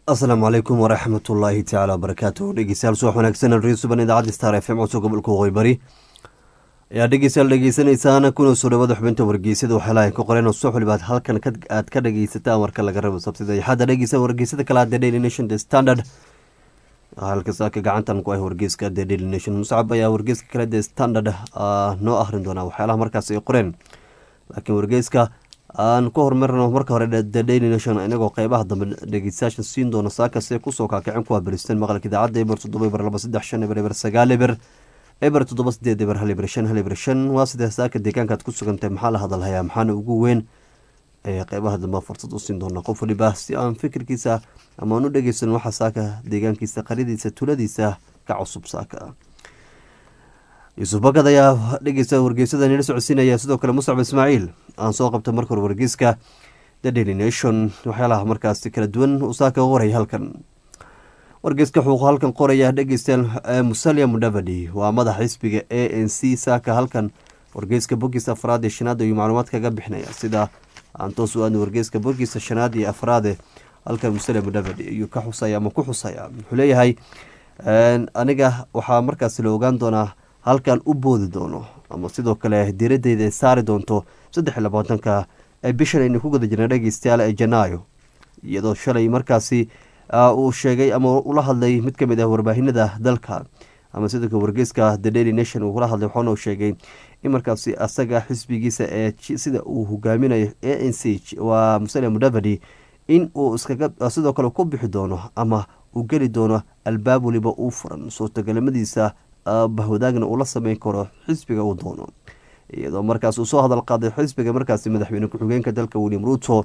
asalaamu calaykum waraxmat ullaahi tacaala wabarakaatu dhegeystayaal subax wanaagsan rsuban idaacadda star f m codso gobolka waqooyi bari ayaa dhegeystayaal dhegeysanaysaan kuna soo dhawada xubinta wargeysada waxaalahan ka qoreen oo subax walibaad halkan aad ka dhegeysataan marka laga rabo sabtida axadda dhegeysa wargeysada kale the daily nation the standard halka saaka gacantan ku ah wargeyska the daily nation muscab ayaa wargeyska kale the standard noo akhrin doonaa waxyaalaha markaas ay qoreen laakiin wargeyska aan ku horumarno marka hore the daily nation inagoo qeybaha dambe dhegeystayaasha siin doono saakase kusoo kaakicin kuwa beristeen maqalka idaacadda eber toddoba eber laba saddex shan eber eber sagaal eber eber toddoba sideed eber hal eber shan hal eber shan waa sidee saaka deegaankaad ku sugantahay maxaa la hadalhayaa maxaana ugu weyn ee qeybaha dambe fursad u siin doona qof waliba si aan fikirkiisa ama aan u dhegeysan waxa saaka deegaankiisa qaryadiisa tuladiisa ka cusub saaka yuusuf bakad ayaa dhegeysta wargeysada nila socodsiinaya sidoo kale muscab ismaaciil aan soo qabta marka hore wargeyska the daily nation waxyaalaha markaasi kala duwan uu saaka qoraya halkan wargeyska wuxuu halkan qoraya dhegeystayaal musalia mudavadi waa madaxa xisbiga a n c saaka halkan wargeyska bogiisa afraad ee shanaad ayuu macluumaad kaga bixinaya sida aan toos u aadna wargeyska bogiisa shanaad iyo afraade halkan musalia mudavadi ayuu ka xusaya ama ku xusaya wuxuu leeyahay aniga waxaa markaasi la ogaan doonaa halkan u boodi doono ama sidoo kale diradeyda ay saari doonto saddex iyo labaatanka ee bishan aynu ku guda jirna dhegeystayaal ee janaayo iyadoo shalay markaasi uu sheegay ama ula hadlay mid kamid ah warbaahinada dalka ama sidoo kale wargeyska the daily nation uu kula hadlay waxaana uu sheegay in markaasi asaga xisbigiisa ee sida uu hogaaminayo a n c waa musalia mudavadi in uu iskaga sidoo kale ku bixi doono ama uu geli doono albaab waliba uu furan suurtagalnimadiisa bahwadaagna uu la sameyn karo xisbiga uu doono iyadoo markaas uu soo hadal qaaday xisbiga markaasi madaxweyne ku-xigeenka dalka william ruto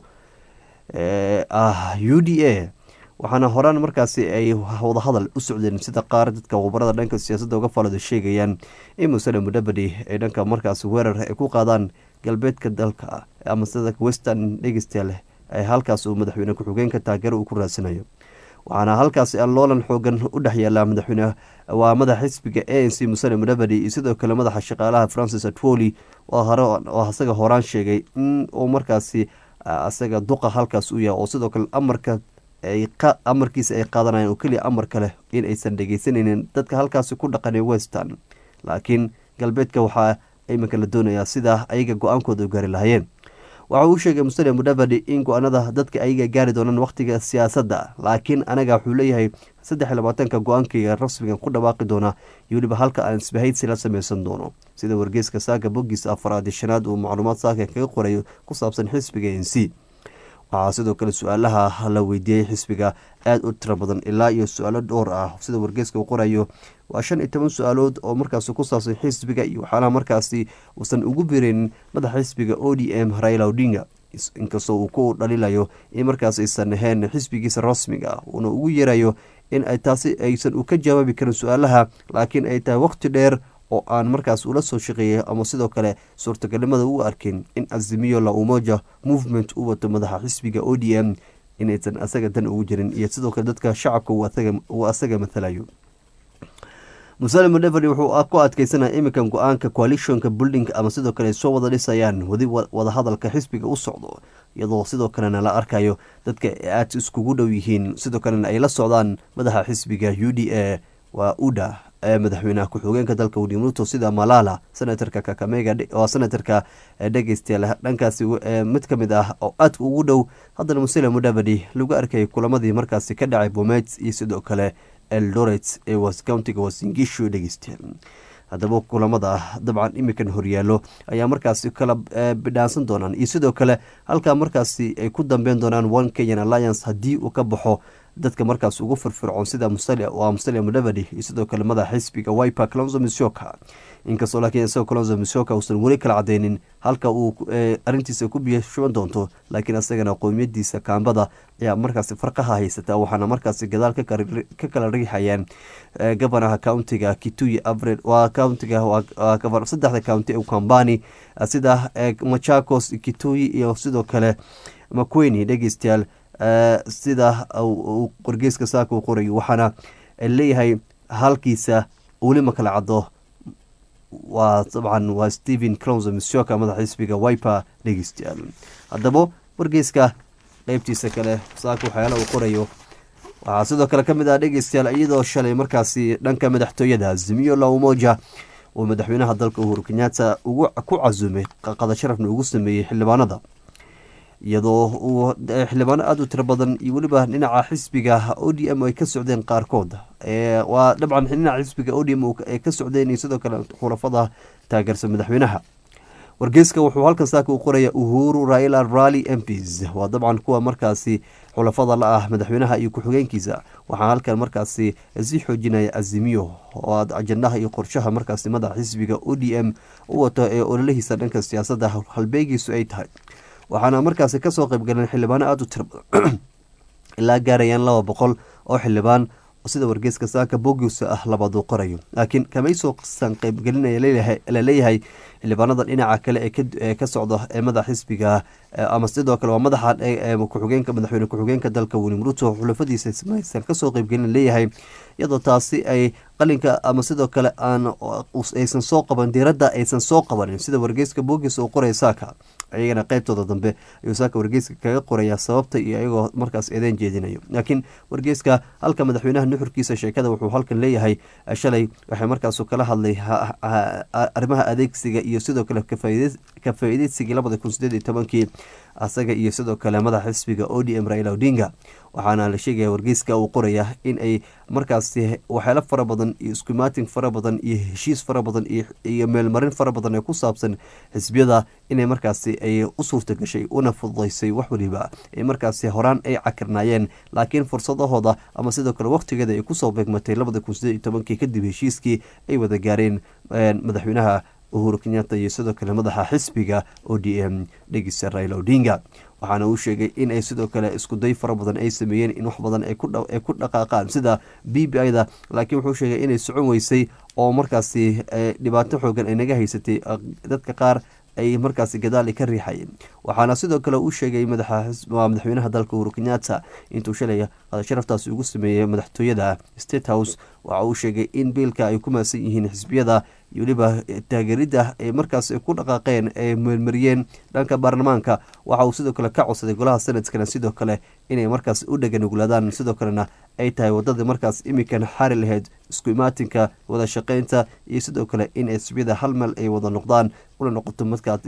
ah u d a waxaana horaan markaasi ay wadahadal u socdeen sida qaar dadka khubarada dhanka siyaasadda uga falada sheegayaan in musale mudabadi ay dhanka markaasi weerar ay ku qaadaan galbeedka dalka ama sida western dhegeystayaal ay halkaas uu madaxweyne ku-xigeenka taageero uu ku raadsanayo waxaana halkaasi loolan xoogan u dhex yaala madaxweyne waa madaxa xisbiga a n c musale mudabadi iyo sidoo kale madaxa shaqaalaha francis atwoli oo asaga horaan sheegay in uu markaasi asaga duqa halkaas u yahay oo sidoo kale amarka amarkiisa ay qaadanayaan oo keliya amar kale in aysan dhegeysanaynin dadka halkaasi ku dhaqanay western laakiin galbeedka waxaa iminka la doonayaa sidaa ayaga go-aankooda u gaari lahayeen waxa uu sheegay mustalia mudavadi in go-aanada dadka ayaga gaari doonaan wakhtiga siyaasadda laakiin anaga wuxuu leeyahay saddex iyo labaatanka go-aankayga rasmigan ku dhawaaqi doona iyo weliba halka aan isbahaysi la sameysan doono sida wargeyska saaka bogiisa afaraadi shanaad uu macluumaad saaka kaga qorayo ku saabsan xisbiga n c waxaa sidoo kale su-aalaha la weydiiyey xisbiga aada u tiro badan ilaa iyo su-aalo dhowr ah sida wargeyska uu qorayo waa shan iyo toban su-aalood oo markaasi ku saabsan xisbiga iyo waxyaalaha markaasi uusan ugu bireynin madaxa xisbiga o d m raila odinga inkastoo uu ku dhalilayo in markaas aysan ahayn xisbigiisa rasmiga uuna ugu yeerayo in ay taasi aysan u ka jawaabi karin su-aalaha laakiin ay tahay waqti dheer oo aan markaas ula soo shaqeeyay ama sidoo kale suurtagalnimada u arkin in azimiyo la umoja movement u wato madaxa xisbiga o d m inaysan asaga dan ugu jirin iyo sidoo kale dadka shacabka uu asaga mathalayo musale mudeveri wuxuu ku adkeysanaya iminkan go-aanka coalitionka building ama sidoo kale ay soo wada dhisayaan wadi wadahadalka xisbiga u socdo iyadoo sidoo kalena la arkayo dadka aad iskugu dhow yihiin sidoo kalena ay la socdaan madaxa xisbiga u d a waa uda ee madaxweynaha ku-xigeenka dalka william ruto sida malala senatorka kakamega oo senatorka dhegeystayaal dhankaasi mid ka mid ah oo aadka ugu dhow haddana musele mudavadi lagu arkayay kulamadii markaasi ka dhacay bomet iyo sidoo kale eldoret ee countiga wasingishu dhegeystayaal haddaba kulamada dabcan imikan horyaalo ayaa markaasi kala bidhaansan doonaan iyo sidoo kale halkaa markaasi ay ku dambeyn doonaan one kenyan alliance haddii uu ka baxo dadka markaas ugu firfircoon sida waa musalia mudavadi iyo sidoo kale madaxa xisbiga wiper clonzo misoka inkastoo laakiin isagoo clonzo misoka uusan weli kala cadeynin halka uu arrintiisa ku biyo shuban doonto laakiin asagana qowmiyadiisa kaambada ayaa markaasi farqaha haysata waxaana markaasi gadaal ka kala riixayaan gobanaha countiga kituyi avred waa countiga saddexda county ee kambani sida machakos kituyi iyo sidoo kale maqueni dhegeystayaal sida uu qorgeyska saaka u qorayo waxaana leeyahay halkiisa weli ma kala caddo waa dabcan waa stephen clonzo misoka madaxa xisbiga wiper dhegeystayaal haddaba wargeyska qeybtiisa kale saaka waxyaala uu qorayo waxaa sidoo kale ka mid ah dhegeystayaal iyadoo shalay markaasi dhanka madaxtooyada azimiyo la umoja uu madaxweynaha dalka uhuru kenyatta ugu ku casumay qada sharafna ugu sameeyey xildhibaanada iyadoo uu xildhibaano aada u tiro badan iyo weliba dhinaca xisbiga o d m ay ka socdeen qaarkood waa dabcan dhinaca xisbiga o d m ay ka socdeen iyo sidoo kale khulafada taageersan madaxweynaha wargeyska wuxuu halkan saaka u qoraya uhuru raila rally m ps waa dabcan kuwa markaasi xulafada la ah madaxweynaha iyo ku-xigeenkiisa waxaa halkan markaasi sii xoojinaya azimiyo oo aad ajandaha iyo qorshaha markaasi madaxa xisbiga o d m u wato ee ololahiisa dhanka siyaasadda halbeegiisu ay tahay waxaana markaasi kasoo qeybgaleen xildhibaano aada u tiro badan ilaa gaarayaan laba boqol oo xildhibaan sida wargeyska saaka bogiusa ah labaad uu qorayo laakiin kamaysoosan qeybgelinaya laleeyahay xildhibaanada dhinaca kale ee ka socda ee madaxa xisbiga ama sidoo kale waa madaxa kuxugeenka madaxweyne ku-xigeenka dalka william ruto xulafadiisa maysan kasoo qeybgelin leeyahay iyadoo taasi ay qalinka ama sidoo kale aan aysan soo qaban diiradda aysan soo qabanin sida wargeyska boogis uu qoraya saaka iyagana qeybtooda dambe ayuu saaka wargeyska kaga qoraya sababta iyo iyagoo markaas eedeen jeedinayo laakiin wargeyska halka madaxweynaha nuxurkiisa sheekada wuxuu halkan leeyahay shalay waxay markaasu kala hadlay arrimaha adeegsiga iyo sidoo kale ka faa-ideysigii labada kun sideed iyo tobankii asaga iyo sidoo kale madaxa xisbiga o d m raila odinga waxaana la sheegaya wargeyska uu qoraya in ay markaasi waxyaalo fara badan iyo iskumaatin fara badan iyo heshiis fara badan iyo meelmarin fara badan ee ku saabsan xisbiyada inay markaasi ay u suurta gashay una fududaysay wax waliba ay markaasi horaan ay cakirnaayeen laakiin fursadahooda ama sidoo kale waqtigeeda ay kusoo beegmatay labada kun sideed iyo tobankii kadib heshiiskii ay wada gaareen madaxweynaha uhuru kenyatta iyo sidoo kale madaxa xisbiga o d m dhegisa raila odinga waxaana uu sheegay in ay sidoo kale iskuday fara badan ay sameeyeen in wax badan ay ku dhaqaaqaan sida b b i-da laakiin wuxuu sheegay inay socon weysay oo markaasi dhibaato xoogan ay naga haysatay dadka qaar ay markaasi gadaal ka riixayeen waxaana sidoo kale uu sheegay madaxweynaha dalka uhuru kenyatta intuu shalay sharaftaasi ugu sameeyey madaxtooyada state house waxa uu sheegay in biilka ay ku maasan yihiin xisbiyada iyo weliba taageeridda ay markaas ku dhaqaaqeen ay meelmariyeen dhanka baarlamaanka waxa uu sidoo kale ka codsaday golaha sanadkana sidoo kale inay markaas u dheganuglaadaan sidoo kalena ay tahay wadadii markaas imikan xari lahayd isku imaatinka wada shaqeynta iyo sidoo kale in xisbiyada hal meel ay wada noqdaan una noqoto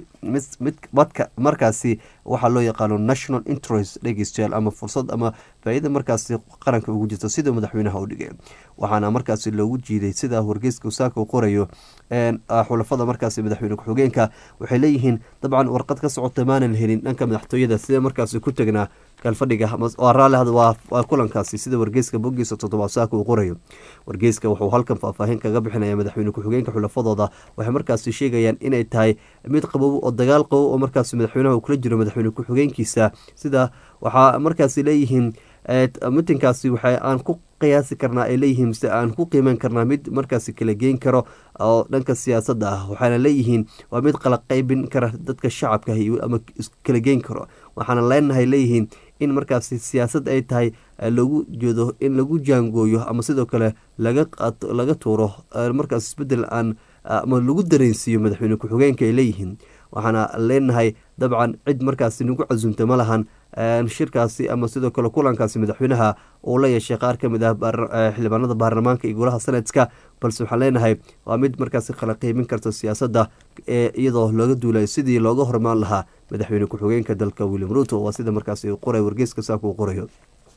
madka markaasi waxaa loo yaqaano national interest dhegeystayaal ama fursad ama faa-ida markaasi qaranka ugu jirto sida madaxweynaha u dhigay waxaana markaasi loogu jiiday sida wargeyska saaka uu qorayo xulafada markaasi madaxweyne ku-xigeenka waxay leeyihiin dabcan warqad ka socota maanan helin dhanka madaxtooyada sida markaasi ku tegnaa kalfadhiga raali waa kulankaasi sida wargeyska bogiisa toddobaad saaka uu qorayo wargeyska wuxuu halkan faahfaahin kaga bixinaya madaxweyne ku-xigeenka xulafadooda waxay markaasi sheegayaan inay tahay mid qabow oo dagaal qabow oo markaasi madaxweynaha uu kula jiro madaxweyne ku-xigeenkiisa sida waxaa markaasi leeyihiin mitinkaasi waxa aan ku qiyaasi karnaa ay leeyihiin mise aan ku qiimeyn karnaa mid markaasi kala geyn karo oo dhanka siyaasadda ah waxaana leeyihiin waa mid qala qeybin kara dadka shacabka ama kala geyn karo waxaana leenahay leeyihiin in markaasi siyaasad ay tahay lagu jeedo in lagu jaangooyo ama sidoo kale laga tuuro markaas isbedel aan ama lagu dareensiiyo madaxweyne ku-xigeenka ay leeyihiin waxaana leenahay dabcan cid markaasi nagu casumta ma lahan shirkaasi ama sidoo kale kulankaasi madaxweynaha uu la yeeshay qaar ka mid ah xildhibaanada baarlamaanka iyo golaha sanadka balse waxaan leenahay waa mid markaasi kala qiimin karta siyaasadda ee iyadoo looga duulay sidii looga hormaan lahaa madaxweyne ku-xigeenka dalka william ruto waa sida markaasi qoray wargeyska saaka uu qorayo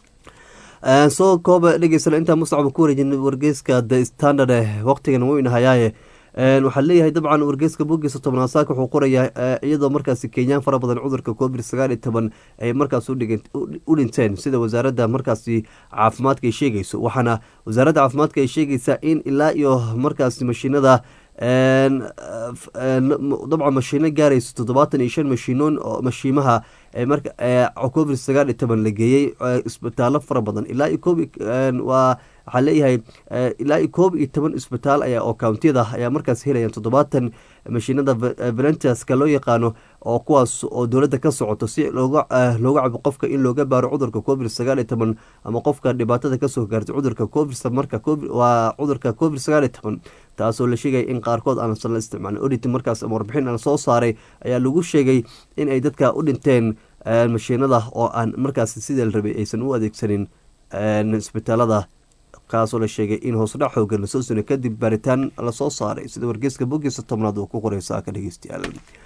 soo kooba dhegeysana intaa mustacba ku wareejin wargeyska the standard waqtigan weynahayaaye waxaa leeyahay dabcan wargeyska bogiisa tobnaad saaka wuxuu qorayaa iyadoo markaasi kenyaan fara badan cudurka covid sagaal iyo toban ay markaas u dhinteen sida wasaaradda markaasi caafimaadka ay sheegayso waxaana wasaaradda caafimaadka ay sheegaysaa in ilaa iyo markaasi mashiinada dabcan mashiino gaarayso toddobaatan iyo shan mashiinoon oo mashiimaha covid sagaal iyo toban la geeyey isbitaallo fara badan ilaa iyo koob waa waxaa leeyahay ilaa iyo koob iyo toban isbitaal ayaa oo countiyada ayaa markaas helayaan toddobaatan mashiinada valentaska loo yaqaano oo kuwaas oo dowladda ka socoto si looga looga cabo qofka in looga baaro cudurka covid sagaal iyo toban ama qofka dhibaatada kasoo gaartay cudurka covid marka waa cudurka covid sagaal iyo toban taasoo la sheegaya in qaarkood aansan la isticmaalin odit markaas ama warbixin aan soo saaray ayaa lagu sheegay in ay dadka u dhinteen mashiinada oo aan markaas sidii la rabay aysan u adeegsanin isbitaalada kaasoo la sheegay in hoosdhac xoogan lasoo sino kadib baaritaan lasoo saaray sida wargeyska bogiisa tobnaad uu ku qoray saaka dhegeystayaal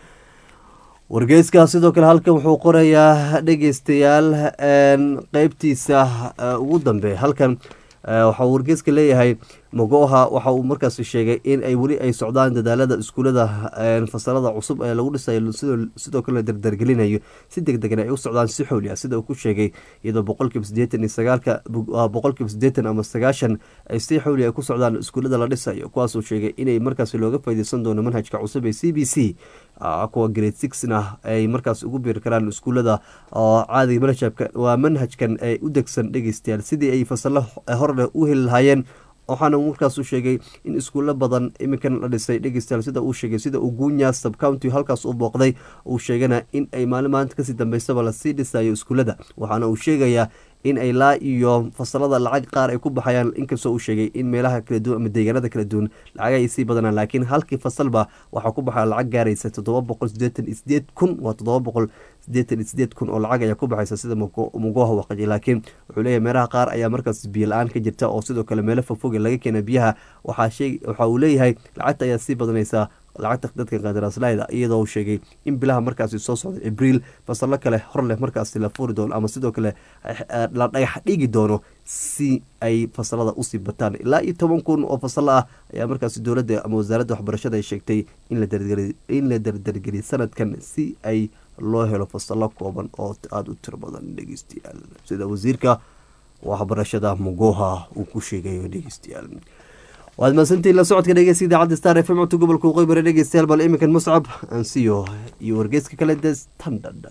wargeyska sidoo kale halkan wuxuu qorayaa dhegeystayaal qeybtiisa ugu dambeeya halkan waxaa wargeyska leeyahay mogoha waxa uu markaas sheegay in ay weli ay socdaan dadaalada iskuulada fasalada cusub ee lagu dhisayo sidoo kale la dardargelinayo si deg degan ay u socdaan si xooli ah sida uu ku sheegay iyadoo boqolkiiba sideetan iyo sagaalka boqolkiiba sideetan ama sagaashan ay si xooli ay ku socdaan iskuulada la dhisayo kuwaasuu sheegay inay markaas looga faaideysan doono manhajka cusub ee c b c kuwa grade sixna ay markaas ugu biiri karaan iskuulada oo caadiga manhajka waa manhajkan ay u degsan dhegeystayaal sidii ay fasalo horle u heli lahaayeen waxaana markaas u sheegay in iskuulo badan iminkan la dhisay dhegeystayaal sida uu sheegay sida uu guunya subcounty halkaas u booqday uu sheegana in ay maalin maalinta kasii dambeysaba lasii dhisayo iskuulada waxaana uu sheegayaa in ay laa iyo fasalada lacag qaar ay ku baxayaan inkastoo uu sheegay in meelaha kala duwan ama deegaanada kala duwan lacag ay sii badanaan laakiin halkii fasalba waxaa ku baxaya lacag gaaraysa toddoba boqol sideetan iyo sideed kun waa toddoba boqol sideetan iyo sideed kun oo lacag ayaa ku baxaysa sida mugoha waqaji laakiin wuxuu leeyahay meelaha qaar ayaa markaas biyo la-aan ka jirta oo sidoo kale meelo fogfoge laga keena biyaha waxa uu leeyahay lacagta ayaa sii badanaysa lacagta dadka qandaraasleyda iyadoo uu sheegay in bilaha markaasi soo socda abriil fasallo kale hor leh markaasi la furi doono ama sidoo kale la dhagax dhigi doono si ay fasalada usii bataan ilaa iyo toban kun oo fasalo ah ayaa markaasi dowladda ama wasaaradda waxbarashada ay sheegtay in la dardargeliyay sanadkan si ay loo helo fasalo kooban oo aada u tiro badan dhegeystayaal sida wasiirka waxbarashada mugoha uu ku sheegayo dhegeystayaal waad mahadsantiin la socodka dhegeysta idaacadda star f m codka gobolka waqooyi bari dhegeystayaal bal iminkan muscab ansiyo iyo wargeyska kale de standard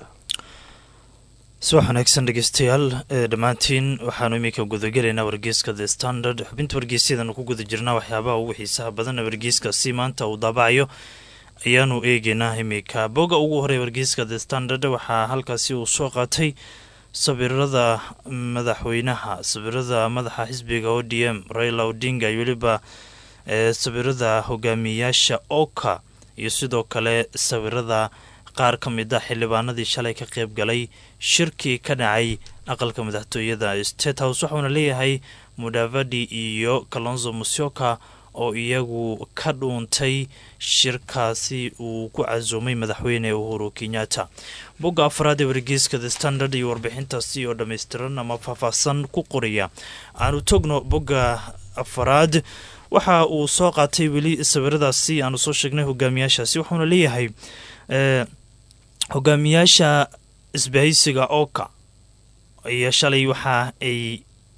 subax wanaagsan dhegeystayaal dhammaantiin waxaanu iminka gudagelaynaa wargeyska the standard xubinta wargeysyadanu ku guda jirnaa waxyaabaha ugu xiisaha badan wargeyskaasi maanta uu daabacayo ayaanu eegeynaa iminka bogga ugu horey wargeyska the standard waxaa halkaasi uu soo qaatay sawirada madaxweynaha sawirada madaxa xisbiga o d m raila odinga iyo weliba sawirada hogaamiyayaasha oka iyo sidoo kale sawirada qaar ka mid a xildhibaanadii shalay ka qeyb galay shirkii ka dhacay aqalka madaxtooyada state house waxauna leeyahay mudavadi iyo kalonzo musyoka oo iyagu ka dhuuntay shirkaasi uu ku casuumay madaxweyne uhuru kenyatta bogga afraad ee wargeyska the standard iyo warbixintaasi oo dhammaystiran ama faahfaahsan ku qoraya aanu togno bogga afaraad waxa uu soo qaatay weli sawiradaasi aanu soo sheegnay hogaamiyaashaasi waxauna leeyahay hogaamiyaasha isbahaysiga oka iyo shalay waxa ay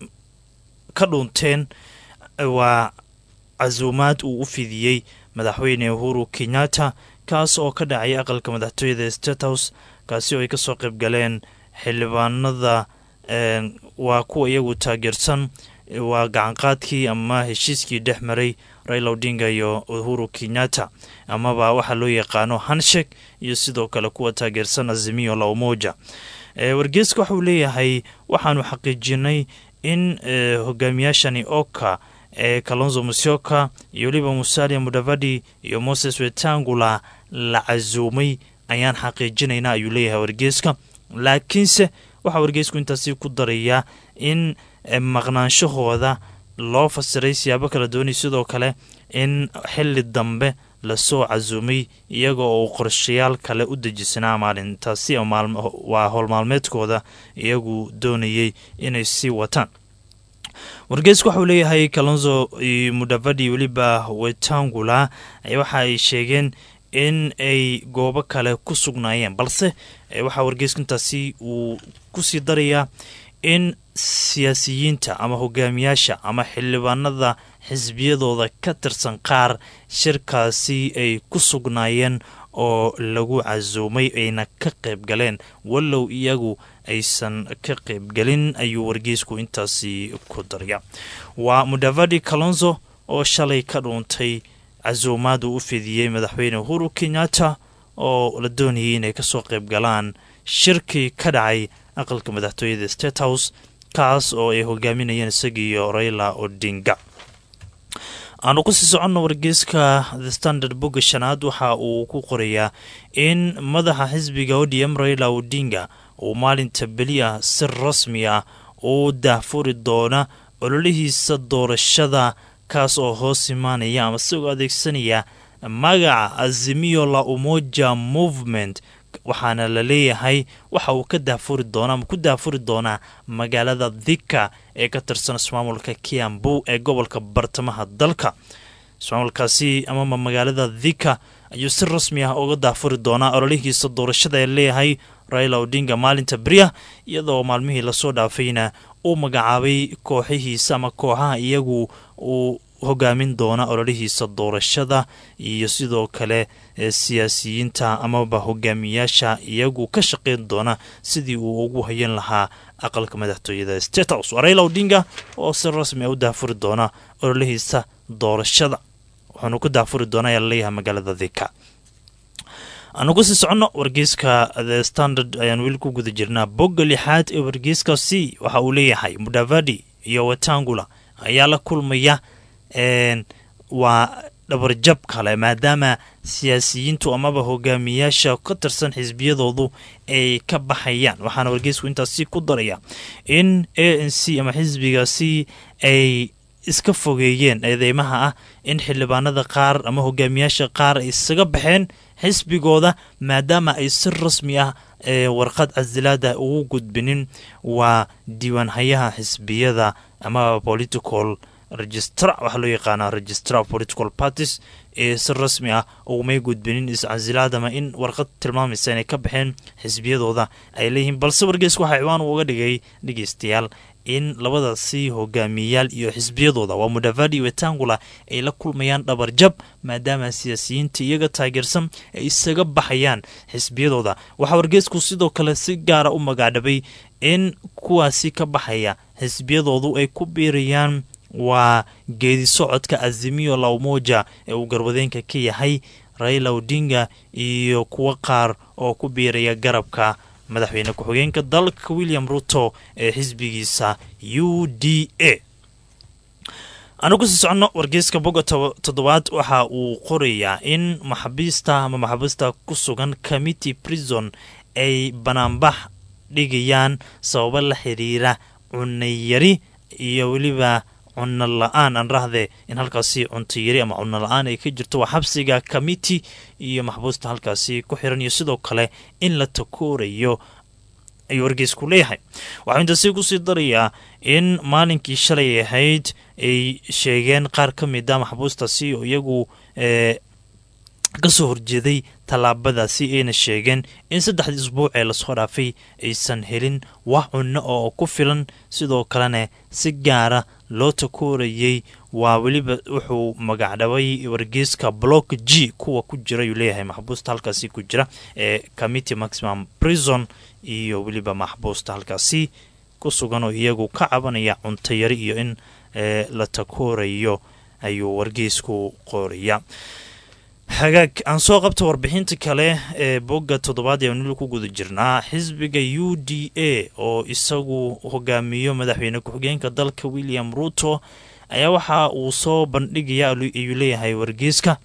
ka dhuunteen waa casuumaad uu u fidiyey madaxweyne uhuru kenyatta kaas oo ka dhacay aqalka madaxtooyada state house kaasi oo ay kasoo qayb galeen xildhibaanada waa kuwa iyagu taageersan waa gacanqaadkii ama heshiiskii dhex maray raila odinga iyo uhuru kenyatta amaba waxaa loo yaqaano hanshek iyo sidoo kale kuwa taageersan azimio la umoja wargeeska waxauu leeyahay waxaanu xaqiijinay in hogaamiyaashani oka ee kalonzo musyoka iyo weliba musalia mudavadi iyo moses wetangula la casuumay ayaan xaqiijinaynaa ayuu leeyahay wargeeska laakiinse waxaa wargeesku intaasi ku darayaa in maqnaanshahooda loo fasiray siyaabo kala doonay sidoo kale in xili dambe lasoo casuumay iyaga oo qorshayaal kale u dejisanaa maalintaasi waa howlmaalmeedkooda iyagu doonayay inay sii wataan wargeesku waxauu leeyahay kalonzo mudavadi weliba wetangula waxa ay sheegeen in ay goobo kale ku sugnaayeen balse waxaa wargeesku intaasi uu kusii darayaa in siyaasiyiinta ama hogaamiyaasha ama xildhibaanada xisbiyadooda ka tirsan qaar shirkaasi ay ku sugnaayeen oo lagu casuumay ayna ka qayb galeen wallow iyagu aysan ka qaybgelin ayuu wargeysku intaasi ku darya waa mudavadi kalonzo oo shalay ka dhuuntay casuumaad uu u fidiyey madaxweyne uhuru kenyatta oo la doonayay inay kasoo qayb galaan shirkii ka dhacay aqalka madaxtooyada state house kaas oo ay hogaaminayeen isagiiyo raila odinga aanu kusii soconno wargeyska the standard bogga shanaad waxa uu ku qorayaa in madaxa xisbiga odm raila odinga uu maalinta beli ah si rasmi ah uu daahfuri doona ololihiisa doorashada kaas oo hoos imaanaya ama isagoo adeegsanaya magaca azimio la umoja movement waxaana la leeyahay waxa uu ka daafuri doona ama ku daafuri doonaa magaalada dhika ee ka tirsan ismaamulka kiambu ee gobolka bartamaha dalka ismaamulkaasi amama magaalada dhika ayuu si rasmi ah uga daafuri doonaa ololihiisa doorashada ee leeyahay raila odinga maalinta beriah iyadoo maalmihii lasoo dhaafayna uu magacaabay kooxihiisa ama kooxaha iyagu uu hogaamin doona ololihiisa doorashada iyo sidoo kale siyaasiyiinta amaba hogaamiyaasha iyagu ka shaqeyn doona sidii uu ugu hayan lahaa aqalka madaxtooyada state house waa raila odinga oo si rasmi a u daafuri doona ololihiisa doorashada wuxuunu ku daafuri doona ayaa laleeyahay magaalada dhika aanu kusii soconno wargeyska the standard ayaan weli ku guda jirnaa bogga lixaad ee wargeyskaasi waxa uu leeyahay mudavadi iyo watangula ayaa la kulmaya waa dhabarjab kale maadaama siyaasiyiintu amaba hogaamiyaasha ka tirsan xisbiyadoodu ay ka baxayaan waxaana wargeysku intaasi ku daraya in a n c ama xisbigaasi ay iska fogeeyeen eedeymaha ah in xildhibaanada qaar ama hogaamiyaasha qaar ay isaga baxeen xisbigooda maadaama ay si rasmi ah ee warqad casilaada ugu gudbinin waa diiwaanhayaha xisbiyada ama political registra waxaa loo yaqaanaa registra of political parties ee si rasmi ah ugumay gudbinin iscasilaadama in warqad tilmaamaysa inay ka baxeen xisbiyadooda ay leeyihiin balse wargeysku waxaa ciwaan uga dhigay dhegeystayaal in labadaasi hogaamiyayaal iyo xisbiyadooda waa mudavadi wetangula ay la kulmayaan dhabarjab maadaama siyaasiyiinta iyaga taageersan ay isaga baxayaan xisbiyadooda waxaa wargeysku sidoo kale si gaara u magaadhabay in kuwaasi ka baxaya xisbiyadoodu ay ku biirayaan waa geedi socodka azimiyo lawmoja ee uu garwadeenka ka yahay raila odinga iyo kuwo qaar oo ku biiraya garabka madaxweyne ku-xigeenka dalka william ruto ee xisbigiisa u d a aanu kusii soconno wargeyska boga toddobaad waxa uu qorayaa in maxabiista ama maxabiista ku sugan committee prison ay banaanbax dhigayaan sababo la xiriira cunayari iyo weliba cunno la-aan aan rahde in halkaasi cunto yari ama cunno la-aan ay ka jirto waa xabsiga committee iyo maxbuusta halkaasi ku xiran iyo sidoo kale in la takoorayo ayuu wargeysku leeyahay waxuu intaasi kusii darayaa in maalinkii shalay ahayd ay sheegeen qaar ka mid a maxbuustaasi oo iyagu kasoo horjeeday tallaabadaasi ayna sheegeen in saddexdii isbuuc ee lasoo dhaafay aysan helin wax cunno oo ku filan sidoo kalena si gaara loo takoorayay waa weliba wuxuu magacdhabay wargeyska block g kuwa ku jira ayuu leeyahay maxbuusta halkaasi ku jira ee committee maximum prison iyo weliba maxbuusta halkaasi ku sugan oo iyagu ka cabanaya cuntayari iyo in la takoorayo ayuu wargeysku qoraya hagaag aan soo qabta warbixinta kale ee bogga toddobaad ee nil ku guda jirnaa xisbiga u d a oo isagu hogaamiyo madaxweyne ku-xigeenka dalka william ruto ayaa waxa uu soo bandhigaya ayuu leeyahay wargeyska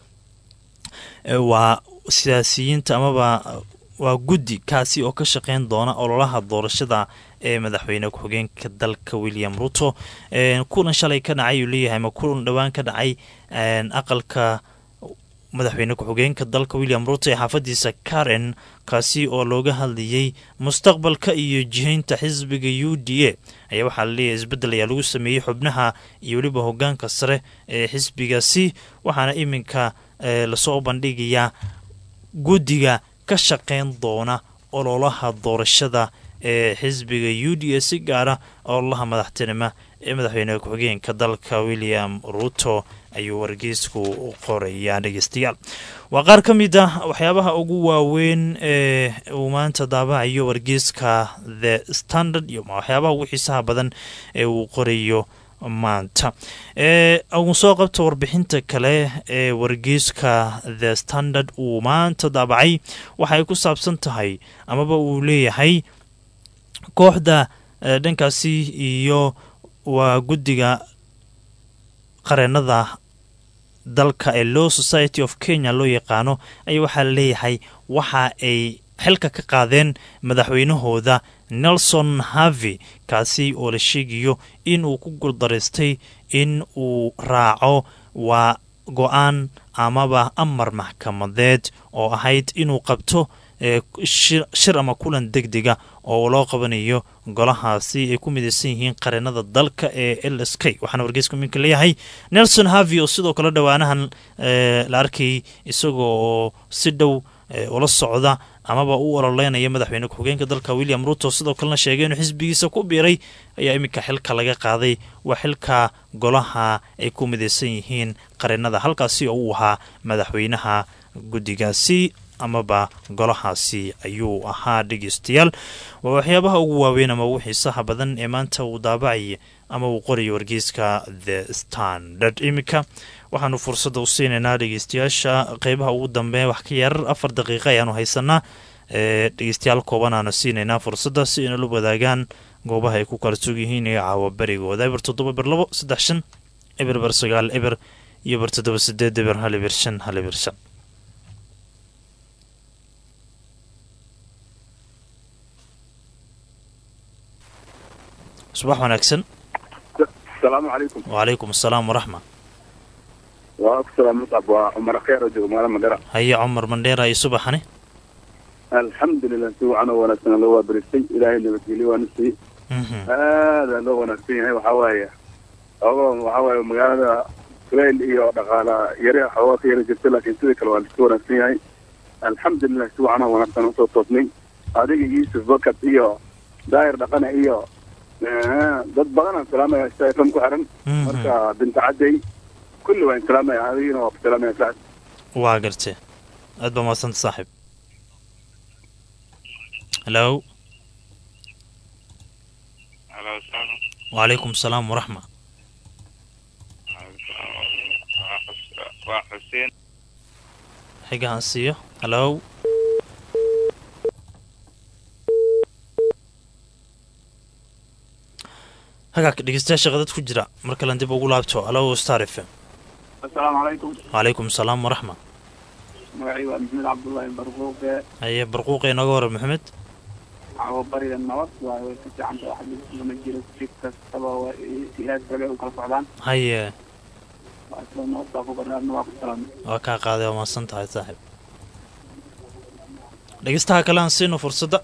waa siyaasiyiinta amaba waa guddi kaasi oo ka shaqeyn doona ololaha doorashada ee madaxweyne ku-xigeenka dalka william ruto kulan shalay ka dhacay ayuu leeyahay ama kulan dhowaan ka dhacay aqalka madaxweyne ku-xigeenka dalka william ruto ee xaafadiisa karen kaasi oo looga hadlayay mustaqbalka iyo jihaynta xisbiga u d a ayaa waxaa laleeyahay isbeddel ayaa lagu sameeyey xubnaha iyo weliba hogaanka sare ee xisbigaasi waxaana iminka lasoo bandhigayaa guddiga ka shaqeyn doona ololaha doorashada ee xisbiga u d a si gaara ololaha madaxtinimo ee madaxweyne ku-xigeenka dalka william ruto ayuu wargeysku qorayaa dhegeystayaal waa qaar ka mid ah waxyaabaha ugu waaweyn ee uu maanta daabacayo wargeyska the standard iyo waxyaabaha ugu xiisaha badan ee uu qorayo maanta ugu soo qabta warbixinta kale ee wargeyska the standard uu maanta daabacay waxaay ku saabsan tahay amaba uu leeyahay kooxda dhankaasi iyo waa guddiga qareenada dalka ee law society of kenya loo yaqaano ayaa waxaa laleeyahay waxa ay xilka ka qaadeen madaxweynahooda nelson harvey kaasi oo la sheegayo in uu ku guuldaraystay in uu raaco waa go-aan amaba amar maxkamadeed oo ahayd inuu qabto shir ama kulan deg dega oo loo qabanayo golahaasi ay ku midaysan yihiin qareenada dalka ee l s k waxaana wargeyska minka leeyahay nelson harvey oo sidoo kale dhowaanahan la arkayay isagoo oo si dhow ula socda amaba u ololeynaya madaxweyne ku-xigeenka dalka william ruto sidoo kalena sheegay inuu xisbigiisa ku biiray ayaa iminka xilka laga qaaday waa xilka golaha ay ku midaysan yihiin qareenada halkaasi oo uu ahaa madaxweynaha guddigaasi amaba golahaasi ayuu ahaa dhegeystayaal waa waxyaabaha ugu waaweyn ama ugu xiisaha badan ee maanta uu daabacaya ama uu qorayo wargeyska the standard iminka waxaanu fursadda u siinaynaa dhegeystayaasha qeybaha ugu dambeeya wax ka yarar afar daqiiqa ayaanu haysanaa dhegeystayaal kooban aanu siinaynaa fursadda si inala wadaagaan goobaha ay ku kala sug yihiin iyo caawa berigooda eber toddoba eber labo saddex shan eber eber sagaal eber iyo eber toddoba sideed eber hal eber shan hal eber shan subax wanaagsan asalaamu calaykum wacalaykum asalaam waraxma waa ku salaam muscab waa cumar kheer oo jooga magaala magara haye cumar mandheera iyo subaxani alxamdulilah si wacan oo wanaagsan loo waabaristay ilaahay nabadgelyo waana siiyey aada loo wanaagsan yahay waxaa waaye ogo waxaa waaye magaalada kulayl iyo dhaqaala yari xoogaa ka yara jirta laakiin sidii kale waa liska wanaagsan yahay alxamdulilah si wacan oo wanaagsan usoo toosnay adiga yuusuf bakat iyo daahir dhaqane iyo dad badanaan salaamaya stfm ku xiran marka binta cadday kulli waan salaamaya adigina waa ku salaamaya sacad waa gartee aad baa mahadsanta saaxiib hello wacalaykum asalaam waraxma waa xuseen xigahan siiyo hello hagaagka dhegeystayaasha qadad ku jira mar kalen dib ugu laabto alo star f m asalaamu calaykum wacalaykum asalaam waraxma magacii waa maxamed cabdullaahi barquuqe haye barquuqe inooga hore maxamed cawo bariga nabad waayo way ka fiicanta wax lama jiro si kastaba waa siyaas rabe u kala socdaan haye waa isla nabad baa ku barnaadna waa ku salaamay waa kaa qaaday waa mahadsan tahay saaxiib dhegeystaha kale aan siino fursadda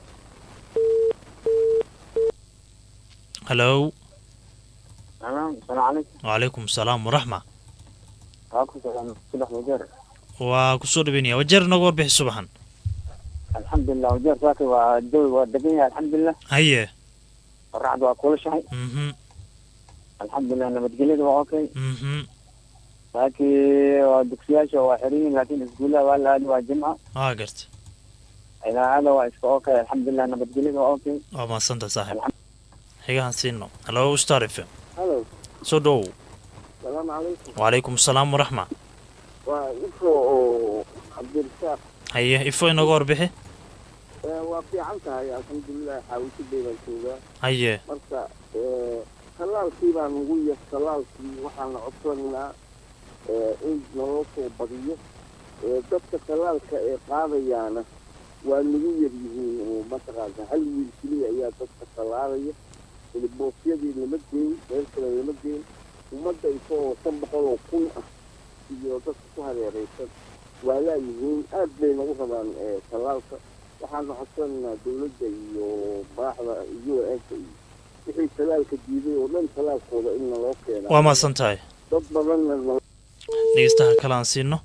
hello salaam calaykum wacalaykum asalaam waraxma waa ku salaam subax wajeer waa kusoo dhaweynaya wajeer inooga warbixi subaxan alxamdulilah wajeer saaka waa jawi waa degan yahay alxamdulilah haye qoraxda waa kulashahay mhm alxamdulilah nabadgelyada waa okay mhm saakii waa dugsiyaasha waa xiran yihiin laakiin iskuullaha waa la aadi waa jimca waa garta idaacada waa iska okay alxamdulilah nabadgelyada waa okay waa mahadsantaha saaxiib xigahan siino hello star f m halo soo dhowow salaamu calaykum wacalaykum asalaam waraxma waa ifo oo cabdirasaaq haye ifo inooga warbixi waa fiican tahay alxamdulilah xaawishadey baan joogaa haye marka talaalkii baan ugu yar talaalkii waxaan la codsanaynaa in naloo soo badiyo dadka talaalka ee qaadayaana waa nagu yar yihiin oo mataqaana hal wiil keliya ayaa dadka talaalaya boosyadii lama geyn meel kale lama geyn ummadda isagoo shan boqol oo kun ah iyo dadka ku hareeraysan waa laayihiin aad bay nagu rabaan talaalka waxaana codsanaynaa dawladda iyo madaxda u n ka iyo wixii talaalka diiday oo dhan talaalkooda in naloo keena waa mahadsan tahay dad badanna dhegeystaha kale aan siino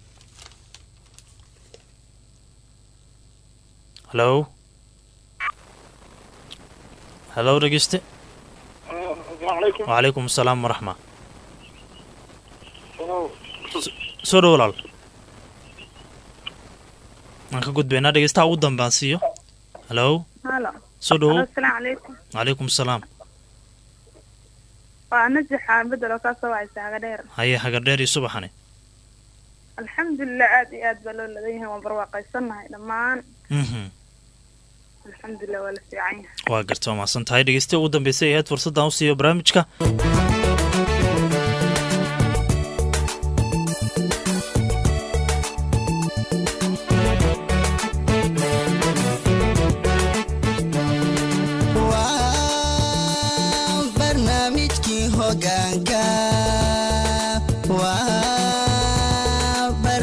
hello hello dhegeyste wacalaykum asalaam waraxma soo dhow walaal waan ka gudbaynaa dhegeystaha ugu dambe aan siiyo hello halo soo dhowo asalaamu calaykum wacalaykum asalaam waa najaxa bedel oo kaasoo wacaysa haga dheer haye hagadheer iyo subaxani alxamdulilah aad iyo aad baa loo ladan yahay waan barwaaqaysannahay dhammaan mhm alxamdulilah waa la fiican yahay waa garta waa mahadsan tahay dhegeystaha ugu dambeysay ahayd fursaddan u siiyo barnaamijka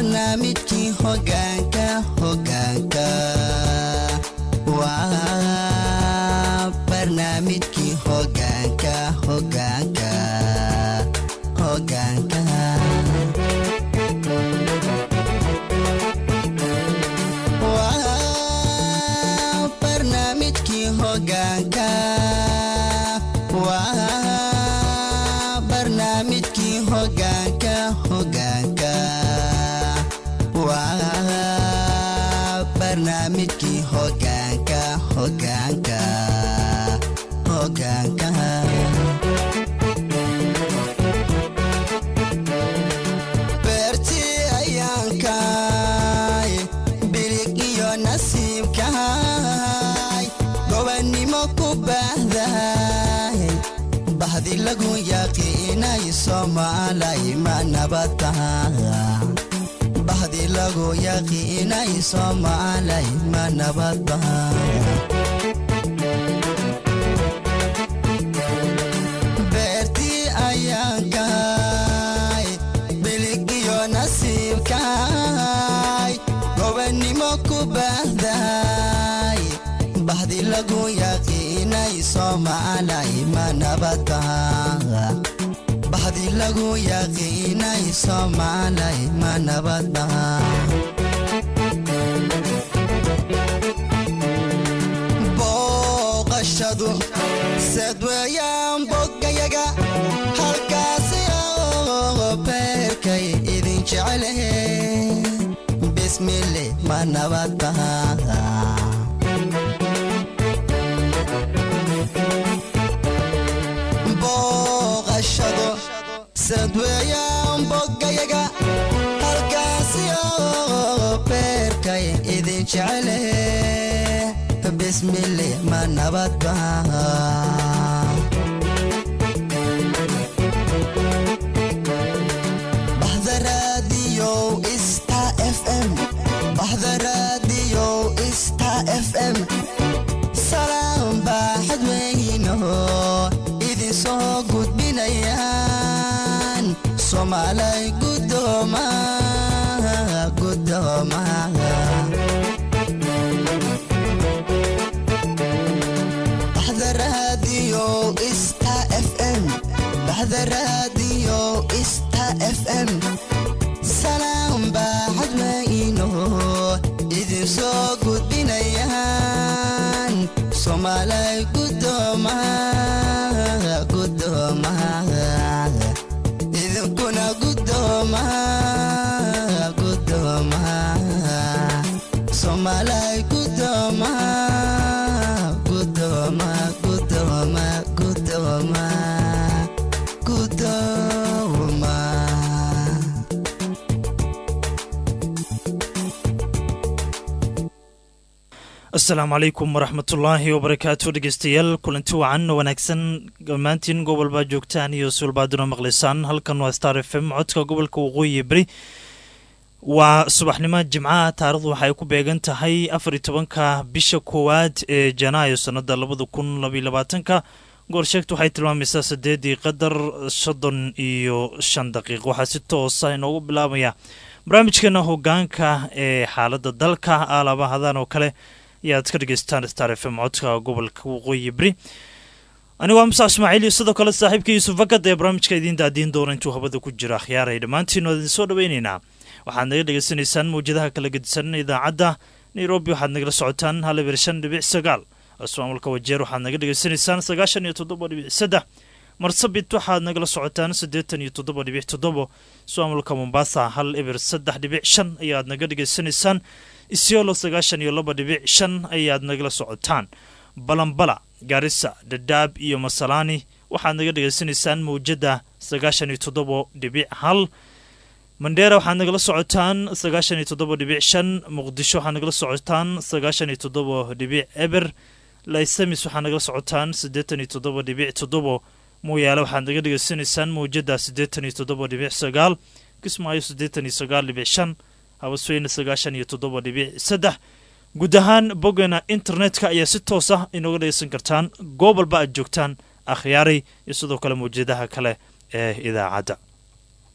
barnaamijkii hogaanka hogaanka waa barnaamijkii hogaanka hogaanka hogaanka waa barnaamijkii hogaanka waa barnaamijkii hogaanka hogaanka waa barnaamijkii hogaanka hogaanka hogaanka beertii ayaankaay bilig iyo nasiibkaay gobannimo ku baahdaay bahdi lagu yaqiinay soomaalay ma nabad taha bahdi lagu yaqiinay soomaalay ma nabad taha beertii ayaankaay bilig iyo nasiibkaay gobannimo ku baahdaay bahdi lagu yaqiinay soomaalay ma nabad taha bahdi lagu yaqiinay soomaalay ma nabad taha booqashadu sad weeyaan boggayaga halkaasi oo beerkay idin jecelahe bismille ma nabad taha booqashadu sad weeyaan boggayaga halkaasi oo beerkay idin jecelahe bismille ma nabad taha bahda raadiyow star fm bahda raadiyow star fm salaam baaxad weynaho idin soo gudbinayaan soomaalay gudooma gudoomaha baxda raadiyo star fm baxda raadiyo star fm salaam baaxad weyno idin soo gudbinayaan soomaalay gudoomaha gudoomaha idinkuna gudoomaha gudoomaha soomaalay gudoomaha gudoomaha gudoomaha gudoomaha gudoomaha asalaamu calaykum waraxmatullaahi wabarakaatu dhegeystayaal kulanti wacan wanaagsan dhammaantiin gobolbaa joogtaan iyo suulbaaduna maqlaysaan halkan waa star f m codka gobolka waqooyi beri waa subaxnimo jimcaha taarikhdu waxay ku beegan tahay afar iyo tobanka bisha koowaad ee janaayo sannada labada kun labaiyo labaatanka goorsheegtu waxay tilmaamaysaa sideedii qadar soddon iyo shan daqiiq waxaa si toosa inoogu bilaabaya barnaamijkeena hogaanka ee xaaladda dalka aalaabahadan oo kale ayaad ka dhegeystaan star f m codka gobolka waqooyi beri anigu waa musa ismaaciil iyo sidoo kale saaxiibka yuusuf fakad ee barnaamijka idiin daadiin doona intuu habada ku jira akhyaaray dhammaantiin waa idin soo dhaweyneynaa waxaad naga dhegeysanaysaan mawjadaha kala gedisan idaacadda nairobi waxaad nagala socotaan hal eber shan dhibic sagaal ismaamulka wajeer waxaad naga dhegeysanaysaan sagaashan iyo toddoba dhibic saddex marsabit waxaad nagala socotaan siddeetan iyo toddoba dhibic toddobo ismaamulka mombasa hal eber saddex dhibic shan ayaad naga dhegeysanaysaan isiolo sagaashan iyo laba dhibic shan ayaad nagala socotaan balambala gaarisa dhadhaab iyo masalaani waxaad naga dhegeysanaysaan mawjadda sagaashan iyo toddoba dhibic hal mandheera waxaad nagala socotaan sagaashan iyo toddoba dhibic shan muqdisho waxaad nagala socotaan sagaashan iyo toddoba dhibic eber laysamis waxaad nagala socotaan siddeetan iyo toddoba dhibic toddobo mooyaale waxaad naga dhegeysanaysaan mawjadda siddeetan iyo toddoba dhibic sagaal kismaayo siddeetan iyo sagaal dhibic shan habasweyne sagaashan iyo toddoba dhibic saddex guud ahaan boggeena internetka ayaa si toos ah inooga dhegeysan kartaan goobalba aad joogtaan akhyaaray iyo sidoo kale mawjadaha kale ee idaacadda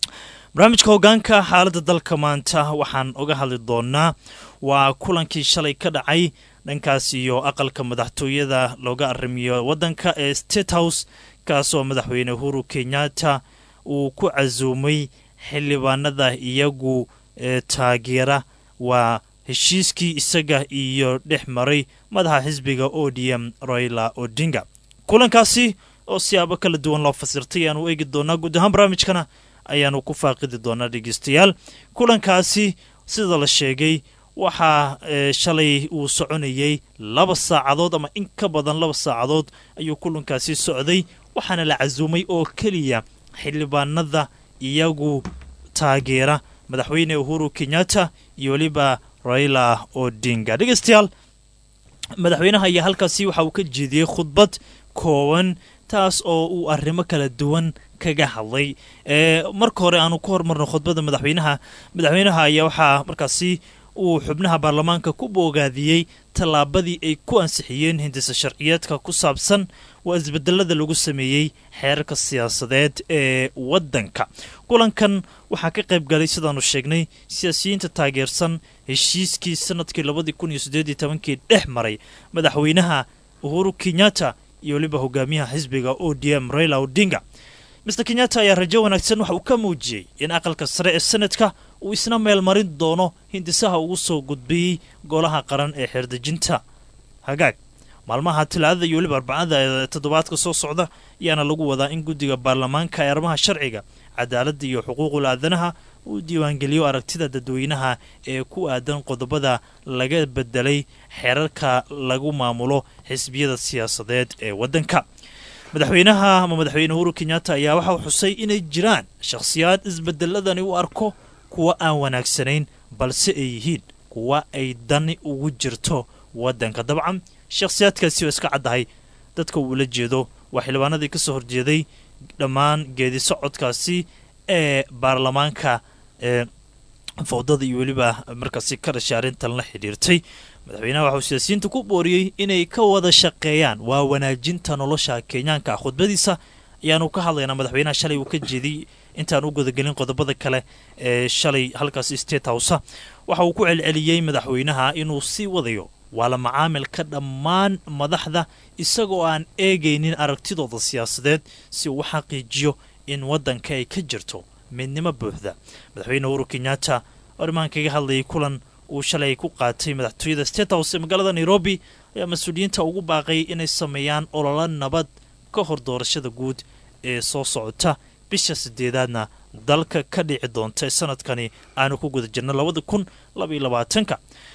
barnaamijka hogaanka xaaladda dalka maanta waxaan uga hadli doonaa waa kulankii shalay ka dhacay dhankaas iyo aqalka madaxtooyada looga arrimiyo waddanka ee state house kaasoo madaxweyne uhuru kenyatta uu ku casuumay xildhibaanada iyagu ee taageera waa heshiiskii isaga iyo dhex maray madaxa xisbiga o d m royla odinga kulankaasi oo siyaabo kala duwan loo fasirtay ayaanu eegi doonaa guud ahaan barnaamijkana ayaanu ku faaqidi doonaa dhegeystayaal kulankaasi sida la sheegay waxaa shalay uu soconayey laba saacadood ama in ka badan laba saacadood ayuu kulankaasi socday waxaana la casuumay oo keliya xildhibaanada iyagu taageera madaxweyne uhuru kenyatta iyo weliba raila odinga dhegeystayaal madaxweynaha ayaa halkaasi waxa uu ka jeediyey khudbad kooban taas oo uu arrimo kala duwan kaga hadlay marka hore aanu ku hormarno khudbadda madaxweynaha madaxweynaha ayaa waxaa markaasi uu xubnaha baarlamaanka ku boogaadiyey tallaabadii ay ku ansixiyeen hindisa sharciyeedka ku saabsan waa isbedelada lagu sameeyey xeerarka siyaasadeed ee waddanka kulankan waxaa ka qayb galay sidaanu sheegnay siyaasiyiinta taageersan heshiiskii sanadkii labadii kun iyo siddeed iyo tobankii dhex maray madaxweynaha uhuru kenyatta iyo weliba hogaamiyaha xisbiga o d m raila odinga master kenyatta ayaa rajo wanaagsan waxa uu ka muujiyey in aqalka sare ee sanadka uu isna meelmarin doono hindisaha ugu soo gudbiyey golaha qaran ee xeerdejinta hagaag maalmaha talaadada iyo weliba arbacada ee toddobaadka soo socda ayaana lagu wadaa in guddiga baarlamaanka ee arrimaha sharciga cadaaladda iyo xuquuqul aadanaha uu diiwaangeliyo aragtida dadweynaha ee ku aadan qodobada laga bedelay xeerarka lagu maamulo xisbiyada siyaasadeed ee waddanka madaxweynaha ama madaxweyne uhuru kenyatta ayaa waxa uu xusay inay jiraan shakhsiyaad isbedeladani u arko kuwa aan wanaagsanayn balse ay yihiin kuwa ay dani ugu jirto waddanka dabcan shakhsiyaadkaasi oo iska caddahay dadka uu la jeedo waa xildhibaanadii ka soo horjeeday dhammaan geedi socodkaasi ee baarlamaanka ee fowdada iyo weliba markaasi ka dhashay arrintan la xidhiirtay madaxweynaha waxauu siyaasiyiinta ku booriyey inay ka wada shaqeeyaan waa wanaajinta nolosha kenyaanka khudbadiisa ayaanu ka hadlaynaa madaxweynaha shalay uu ka jeediyey intaan u gudagelin qodobada kale ee shalay halkaasi state house waxa uu ku celceliyey madaxweynaha inuu sii wadayo waa la macaamilka dhammaan madaxda isagoo aan eegaynin aragtidooda siyaasadeed si uu u xaqiijiyo in waddanka ay ka jirto midnimo buuxda madaxweyne uhuru kenyatta oo arrimahan kaga hadlayay kulan uu shalay ku qaatay madaxtooyada state house ee magaalada nairobi ayaa mas-uuliyiinta ugu baaqay inay sameeyaan ololo nabad ka hor doorashada guud ee soo socota bisha sideedaadna dalka ka dhici doonta ee sanadkani aanu ku guda jirna labada kun labaiyo labaatanka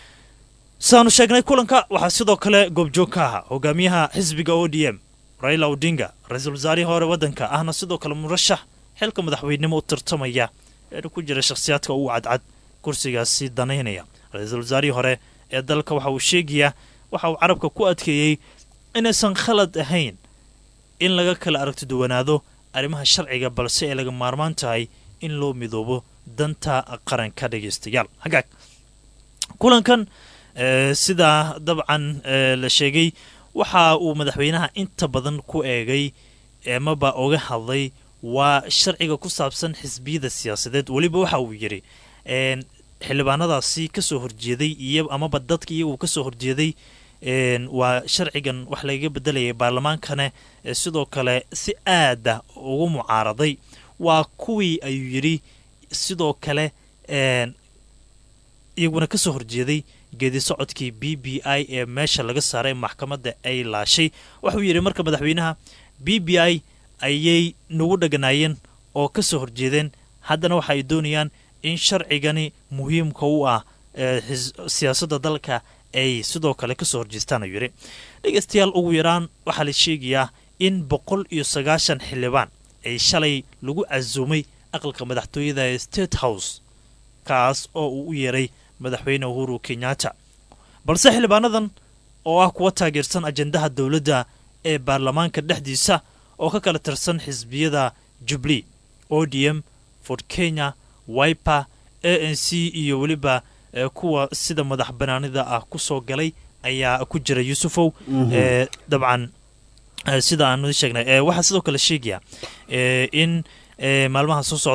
sidaanu sheegnay kulanka waxaa sidoo kale goobjoog ka ahaa hogaamiyaha xisbiga o d m raila odinga ra-iisul wasaarihii hore waddanka ahna sidoo kale murashax xilka madaxweynenimo u tartamaya eena ku jira shakhsiyaadka ugu cadcad kursigaasi danaynaya ra-iisul wasaarihii hore ee dalka waxa uu sheegayaa waxa uu carabka ku adkeeyey inaysan khalad ahayn in laga kala aragti duwanaado arrimaha sharciga balse ay laga maarmaan tahay in loo midoobo danta qaranka dhegaystayaal hagaag kulankan sidaa dabcan la sheegay waxa uu madaxweynaha inta badan ku eegay amaba oga hadlay waa sharciga ku saabsan xisbiyada siyaasadeed weliba waxa uu yidhi xildhibaanadaasi kasoo horjeeday iyo amaba dadka iyagu kasoo horjeeday waa sharcigan wax lagaga bedelayay baarlamaankana sidoo kale si aada ugu mucaaraday waa kuwii ayuu yidhi sidoo kale iyaguna kasoo horjeeday geedi socodkii b b i ee meesha laga saaray maxkamadda ay laashay wuxuu yidhi marka madaxweynaha b b i ayay nagu dheganaayeen oo kasoo horjeedeen haddana waxa ay doonayaan in sharcigani muhiimka u ah siyaasadda dalka ay sidoo kale kasoo horjeestaan ayuu yidhi dhegeystayaal ugu yaraan waxaa la sheegayaa in boqol iyo sagaashan xildhibaan ay shalay lagu casuumay aqalka madaxtooyada ee state house kaas oo uu u yeeray madaxweyne uhuru kenyatta balse xildhibaanadan oo ah kuwa taageersan ajendaha dowladda ee baarlamaanka dhexdiisa oo ka kala tirsan xisbiyada jubli o d m ford kenya wiper a n c iyo weliba kuwa sida madax banaanida ah ku soo galay ayaa ku jira yuusufow dabcan sida aanu sheegnay waxaa sidoo kale sheegaya in maalmaha soo socdo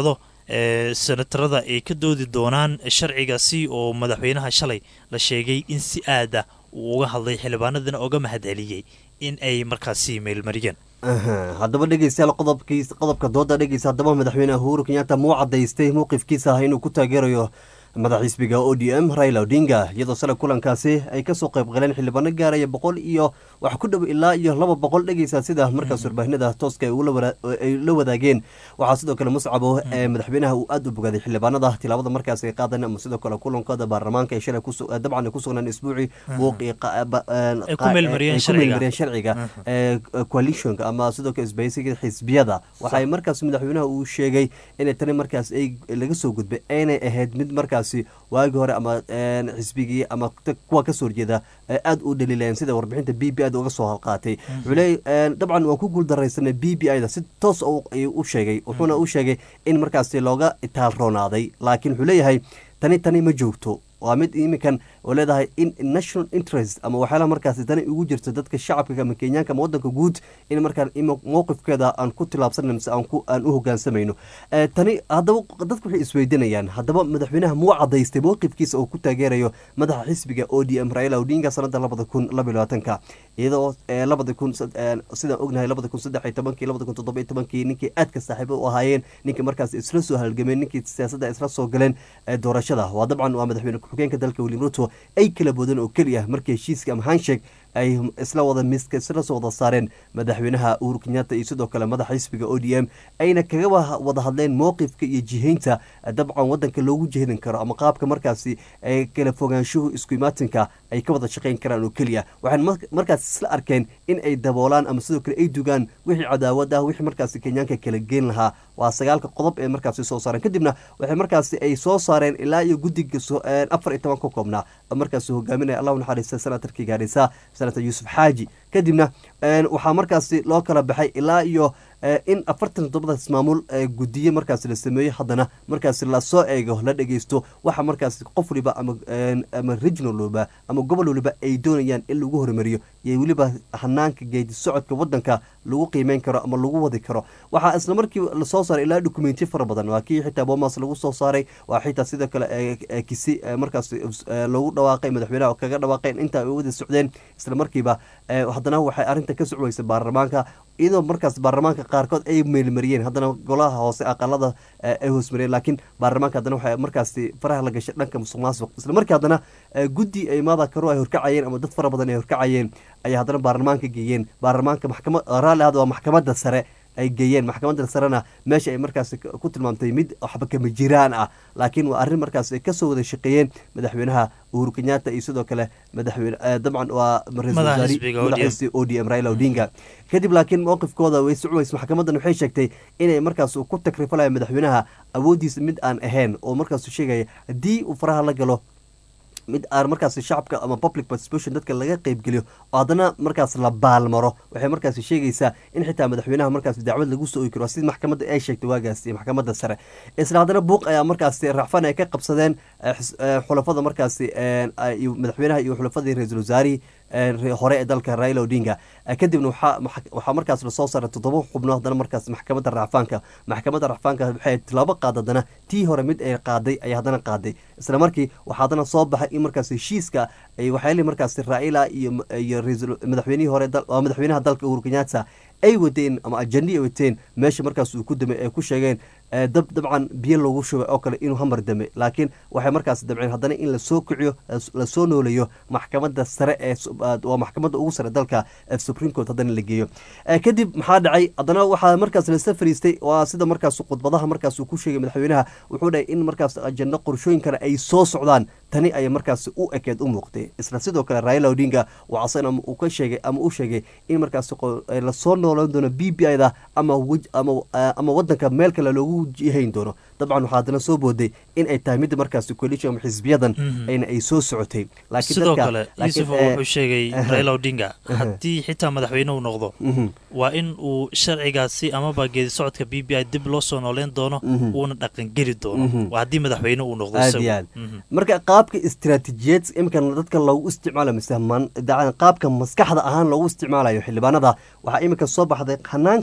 ee senatarada ay ka doodi doonaan sharcigaasi oo madaxweynaha shalay la sheegay in si aada uu uga hadlay xildhibaanadana oga mahadceliyey in ay markaasi meelmariyeen Aha, haddaba dhegeystayaal qodobkiis qodobka dooda dhegeysa haddaba madaxweyne uhuru kenyatta muu cadaystay mowqifkiisa ah inuu ku taageerayo madax xisbiga o d m raila odinga iyadoo shalay kulankaasi ay kasoo qayb galeen xildhibaano gaaraya boqol iyo wax ku dhow ilaa iyo laba boqol dhegeysa sida markaas warbaahinada tooska ay ula wara- ay la wadaageen waxaa sidoo kale muscabo ee madaxweynaha uu aada u bogaaday xildhibaanada tilaabada markaas ay qaadeen ama sidoo kale kulankooda baarlamaanka ay shalay kusu- eh, dabcan ay ku sugnaan isbuucii buuqii qa- ba- een, Ay ku qa- meelmariyeen ay ku sharciga. meelmariyeen sharciga ee coalitionka ama sidoo kale isbahaysiga xisbiyada waxay markaas madaxweynaha uu sheegay inay tani markaas ay laga soo gudbay aynay ahayd mid markaasi waagi hore ama een, xisbigii ama t- kuwa kasoo horjeeda ay aada u dhaliilayeen sida warbixinta b b i da uga soo halqaatay wuxuu leeyay een, dabcan waan ku guuldaraysanay b b i da si toos u- ayuu u sheegay wuxuuna u sheegay in markaasi looga itaalroonaaday laakiin wuxuu leeyahay tani tani ma joogto waa mid iminkan oo leedahay in national interest ama waxyaalaha markaasi tani ugu jirto dadka shacabka ama kenyaanka ama wadanka guud in markaan ima mowqifkeeda aan ku tilaabsanan mise aan ku aan u hogaansamayno Eh, tani haddaba dadku waxay isweydiinayaan haddaba madaxweynaha muu cadaystay mowqifkiisa oo ku taageerayo madaxa xisbiga o d m raila odinga sanada labada kun laba iyo labaatanka iyadoo eh, labada kun sad- eh, sidaan ognahay labada kun saddex iyo tobankii labada kun toddoba iyo tobankii ninkii aadka saaxiibo u ahaayeen ninkii markaas isla soo halgameen ninkii siyaasadda isla soo galeen eh, doorashada waa dabcan waa madaxweyne ku-xigeenka dalka william ruto ay kala boodeen oo keliya markii heshiiska ama handshake ay isla wada miska isla soo wada saareen madaxweynaha uhuru kenyatta iyo sidoo kale madaxa xisbiga o d m ayna kaga wa- wada hadleen mowqifka iyo jihaynta eh, dabcan wadanka loogu jihadin karo ama qaabka markaasi ay kala fogaanshuhu isku imaatinka ay ka wada shaqayn karaan oo keliya waxaan mar- markaas isla arkeen in ay daboolaan ama sidoo kale ay dugaan wixii cadaawad ah wixii markaasi kenyaanka kala geen lahaa waa sagaalka qodob ee markaasi soo saareen kadibna waxay markaasi ay soo saareen ilaa iyo guddiga so- eh, afar iyo toban ka koobnaa oo markaasi hogaaminaya allah u naxariista senatarkii gaarisa senator yuusuf xaaji kadibna een, waxaa markaasi loo kala baxay ilaa iyo eh, in afartan toddobadaas maamul eh, gudiye markaasi la sameeyo haddana markaasi lasoo eego la dhegeysto waxa markaasi qof waliba ama een, ama regional waliba ama gobol waliba ay doonayaan in lagu horumariyo iyo weliba hanaanka geedi socodka wadanka lagu qiimeyn karo ama lagu wadi karo waxaa isla markii lasoo saaray ilaa dokumentiyo fara badan waa kii xitaa bomas lagu soo saaray waa xitaa sidoo kale eh, eh, kisi eh, markaas eh, lagu dhawaaqay madaxweynaha oo kaga dhawaaqeen inta ay wada socdeen isla markiiba eh, haddana waxay arrinta ka socweysay baarlamaanka iyadoo markaas baarlamaanka qaarkood ay meelmariyeen haddana golaha hoose aqalada eh, ay hoosmariyeen laakiin baarlamaanka haddana waxay markaasi faraha la gashay dhanka musuq maasuq isla markii haddana eh, guddi ay maada karo ay horkacayeen ama dad fara badan ay horkacayeen ayaa haddana baarlamaanka geeyeen baarlamaanka maxkamad raalli ahad waa maxkamadda sare ay geeyeen maxkamadda sarena meesha ay markaasi k- ku tilmaamtay mid waxba kama jiraan ah laakiin waa arrin markaas ay kasoo wada shaqeeyeen madaxweynaha uhuru kenyatta iyo sidoo kale madaxweyne eh, dabcan waa ra-iisul Madaxa wasaare- xisbiga madaxa ODM. xisbiga o d m raila odinga kadib laakiin mowqifkooda way socweys maxkamadan waxay sheegtay inay markaas ku takrifalaya madaxweynaha awoodiisa mid aan ahayn oo markaas sheegaya haddii uu faraha la galo mid aan markaas shacabka ama public participation dadka laga qeybgeliyo oo haddana markaas la baalmaro waxay markaas sheegaysaa in xitaa madaxweynaha markaas dacwad lagu soo ogi karo sida maxkamadda ay sheegtay waagaasi maxkamadda sare isla haddana buuq ayaa markaasi racfan ay ka qabsadeen eh, xis- eh, xulafada markaasi eh, iyo madaxweynaha iyo xulafadii ra-iisul wasaarihii eh, re- hore ee dalka raila odinga Eh, kadibna waxaa max- waxaa markaas lasoo saaray toddoba xubno haddana markaas maxkamadda racfaanka maxkamadda racfaanka waxay tilaabo qaad haddana tii hore mid ay qaaday ayay haddana qaaday isla markii waxaa haddana soo baxay in markaas heshiiska ay waxyaalihi markaas raila iyo iyo ra-iisul madaxweynihii hore dal- waa madaxweynaha dalka uhuru kenyatta ay wadeen ama ajandi ay wateen meesha markaas uu ku damay ay ku sheegeen eh, dab dabcan biyo loogu shubay oo kale inuu hamar dame laakiin waxay markaas dabceen haddana in lasoo kiciyo las- lasoo nooleeyo maxkamadda sare ee su- ah, waa maxkamadda ugu sare dalka ee supreme court haddana la geeyo Eh, kadib maxaa dhacay haddana waxaa markaas lasa fariistay waa sida markaas khudbadaha markaas uu ku sheegay madaxweynaha wuxuu dhahay in markaas ajando qorshooyinkana ay soo socdaan tani ayay markaas u ekeed u muuqtay isla sidoo kale raila odinga waa asagana uu ka sheegay ama uu sheegay in markaas qo- eh, lasoo noolan doono b b i da ama wej- ama eh, ama wadanka meel kale loogu jihayn doono dabcan waxaa haddana soo booday in ay tahay midda markaas coalition ama xisbiyadan Mhm. ayna ay soo socotay laakiin sidoo dadka- kale laakiin, yuusuf eh, wuxuu sheegay aha. raila odinga Aha. haddii xitaa madaxweyne uu noqdo mhm. waa in uu sharcigaasi amaba geedi socodka b b i dib loo soo nooleyn doono Mhm. uuna dhaqangeli doono Mhm. waa haddii madaxweyne uu noqdo aad isagu. iyo aad Mhm. marka qaabka istiraatiijiyeed iminkan dadka loogu isticmaalo mise man- dacan- qaabka maskaxda ahaan loogu isticmaalayo xildhibaanada waxaa iminka soo baxday hanaankan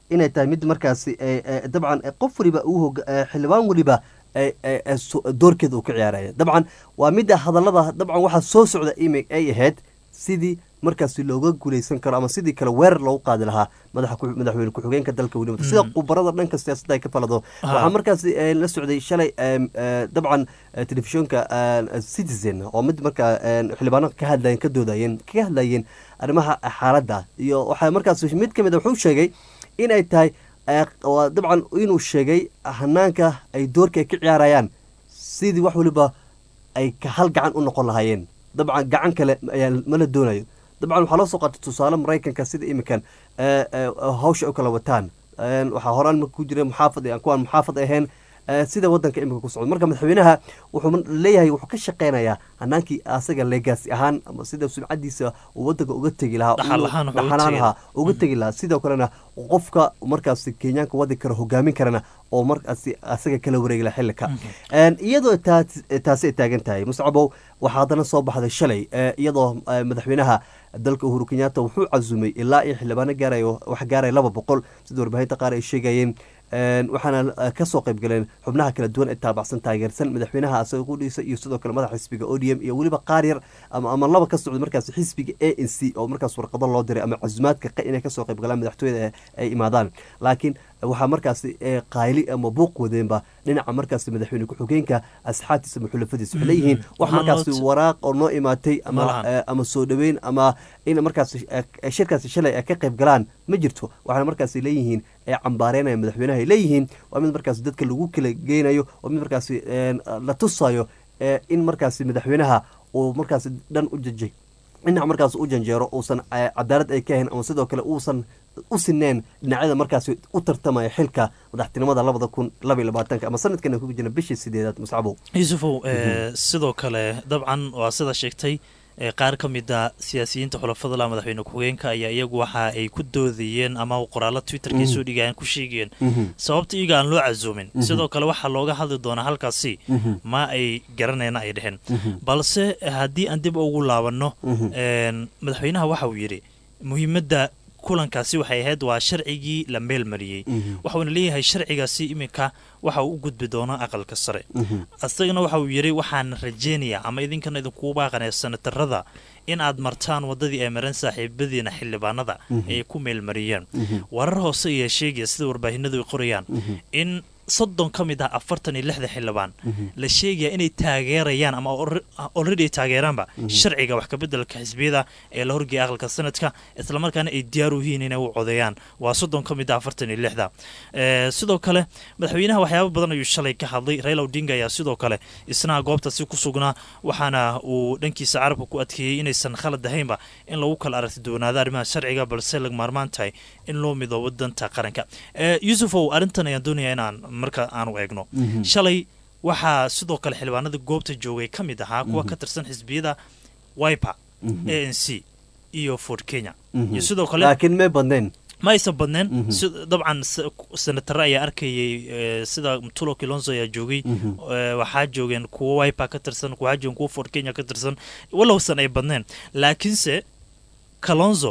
inay tahay mid markaasi eh, eh, dabcan eh, qof waliba uu hoga- eh, xildhibaan waliba eh, eh, eh, so- doorkeeda uu ka ciyaaraya dabcan waa midda hadallada dabcan waxaa soo socda imi ay ahayd sidii markaasi looga guuleysan karo ama sidii kale weerar loogu qaadi lahaa madaxa ku- madaxweyne ku-xigeenka dalka weliba sida khubarada dhanka siyaasadda ay ka falado waxaa markaasi eh, la socday shalay em, eh, dabcan eh, telefishinka eh, citizen oo mid markaa eh, xildhibaano ka hadlayeen ka doodayeen kaga hadlayeen arrimaha xaaladda iyo waxaa markaasi mid ka mid a wuxuu sheegay inay tahay eh, waa dabcan inuu sheegay hanaanka ay doorka ay ka ciyaarayaan sidii wax waliba ay ka hal gacan u noqon lahaayeen dabcan gacan kale ayaa mala doonayo dabcan waxaa loo soo qaatay tusaale maraykanka sida iminkan eh, eh, hawsha ay u kala wataan Eh, waxaa horaan marka ku jira muxaafad aan kuwaan muxaafad ahayn eh, sida wadanka iminka ku socdo marka madaxweynaha wuxuu leeyahay wuxuu ka shaqeynayaa hanaankii asaga legaasi ahaan ama sida sumcadiisa uu wadanka uga tegi lahaa Dhaxal uu- ahaan wuxuu uga dhaxal tegi ahaan uga tegi lahaa sidoo kalena qofka markaasi kenyaanka wadi kara hogaamin karana oo markaasi asaga kala wareegi lahaa xilika Een, iyadoo taas- taasi ay taagan tahay muscabow waxaa haddana soo baxday shalay eh, iyadoo eh, madaxweynaha dalka uhuru kenyatta wuxuu casumay ilaa iyo xildhibaano gaarayo wax gaaraya laba boqol sida warbaahinta qaar ay sheegayeen Een, waxaana eh, kasoo qayb galeen xubnaha kala duwan ee taabacsan taageersan madaxweynaha asaga qudhiisa iyo sidoo kale madaxa xisbiga odm iyo weliba qaar yar ama ama laba ka socda markaas xisbiga a n c oo markaas warqado loo diray ama casumaadka qa- inay kasoo qayb galaan madaxtooyada ay- ay imaadaan laakiin waxaa markaasi eh, qayli ama buuq wadeenba dhinaca markaasi madaxweyne ku-xigeenka asxaabtiisa ama xulafadiisa waxay leeyihiin wax Waxaa markaasi loo- waraaq oo noo imaatay ama Malahan. eh, ama soo dhoweyn ama in markaasi eh, shirkaasi shalay ay ka qayb galaan ma jirto waxaana markaasi leeyihiin ee cambaareynaya madaxweynaha ay leeyihiin waa mid markaasi dadka lagu kala geynayo waa mid markaasi een, la tusayo ee, in markaasi madaxweynaha uu markaasi dhan u jajay dhinac markaas u janjeero uusan eh, cadaalad ay ka ahayn ama sidoo kale uusan u sineen dhinacyada markaasi u tartamaya xilka madaxtinimada labada kun laba iyo labaatanka ama sanadkan ku jirna bishii sideedaad muscabow yuusufow eh, sidoo kale dabcan waa sida sheegtay eh, qaar ka mid a siyaasiyiinta xulafada la madaxweyne ku-xigeenka ayaa iyagu waxa ay ku doodayeen ama qoraallo twitterkii soo dhigayaan ku sheegayeen sababta iyaga aan loo casuumin sidoo kale waxaa looga hadli doonaa halkaasi ma ay garanayna ay dheheen balse haddii aan dib ugu laabanno een, madaxweynaha waxa uu yidhi muhiimadda kulankaasi waxay ahayd waa sharcigii la meel mariyey waxuuna leeyahay sharcigaasi iminka waxa uu u gudbi doonaa aqalka sare isagana waxa uu yidhi waxaan rajeynayaa ama idinkana idinkugu baaqanaya sanatarada in aad martaan wadadii ay mareen saaxiibadiina xildhibaanada ay ku meelmariyeen warar hoose ayaa sheegaya sida warbaahinadu ay qorayaan in soddon ka mid ah afartan iyo lixda xildhibaan la sheegaya inay taageerayaan ama already ay taageeraanba sharciga wax kabeddelka xisbiyada ee la horgeeya aqalka sanadka islamarkaana ay diyaar u yihiin inay u codeeyaan waa soddon ka mid ah afartan iyo lixda Eh, sidoo kale madaxweynaha waxyaabo badan ayuu shalay ka hadlay raila odinga ayaa sidoo kale isna goobtaasi ku sugnaa waxaana uu dhankiisa carabka ku adkeeyey inaysan khalad ahaynba in lagu kala aragti doonaado arrimaha sharciga balse lag maarmaan tahay in loo midoobo danta qaranka Eh, yuusufow arrintan ayaan doonaya inaan marka aanu eegno shalay waxaa sidoo kale xildhibaanada goobta joogay ka mid ahaa kuwa ka tirsan xisbiyada wiper a n c iyo ford kenya iyo sidoo kale laakiin may badnayn ma aysan badneen si- dabcan s- senatare ayaa arkayay eh, sida mtulo kilonzo ayaa joogay Eh, waxaa joogeen kuwo wiper ka tirsan waxaa joogeen kuwo ford kenya ka tirsan walowsan ay badneen laakiinse kalonzo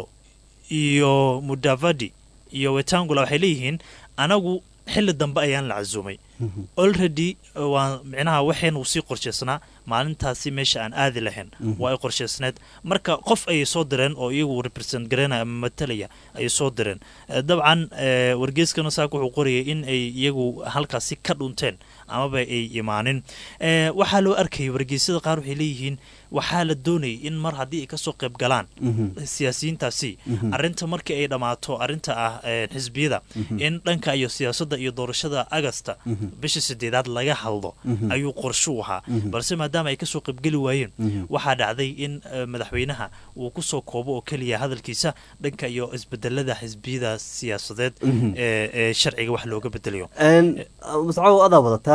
iyo mudavadi iyo wetangula waxay leeyihiin anagu xili dambe ayaan la casuumay already uh, waa micnaha waxaynu sii qorshaysnaa maalintaasi meesha aan aadi lahayn waa ay qorshaysneed marka qof ayay soo direen oo iyagu represent garanaya ama matalaya ayay soo direen Eh, dabcan eh, wargeyskana saak wuxuu qorayay in ay iyagu halkaasi ka dhunteen amaba ay imaanin Eh, waxaa loo arkayay wargeysyada qaar waxay leeyihiin waxaa la doonayay in mar haddii ay kasoo qayb galaan siyaasiyiintaasi arrinta markii ay dhammaato arrinta ah eh, xisbiyada in dhanka iyo siyaasadda iyo doorashada agasta bisha sideedaad laga hadlo ayuu qorshuu ahaa balse maadaama ay kasoo qaybgeli waayeen waxaa dhacday in eh, madaxweynaha uu kusoo koobo oo keliya hadalkiisa dhanka iyo isbedelada xisbiyada siyaasadeed ee ee sharciga wax looga bedelayo mascaw adaa wadataa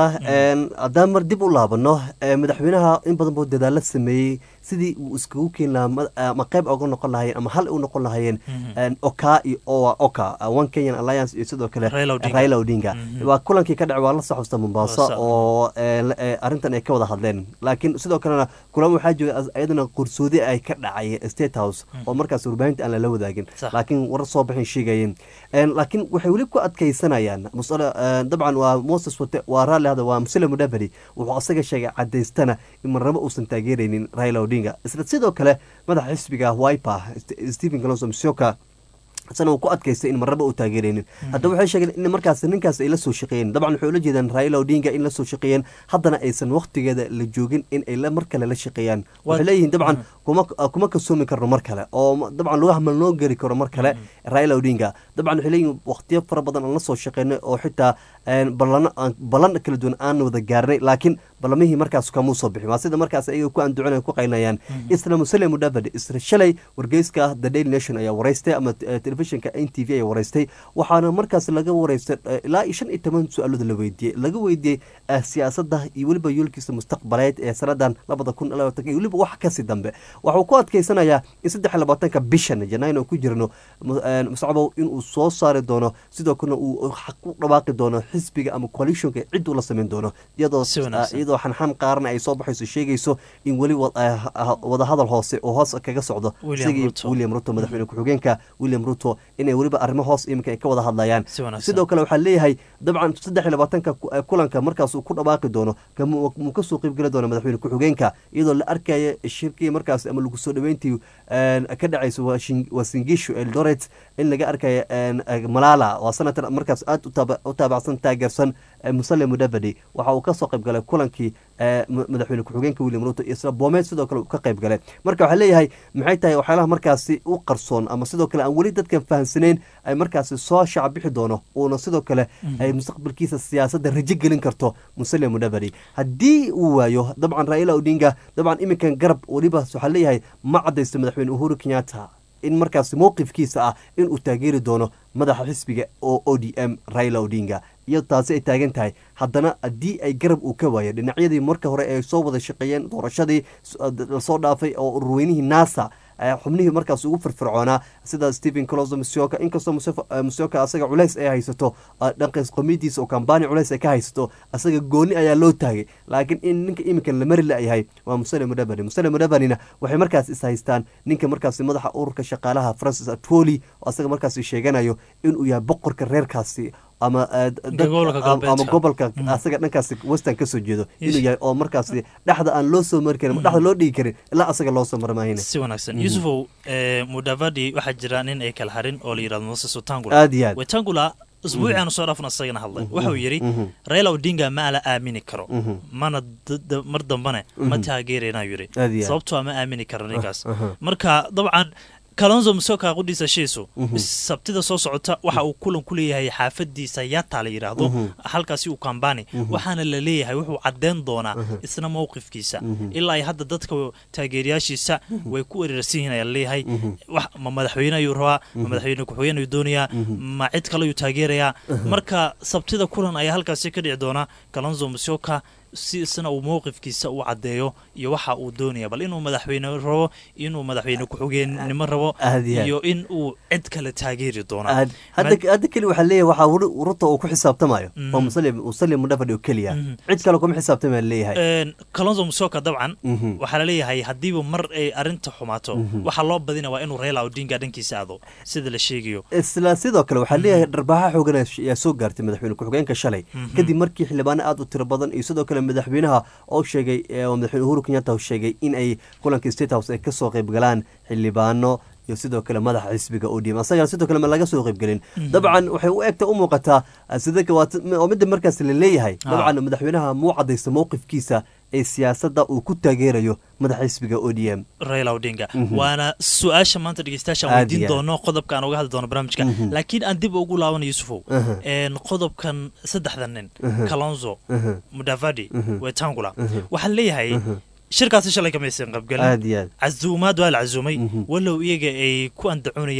een, haddaan mar dib u laabano ee, madaxweynaha in badan buu dadaalo sameeyey sidii uu iskugu keeni lahaa ma- ama qayb oga noqon lahayeen ama hal u noqon lahayeen een, oka iyo owa oka uh, one kenyan alliance iyo sidoo kale Raila Odinga. raila odinga Mhm. waa kulankii ka dhacay waa la saxusta mombasa Mombasa. oo ee, la- ee, arrintan ay ka wada hadleen laakiin sidoo kalena kulamo waxaa jooga as- ayadana qarsoodi ay ka dhacay state house oo markaas warbaahinta aan lala wadaagin Sax. laakiin warar soo baxin sheegayeen Een, laakiin waxay weli ku adkaysanayaan musale een, dabcan waa moses wate waa raalli hada waa muslim mudabari wuxuu asaga sheegay cadaystana in marnabo uusan taageeraynin raila odinga isla sidoo kale madaxa xisbiga wiper St- stephen kalonso msioka isana uu ku adkaystay in marnaba uu taageeraynin haddaba waxay sheegeen in markaas ninkaas ay la soo shaqeeyeen dabcan waxay ula jeedaan raila odinga in la soo shaqeeyeen haddana aysan waqtigeeda la joogin in ay la mar kale la shaqeeyaan waxay leeyihiin dabcan kuma kuma kasoomi karno mar kale oo ma- dabcan lagu hamal noo geri karo mar kale raila odinga dabcan waxay leeyihiin waqtiyo fara badan aan la soo shaqeynay oo xitaa een, ballano aan- ballan kala duwan aan wada gaarnay laakiin ballamihii markaas kamuu soo bixin waa sida markaas ayaga ku anducinaya ku qaylinayaan isla muslim mudabadi isla shalay wargeyska the daily nation ayaa waraystay ama eh, telefishinka n t v ayaa waraystay waxaana markaas laga waraystay eh, ilaa iyo shan iyo toban su-aalood la weydiiyey laga weydiiyey eh, siyaasadda iyo weliba yoolkiisa mustaqbaleed ee sanadan labada kun iyo labaatanka iyo weliba wax kasii dambe waxuu ku adkaysanayaa in saddex iyo labaatanka bishan janaayo ku jirno mu- eh, muscabow inuu soo saari doono sidoo kalena uu xaq ku dhawaaqi doono xisbiga ama coalitionka cid uu la samayn doono iyadoo Si wanaagsan. iyadoo xanxan qaarna ay soo baxayso sheegayso in weli wa- eh, ha- wadahadal hoose oo hoos kaga socdo William isagii Ruto. william ruto madaxweyne ku-xigeenka william ruto inay weliba arrimo hoos iminka ay ka wada hadlayaan Si wanaagsan. sidoo kale waxaa leeyahay dabcan saddex iyo labaatanka ku- eh, kulanka markaas uu ku dhawaaqi doono kamu muu kasoo qeybgeli doono madaxweyne ku-xigeenka iyadoo la arkaya shirkii markaas ama lagu soo dhaweyntii een, ka dhacayso waa Shin- waa singishu eldoret in laga arkaya een, eh, malala waa senator markaas aad u taaba- u taabacsan taageersan eh, musale mudavadi waxa uu kasoo qayb galay kulankii eh, ma- madaxweyne ku-xigeenka william ruto iyo isla boomeed sidoo kale uu ka qayb galay marka waxaa leeyahay maxay tahay waxyaalaha markaasi u qarsoon ama sidoo kale aan weli dadkan fahamsanayn ay markaasi soo shacab bixi doono uuna sidoo kale ay mustaqbalkiisa siyaasadda rajo gelin karto musale mudavadi haddii uu waayo dabcan raila odinga dabcan iminkan garab weliba waxaa leeyahay ma cadaysto madaxweyne uhuru kenyatta in markaasi mowqifkiisa ah inuu taageeri doono madaxa xisbiga oo o d m raila odinga iyo taasi ay taagan tahay haddana haddii ay garab uu ka waayo dhinacyadii marka hore ay soo wada shaqeeyeen doorashadii s- lasoo dhaafay oo ururweynihii nasa eh, xubnihii markaas ugu firfircoonaa sida stephen closo musioka inkastoo Musef- eh, musioka asaga culays ay haysato eh, dhankaas qomidiisa oo kambani culays ay ka haysato asaga gooni ayaa loo taagay laakiin in ninka iminka la mari la-yahay waa musale mudabani musale mudabanina waxay markaas is haystaan ninka markaasi madaxa ururka shaqaalaha francis atwoli oo asaga markaasi sheeganayo inuu yahay boqorka reerkaasi ama eh, dad- Gobolka ama- ama galbeedka. gobolka asaga dhankaasi western kasoo jeedo inuu yahay oo markaasi dhexda aan loo soo mari karin ama dhexda loo dhigi karin ilaa asaga loo soo marmaahina si wanaagsan yusufow eh, mudavadi waxaa jira nin ay kala harin oo la yidhahdo moses wetangula aad iyo aad wetangula usbuuciaanu soo dhaafna asagana hadlay wuxuu yidhi mhm. raila odinga ma la aamini karo Mhm. mana d- d- mar dambane ma taageerayna yidhi Aad iyo aad. sababtoo ma aamini karo ninkaas aha. marka dabcan kalonzo musoka qudhiisa shiisu Mhm. sabtida soo socota waxa uu kulan ku leeyahay xaafadiisa yata la yidhaahdo Mhm. halkaasi uu kambani waxaana la leeyahay wuxuu caddeyn doonaa isna mowqifkiisa ilaa ay hadda dadka taageerayaashiisa way ku wereersan yihiin ayaa laleeyahay wax ma madaxweyne ayuu rabaa ma madaxweyne ku-xigeen ayuu doonayaa ma cid kale ayuu taageerayaa marka sabtida kulan ayaa halkaasi ka dhici doona kalonzo musoka si isna uu mowqifkiisa u caddeeyo iyo waxa uu doonaya bal inuu madaxweyne rabo inuu madaxweyne ku-xigeenimo rabo Aad iyo aad. iyo in uu cid kale taageeri doono aad hadda hadda keli waxaa leeyahay waxaa wuri- ruto uu ku xisaabtamayo waa musalim musalim mudhafadhi oo keliya cid kale kuma xisaabtamaya leeyahay Een, kalonzo musoka dabcan Mhm. waxaa laleeyahay haddiiba mar ay arrinta xumaato waxaa loo badina waa inuu reela odinga dhankiisa aado sida la sheegayo isla sidoo kale waxaa leeyahay dharbaaxa xoogan ayaa soo gaartay madaxweyne ku-xigeenka shalay kadib markii xildhibaano aad u tiro badan iyo sidoo kale madaxweynaha oo sheegay ee, oo madaxweyne uhuru kenyatta uu sheegay in ay kulanka state house ay kasoo qayb galaan xildhibaano iyo sidoo kale madaxa xisbiga odm asagana sidoo kale ma laga soo qaybgelin dabcan waxay u egta u muuqataa ah, sida ka- waa t- oo midda markaas la leeyahay Ah. dabcan madaxweynaha muu cadaysta mowqifkiisa ee siyaasadda uu ku taageerayo madaxa xisbiga odm raila odinga waana su-aasha maanta dhegeystayaashaan Aad weydiin iyo aad. doono qodobka aan uga hadli doono barnaamijka laakiin aan dib ugu laabana yusufow Aha. Een, qodobkan saddexda nin kalonzo Aha. mudavadi wetangula waxaa leeyahay shirkaasi shalay kamaysan qaybgelin aad iyo aad casuumaad waa la casuumay Mhm. walow iyaga ay ku andacoonayaan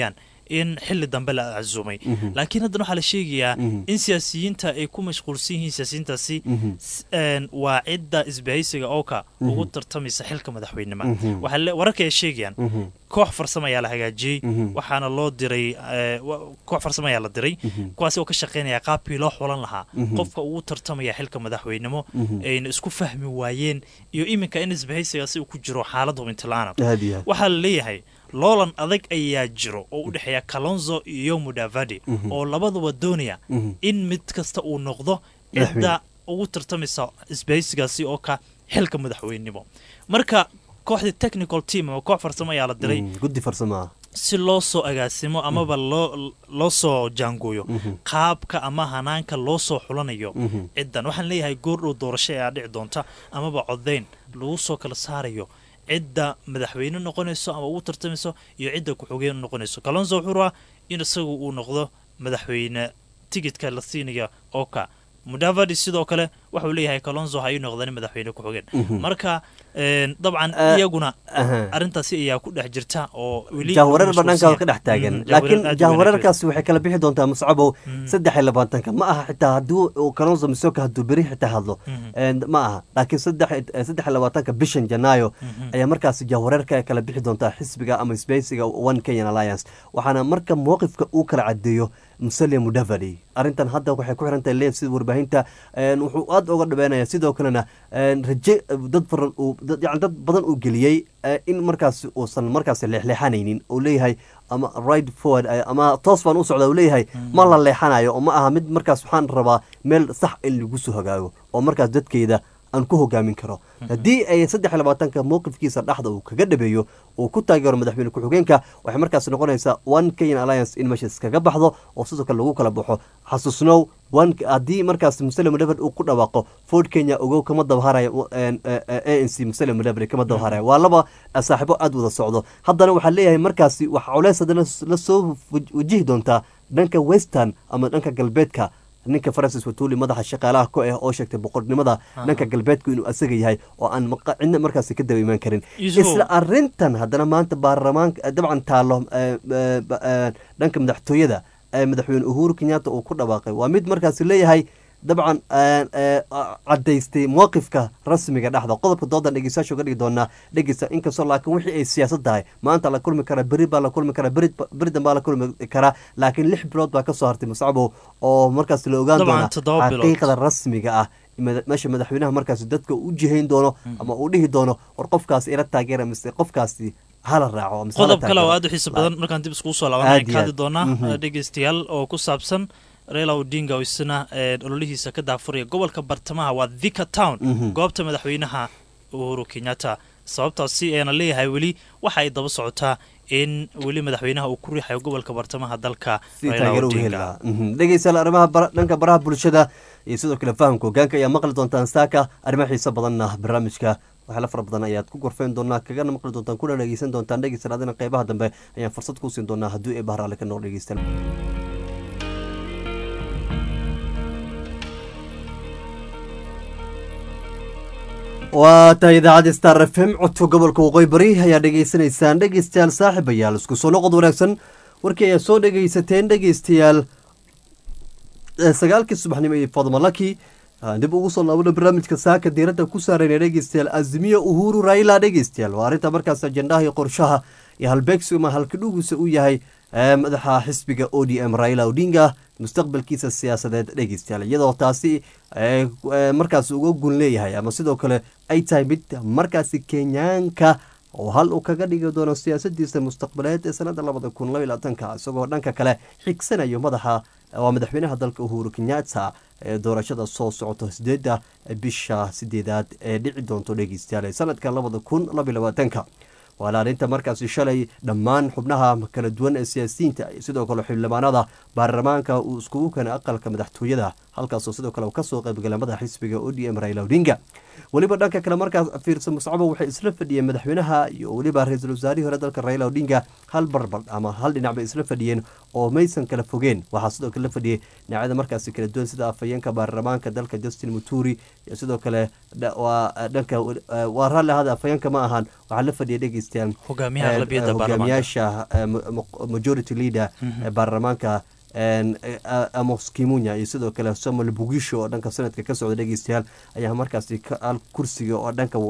in xili dambe la casuumay laakiin haddana waxaa la sheegayaa in siyaasiyiinta ay ku mashquulsan yihiin siyaasiyiintaasi s- een, waa cidda isbahaysiga ooka ugu tartamaysa xilka madaxweynima Waxaa le- wararka ay sheegayaan koox farsamo ayaa la hagaajiyey waxaana loo diray eh, wa- koox farsamo ayaa la diray kuwaasi oo ka shaqaynaya qaabkii loo xulan lahaa qofka ugu tartamaya xilka madaxweynimo ayna isku fahmi waayeen iyo iminka in isbahaysigaasi uu ku jiro xaalad hubintilaana aad iyo aad waxaa la leeyahay loolan adag ayaa jiro oo u dhexeeya kalonzo iyo mudavadi oo labaduba doonaya in mid kasta uu noqdo cidda ugu tartamaysa isbahaysigaasi oo ka xilka madaxweynimo marka kooxdii technical team ama koox farsamo ayaa la diray Mm, guddi farsamo ah si loo soo agaasimo amaba loo loo soo jaangooyo qaabka ama hanaanka loo soo xulanayo ciddan waxaan leeyahay goordhow doorasho ayaa dhici doonta amaba codayn lagu soo kala saarayo cidda madaxweyne noqonayso ama ugu tartamayso iyo cidda ku-xogeen noqonayso kalonso wuxuu rabaa in isagu uu noqdo madaxweyne tigidka la siinaya oo ka mudavadi sidoo kale waxauu leeyahay kalonso ha ii noqdani madaxweyne ku-xogeen marka een, dabcan Ah, iyaguna aha. arrintaasi ayaa ku dhex jirta oo weli jahwareer lagu banaanka mashquulsan ka dhex taagan Mm, laakiin jahwareer aad u jahwareerkaasi waxay kala bixi doontaa muscabow saddex iyo labaatanka ma aha xitaa hadduu uu kalonso misoka hadduu beri xitaa hadlo And ma aha laakiin saddex eh, saddex iyo labaatanka bishan janaayo ayaa markaasi jahwareerka kala bixi doontaa xisbiga ama sbeysiga one kenyan alliance waxaana marka mowqifka uu kala cadeeyo musalia mudavadi arrintan hadda waxay ku xiran tahay leen sida warbaahinta een, wuxuu aad uga dhabeynaya sidoo kalena een, raje dad faran uu dad yani dad badan uu geliyey eh, in markaas uusan markaas leexleexanaynin uu leeyahay ama right forward eh, ama toos baan u socda uu leeyahay ma la leexanayo oo ma aha mid markaas waxaan rabaa meel sax in lagu soo hogaago oo markaas dadkeyda aan ku hogaamin karo haddii ay saddex iyo labaatanka mowqifkiisa dhexda uu kaga dhabeeyo uu ku taageero madaxweyne ku-xigeenka waxay markaas noqonaysaa one kenyan alliance in meesha iskaga baxdo oo sidoo kale lagu kala baxo xasuusnow one haddii markaas muslim mudavadi uu ku dhawaaqo ford kenya ogow kama dabaharayo a n c muslim mudavadi kama dabaharayo waa laba eh, saaxiibo aad wada socdo haddana waxaa leeyahay markaasi waxa culeys haddana la soo waj- wajihi doontaa dhanka western ama dhanka galbeedka ninka francis watuli madaxa shaqaalaha ku ah oo sheegtay boqornimada dhanka galbeedku inuu asaga yahay oo aan maqa- cidna markaasi ka daba imaan karin Yusufow. isla arintan haddana maanta baarlamaanka eh, dabcan taalo eh, eh, ba- eh, dhanka madaxtooyada ee madaxweyne uhuru kenyatta uu ku dhawaaqay waa mid markaasi leeyahay dabcan eh, eh, cadaystay mowqifka rasmiga dhexda qodobka doodan dhegeystayaasha uga dhigi doonaa dhegeysta inkastoo laakiin wixii ay siyaasad tahay maanta la kulmi karaa beri baa la kulmi karaa beri beri dambaa la kulmi karaa laakiin lix bilood baa kasoo hartay muscabow oo markaas la ogaan Dabcan, doona toddoba bilood. xaqiiqada rasmiga ah mada- meesha madaxweynaha markaasi dadka u jihayn doono ama uu dhihi doono war qofkaasi ila taageera mise qofkaasi hala raaco mise hala qodob kale oo taageero. aad u xiiso badan markaan dib iskugu soo laabanay Aad iyo ka hadli aad. doonaa Mhm. eh, dhegeystayaal oo ku saabsan Raila Odinga oo isna eh, ololihiisa ka daafuraya gobolka bartamaha waa Thika Town Mhm. goobta madaxweynaha Uhuru Kenyatta sababtaasi ayana leeyahay weli waxa ay daba socotaa in weli madaxweynaha uu ku riixayo gobolka bartamaha dalka si Raila taageero uga heli Odinga lahaa Mhm. dhegeystayaal arrimaha bara- dhanka baraha bulshada iyo sidoo kale fahamka hogaanka ayaa maqli doontaan saaka arrimaha xiiso badanna barnaamijka waxyaala fara badan ayaad ku gorfeyn doonaa kagana maqli doontaan kuna dhegeysan doontaan dhegeystayaal adina qeybaha dambe ayaan fursad kuu siin doonaa haddii ee bahraale ka nool dhegeystayaal waa tahay idaacadda star f m codka gobolka waqooyi bari ayaa dhegeysanaysaan dhegeystayaal saaxiibayaal isku soo noqod wanaagsan warkii ayaa soo dhegeysateen dhegeystayaal eh, sagaalkii subaxnimo iyo fadma laki aan dib ugu soo laabana barnaamijka saaka diiradda ku saarayna dhegeystayaal azimiya uhuru raila dhegeystayaal waa arrinta markaas ajendaha iyo qorshaha iyo halbeegsiga ama halkidhugiisa uu yahay eh, madaxa xisbiga o d m raila odinga mustaqbalkiisa siyaasadeed dhegeystayaal iyadoo taasi eh, eh, markaas uga gun leeyahay ama sidoo kale ay tahay mid markaasi kenyaanka oo hal uu kaga dhigi doono siyaasadiisa mustaqbaleed ee sanada labada kun laba iyo labaatanka isagoo dhanka kale xigsanayo madaxa waa madaxweynaha dalka uhuru kenyatta ee doorashada soo socota sideeda bisha sideedaad ee dhici doonto dhegeystayaal ee sanadka labada kun laba iyo labaatanka waana arrinta markaasi shalay dhammaan xubnaha kala duwan ee siyaasiyiinta iyo sidoo kale xildhibaanada baarlamaanka uu iskugu keenay aqalka madaxtooyada halkaasoo sidoo kale uu kasoo qaybgalay madaxa xisbiga o d m raila odinga weliba dhanka kale markaas fiirsa muscabo waxay isla fadhiyeen madaxweynaha iyo weliba ra-iisul wasaarihii hore dalka raila odinga hal barbar ama hal dhinac bay isla fadhiyeen oo maysan kala fogeen waxaa sidoo kale la fadhiyey dhinacyada markaasi kala duwan sida afhayeenka baarlamaanka dalka justin muturi iyo sidoo kale waa dhanka waa raalli ahaada afhayeenka ma ahaan waxaa la fadhiyay dhegeystayaal hogaamiyaha aqlabiyadda baarlamaanka hogaamiyaasha majority leader ee baarlamaanka amos kimunya iyo sidoo kale samuel bugisho oo dhanka sanadka ka socda dhegeystayaal ayaa markaasi al kursiga oo dhanka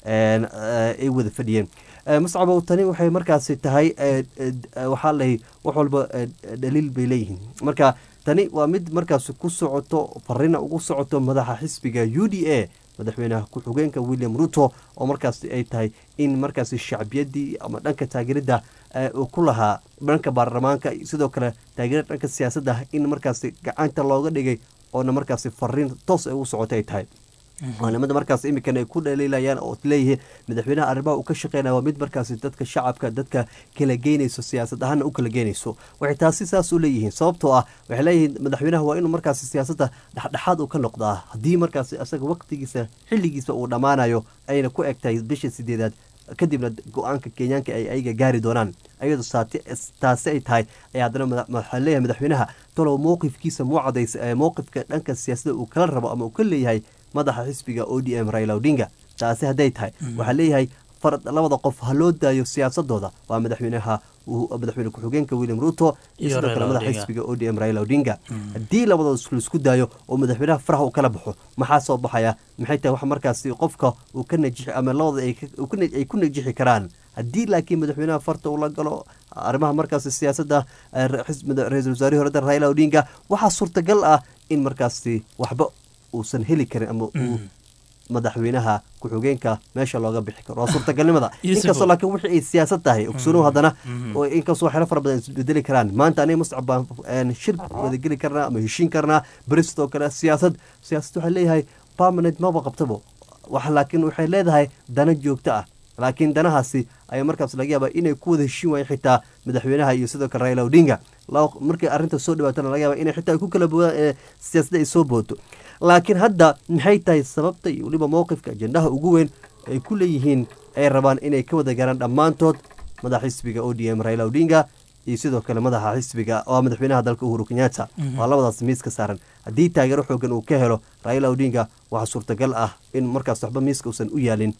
ay wada fadhiyeen muscabow tani waxay markaasi tahay waxaa lahay wax walba dhaliil bay leeyihiin marka tani waa mid markaasi ku socoto farina ugu socoto madaxa xisbiga u d a madaxweynaha ku-xigeenka william ruto oo markaasi ay tahay in markaasi shacbiyadii ama dhanka taageerada uu ku lahaa dhanka baarlamaanka sidoo kale taageerada dhanka siyaasadda in markaasi gacanta looga dhigay oona markaasi fariin toos ay ugu socota ay tahay maalimada markaas imikan ay ku dhaliilayaan oo leeyihiin madaxweynaha arrimaha uu ka shaqeynaya waa mid markaasi dadka shacabka dadka kala geynayso siyaasad ahaana u kala geynayso waxay taasi saas u leeyihiin sababtoo ah waxay leeyihiin madaxweynaha waa inuu markaasi siyaasadda dhexdhexaad uu ka noqdaa haddii markaasi isaga waqtigiisa xilligiisa uu dhammaanayo ayna ku eg tahay bisha sideedaad kadibna go-aanka kenyaanka ay ayaga gaari doonaan ayadoo taasi ay tahay ayaa haddana waxaa leeyahay madaxweynaha talow mowqifkiisa muu cadaysa mowqifka dhanka siyaasadda uu kala rabo ama uu ka leeyahay madaxa xisbiga o d m raila odinga taasi hadday tahay waxaa leeyahay labada qof ha loo daayo siyaasadooda waa madaxweynaha madaxweyne ku-xigeenka william ruto iyo sidoo kale madaxa xisbiga o d m raila odinga haddii labadood laisku daayo oo madaxweynaha faraha uu kala baxo maxaa soo baxaya maxay tahay wax markaasi qofka uu ka najixi ama labada ay ku najixi karaan haddii laakiin madaxweynaha farta uu la galo arrimaha markaasi siyaasadda ra-iisul wasaarihii horeda raila odinga waxaa suurtagal ah in markaasi waxba uusan heli karin ama uu madaxweynaha ku-xigeenka meesha looga bixi karo waa suurtagalnimada inkastoo laakiin wixii ay siyaasad tahay ogsoonow haddana inkastoo waxyaalo fara badan isbedeli karaan maanta aniga muscab baan shir wadageli karnaa ama heshiin karnaa beri sidoo kale siyaasad siyaasad waxay leeyahay permanent maba qabtabo wax laakiin waxay leedahay dana joogto ah laakiin danahaasi ayaa markaas laga yaabaa inay ku wada heshiin waayeen xitaa madaxweynaha iyo sidoo kale raila odinga markay arrinta soo dhawaatana laga yaaba inay xitaa ku kala boodaan ee siyaasadda ay soo booto laakiin hadda maxay tahay sababta iyo weliba mowqifka ajendaha ugu weyn ay ku leeyihiin ay rabaan inay ka wada gaaraan dhammaantood madaxa xisbiga o d m raila odinga iyo sidoo kale madaxa xisbiga waa madaxweynaha dalka uhuru kenyatta waa labadaas miiska saaran haddii taageero xoogan uu ka helo raila odinga waxaa suurtagal ah in markaas waxba miiska uusan u yaalin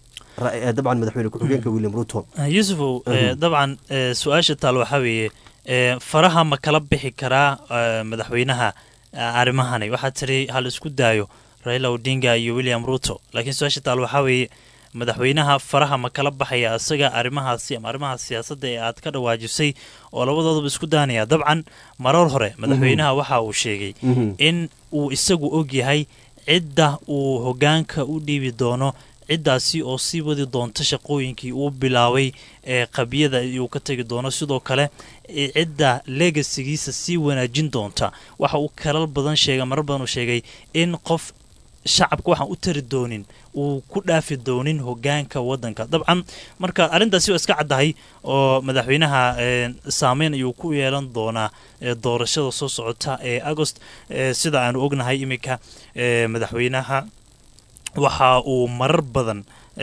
dabcan madaxweyne ku-xigeenka william ruto yusufow dabcan su-aasha taal waxaa weeye faraha ma kala bixi karaa madaxweynaha arrimahani waxaa tiri hal isku daayo raila odinga iyo william ruto laakiin su-aasha taal waxaa weeye madaxweynaha faraha ma kala baxaya isaga arrimahaasi ama arrimaha siyaasadda ee aad ka dhawaajisay oo labadooduba isku daanaya dabcan marar hore madaxweynaha waxa uu sheegay in uu isagu og yahay cidda uu hogaanka u dhiibi doono ciddaasi oo sii wadi doonta shaqooyinkii uu bilaabay ee qabiyada uu ka tegi doono sidoo kale cidda legasigiisa sii wanaajin doonta waxa uu kalal badan sheegay marar badan uu sheegay in qof shacabka waxaan u tari doonin uu ku dhaafi doonin hogaanka wadanka dabcan marka arrintaasi waa iska caddahay oo madaxweynaha saameyn ayuu ku yeelan doonaa doorashada soo socota ee agost sida aanu ognahay iminka madaxweynaha waxa uu marar badan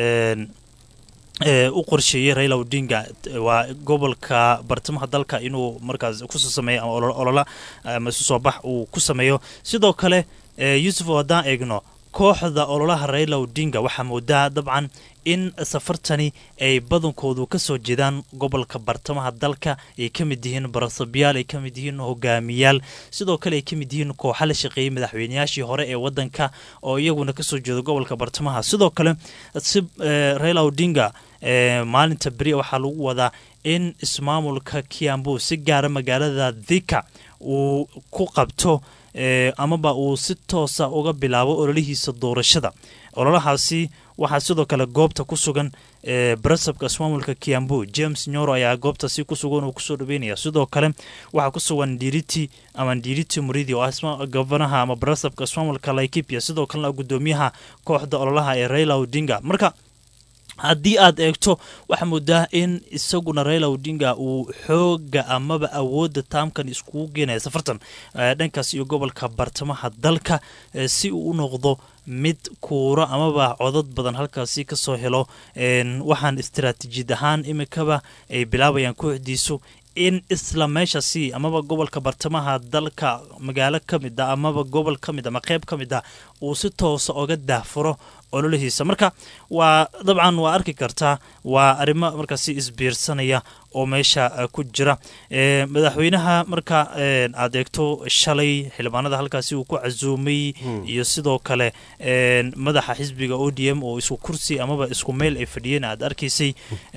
u qorsheeyey raila odinga waa gobolka bartamaha dalka inuu markaas kusoo sameeyo ama olola ama isu soo bax uu ku sameeyo sidoo kale yuusuf haddaan eegno kooxda ololaha raila odinga waxaa moodaa dabcan in safartani ay badankoodu ka soo jeedaan gobolka bartamaha dalka ay ka mid yihiin barasabyaal ay ka mid yihiin hogaamiyaal sidoo kale ay ka mid yihiin kooxa la shaqeeyey madaxweynayaashii hore ee wadanka oo iyaguna kasoo jeeda gobolka bartamaha sidoo kale si raila odinga maalinta beri waxaa lagu wadaa in ismaamulka kiambu si gaara magaalada dhika uu ku qabto amaba uu si toosa uga bilaabo ololihiisa doorashada ololahaasi waxaa sidoo kale goobta ku sugan barasabka ismaamulka kiambu james nyoro ayaa goobtaasi ku sugan uu kusoo dhaweynaya sidoo kale waxaa ku sugan ndiriti ama ndiriti muridi oo ah gobanaha ama barasabka ismaamulka laikipia sidoo kalena gudoomiyaha kooxda ololaha ee raila odinga marka haddii aad eegto waxaa moodaa in isaguna raila odinga uu xooga amaba awoodda taamkan iskugu geenaya safartan dhankaas iyo gobolka bartamaha dalka si uu u noqdo mid kuuro amaba codad badan halkaasi kasoo helo waxaan istaraatiijiyad ahaan imikaba ay bilaabayaan kooxdiisu in isla meeshasi amaba gobolka bartamaha dalka magaalo ka mid a amaba gobol ka mid ama qeyb ka mid a uu si toosa oga daahfuro ololihiisa marka waa dabcan waa arki kartaa waa arrimo markaasi isbiirsanaya oo meesha ku jira madaxweynaha marka aad eegto shalay xildhibaanada halkaasi uu ku casuumay iyo sidoo kale madaxa xisbiga o d m oo isku kursi amaba isku meel ay fadhiyeen aad arkaysay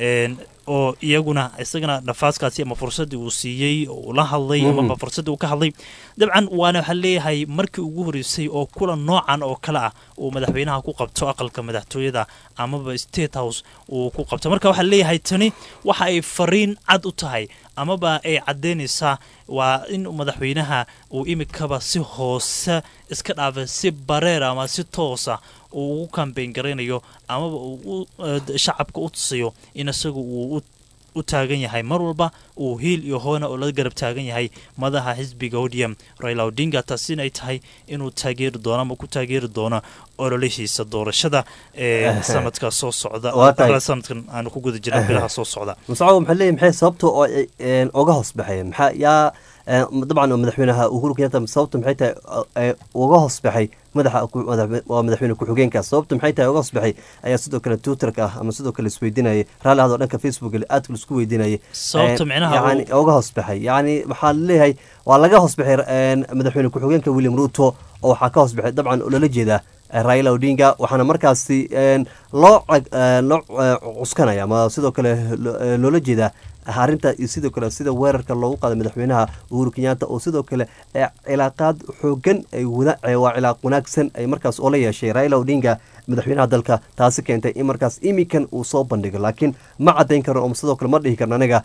oo iyaguna isagana nafaaskaasi ama fursaddii uu siiyey oo uu la hadlay amaba fursaddii uu ka hadlay dabcan waana waxaa leeyahay markii ugu horreysay oo kulan noocan oo kale ah uu madaxweynaha ku qabto aqalka madaxtooyada amaba state house uu ku qabto marka waxaa leeyahay tani waxa ay fariin cad u tahay amaba ay caddaynaysaa waa in madaxweynaha uu imikaba si hoose iska dhaafay si bareer ama si toosa uu ugu kambeyn garaynayo amaba uu shacabka u tusayo in isagu uu u taagan yahay mar walba uu hiil iyo hoona oo la garab taagan yahay madaxa xisbiga odium raila odinga taasina ay tahay inuu taageeri doono ama ku taageeri doono ololihiisa doorashada ee sanadka soo socda sanadkan aanu ku guda jirna bilaha soo socda musacabo maxaa leeyahy maxay sababta oo oga hoos baxeen maxaa yaa dabcan madaxweynaha uhuru kenyatta sababta maxay tahay uga hoos baxay madaxa waa madaxweyne ku-xigeenka sababta maxay tahay uga hoos baxay ayaa sidoo kale twitterka ah ama sidoo kale isweydiinayay raalli ahadoo dhanka facebook aadka laisku weydiinayay sababta micnaha yani uga hoos baxay yacni waxaa leeyahay waa laga hoos baxay madaxweyne ku-xigeenka william ruto oo waxaa ka hoos baxay dabcan oo lala jeedaa raila odinga waxaana markaasi loo loo cuskanaya ama sidoo kale loola jeedaa arrinta iyo sidoo kale sida weerarka loogu qaaday madaxweynaha uhuru kenyatta oo sidoo kale cilaaqaad xoogan waa cilaaq wanaagsan ay markaas oola yeeshay raila odinga madaxweynaha dalka taasi keentay in markaas imikan uu soo bandhigo laakiin ma cadayn karno oo sidoo kale ma dhihi karno aniga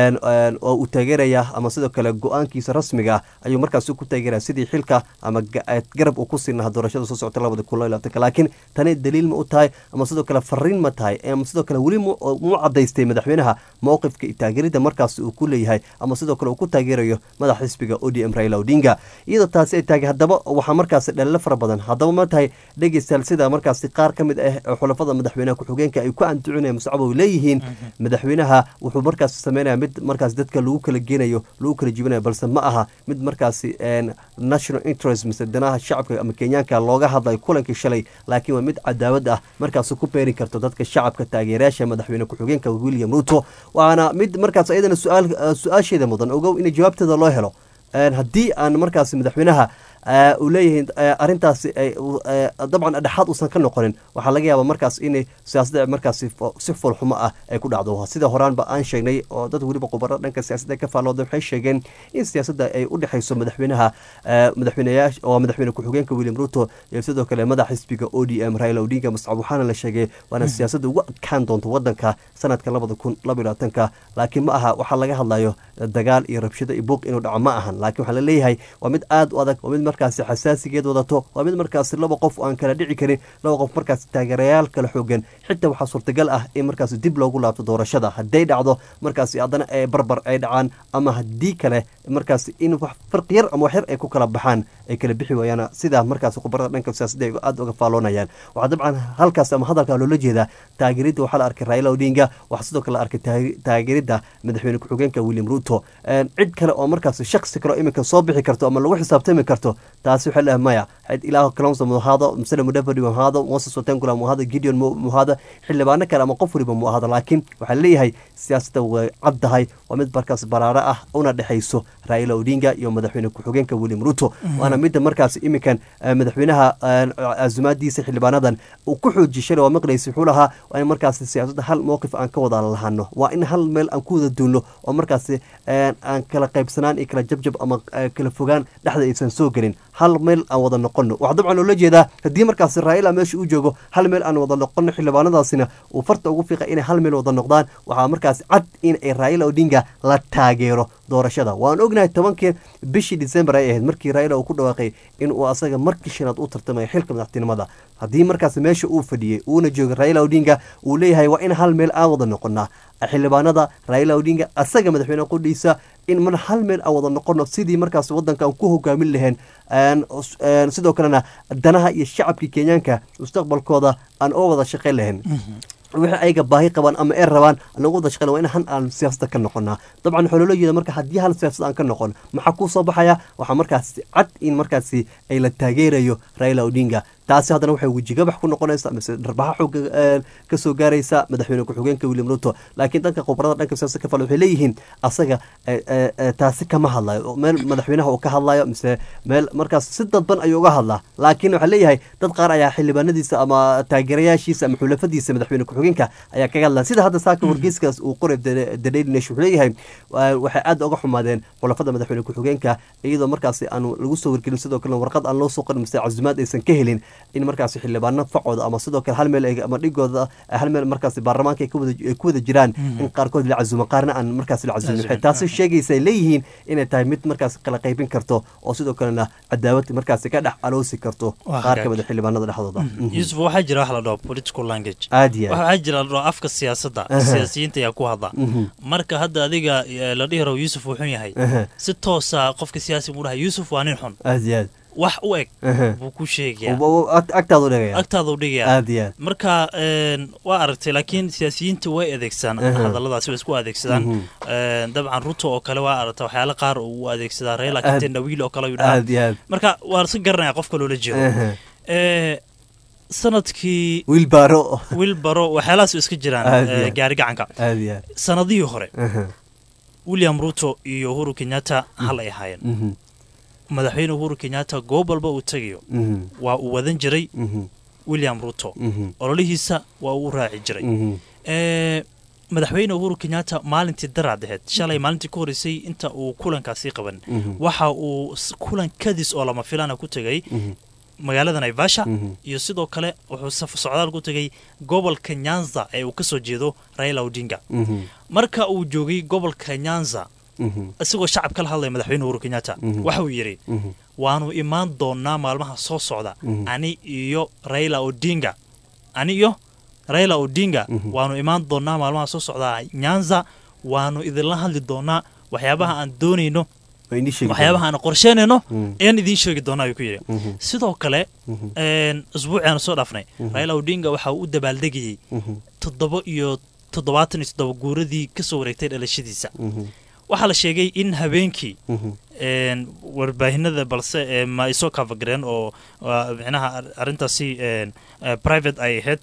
oo uu taageeraya ama sidoo kale go-aankiisa rasmiga ah ayuu markaas ku taageeraya sidii xilka ama garab uu ku siin lahaa doorashada soo socota labada kun labaatanka laakiin tani daliil ma u tahay ama sidoo kale fariin ma tahay ama sidoo kale weli mu cadaystay madaxweynaha mowqifka iyo taageerida markaas uu ku leeyahay ama sidoo kale uu ku taageerayo madaxa xisbiga o d m raila odinga iyadoo taasi ay taagay haddaba waxaa markaas dhalilo fara badan haddaba ma tahay dhegeystayaal sida markaas qaar ka mid ah xulafada madaxweynaha ku-xigeenka ay ku anducinaya muscabo leeyihiin madaxweynaha wuxuu markaas sameynaya mid markaas dadka lagu kala geenayo lagu kala jibinayo balse ma aha mid markaasi national interest mise danaha shacabka ama kenyaanka looga hadlayo kulankii shalay laakiin waa mid cadaawad ah markaas ku beeri karto dadka shacabka taageerayaasha madaxweyne ku-xigeenka william ruto waana mid markaas ayadana su-aasheeda mudan ogow in jawaabteeda loo helo haddii aan markaas madaxweynaha uu leeyihiin arrintaasi dabcan dhexaad uusan ka noqonin waxaa laga yaabaa markaas in siyaasadda markaas si foolxumo ah ay ku dhacdo sida horaanba aan sheegnay oo dad weliba khubaro dhanka siyaasadda ka faallooda waxay sheegeen in siyaasadda ay u dhexayso madaxweynaha madaxweyneyaasha oo madaxweyne ku-xigeenka william ruto iyo sidoo kale madaxa xisbiga o d m raila odinga muscab waxaana la sheegay waana siyaasadda ugu adkaan doonto wadanka sanadka labada kun laba iyo labaatanka laakiin ma aha waxaa laga hadlayo dagaal iyo rabshado iyo buuq inuu dhaco ma ahan laakiin waxaa la leeyahay waa mid aad u adag waa mid markaasi xasaasigeed wadato waa mid markaasi laba qof aan kala dhici karin laba qof markaasi taageerayaal kala xoogan xitaa waxaa suurtagal ah in markaasi dib loogu laabto doorashada hadday dhacdo markaasi haddana ee barbar ay dhacaan ama haddii kale markaasi in wax farqi yar ama wax yar ay ku kala baxaan ay kala bixi waayaan sidaa markaasi khubarada dhanka siyaasadda ay aada uga faalloonayaan waxaa dabcan halkaas ama hadalkaa loola jeedaa taageeridda waxaa la arkay raila odinga waxaa sidoo kale la arkay taageeridda madaxweyne ku-xigeenka william ruto cid kale oo markaas shaksi kale oo iminka soo bixi karto ama lagu xisaabtami karto taasi waxay leedahay maya ilaah kalonsa mu ahaado musale mudavadi mu ahaado moses watengula mu ahaado gideon mu ahaado xildhibaano kale ama qof waliba mu ahaado laakiin waxaa leeyahay siyaasadda way caddahay waa mid markaas baraaro ah una dhexayso raila odinga iyo madaxweyne ku-xigeenka william ruto waana midda markaas iminkan madaxweynaha azumaadiisa xildhibaanadan uu ku xoojiyay shalay waa maqlaysa wuxuu lahaa waa in markaas siyaasadda hal mowqif aan ka wada lahano waa in hal meel aan ku wada duulno oo markaas aan kala qaybsanaan iyo kala jabjab ama kala fogaan dhexda aysan soo gelin hal meel aan wada noqono waxaa dabcan loola jeedaa haddii markaasi raa'ila meesha uu joogo hal meel aan wada noqono xildhibaanadaasina uu farta ugu fiiqa inay hal meel wada noqdaan waxaa markaasi cad in ay raa'ila odinga la taageero doorashada waan ognahay tobankii bishii december ay ahayd markii raa'ila uu ku dhawaaqay in uu asaga markii shanaad u tartamaya xilka madaxtinimada haddii markaas meesha uu fadhiyey uuna joogay raa'ila odinga uu leeyahay waa in hal meel aan wada noqonaa xildhibaanada raa'ila odinga asaga madaxweyne qudhiisa in mar hal meel aan wada noqono sidii markaas wadankan ku hogaamin laheen sidoo kalena danaha iyo shacabkii kenyaanka mustaqbalkooda aan oo wada shaqayn lahayn wixii ayaga baahi qabaan ama ee rabaan anagu wada shaqeyn waa in han aan siyaasada ka noqonaa dabcan waxaa loola jeeda marka haddii hal siyaasad aan ka noqon maxaa kuu soo baxaya waxaa markaasi cad in markaasi ay la taageerayo raila odinga taasi haddana waxay wejigabax ku noqonaysa mise dharbaxa xooga ka soo gaaraysa madaxweyne ku-xigeenka william ruto laakiin dhanka khubarada dhanka siyaasada ka fal waxay leeyihiin asaga taasi kama hadlayo meel madaxweynaha uu ka hadlayo mise meel markaas si dadban ayuu uga hadlaa laakiin waxaa leeyahay dad qaar ayaa xildhibaanadiisa ama taageerayaashiisa ama xulafadiisa madaxweyne ku-xigeenka ayaa kaga hadlaa sida hadda saaka wargeyskaas uu qoray the daily nation wuxuu leeyahay waxay aad uga xumaadeen xulafada madaxweyne ku-xigeenka iyadoo markaasi aan lagu soo wargelin sidoo kalena warqad aan loo soo qorin mise casumaad aysan ka helin in markaasi xildhibaano facooda ama sidoo kale hal meel ama dhigooda hal meel markaasi baarlamaanka ay ku wada jiraan in qaarkood la casumo qaarna aan markaasi la casumin waxay taasi sheegaysa ay leeyihiin inay tahay mid markaasi kala qaybin karto oo sidoo kalena cadaawad markaasi ka dhex aloosi karto qaar ka mid a xildhibaanada dhexdooda yuusuf waxaa jira wax la dhaho political language aad iyo waxaa jira la dhaho afka siyaasadda siyaasiyiinta ayaa ku hadla marka hadda adiga la dhihi rabo yuusuf wuxuu yahay si toosa qofka siyaasi muu dhahay yuusuf waa nin xun aad iyo aad wax u eg buu ku sheegaya agtaadu dhigaya agtaadu dhigaya aad iyo aad marka waa aragtay laakiin siyaasiyiinta way adeegsadaan hadalladaasi way isku adeegsadaan dabcan ruto oo kale waa aragtay waxyaala qaar uu adeegsadaa reela katen dhawiil oo kale ayuu dhahaa aad iyo aad marka waa si garanaya qofka loola jeedo sanadkii wiilbaaro wiilbaro waxyaalahaas iska jiraan gaari gacanka aad iyo aad sanadihii hore william ruto iyo uhuru kenyatta hal ay ahaayeen madaxweyne uhuru kenyatta goob walba uu tegayo waa uu wadan jiray william ruto ololihiisa waa uu raaci jiray madaxweyne uhuru kenyatta maalintii daraad aheyd shalay maalintii ka horreysay inta uu kulankaasi qaban waxa uu kulan kadis oo lama filana ku tegay magaalada naivasha iyo sidoo kale wuxuu socdaal ku tegay gobolka nyanza ee uu ka soo jeedo raila odinga marka uu joogay gobolka nyanza isagoo shacab kala hadlaya madaxweyne uhuru kenyatta waxa uu yidhi waanu imaan doonaa maalmaha soo socda ani iyo raila odinga ani iyo raila odinga waanu imaan doonaa maalmaha soo socda nyanza waanu idinla hadli doonaa waxyaabaha aan doonayno waxyaabaha aan qorsheynayno ayaan idiin sheegi doonaa ayuu ku yidhi sidoo kale isbuuci aanu soo dhaafnay raila odinga waxa uu u dabaaldegayey toddoba iyo toddobaatan iyo toddoba guuradii ka soo wareegtay dhalashadiisa waxaa la sheegay in habeenkii warbaahinada balse ma ay soo kaafagareen oo micnaha arrintaasi private ay ahayd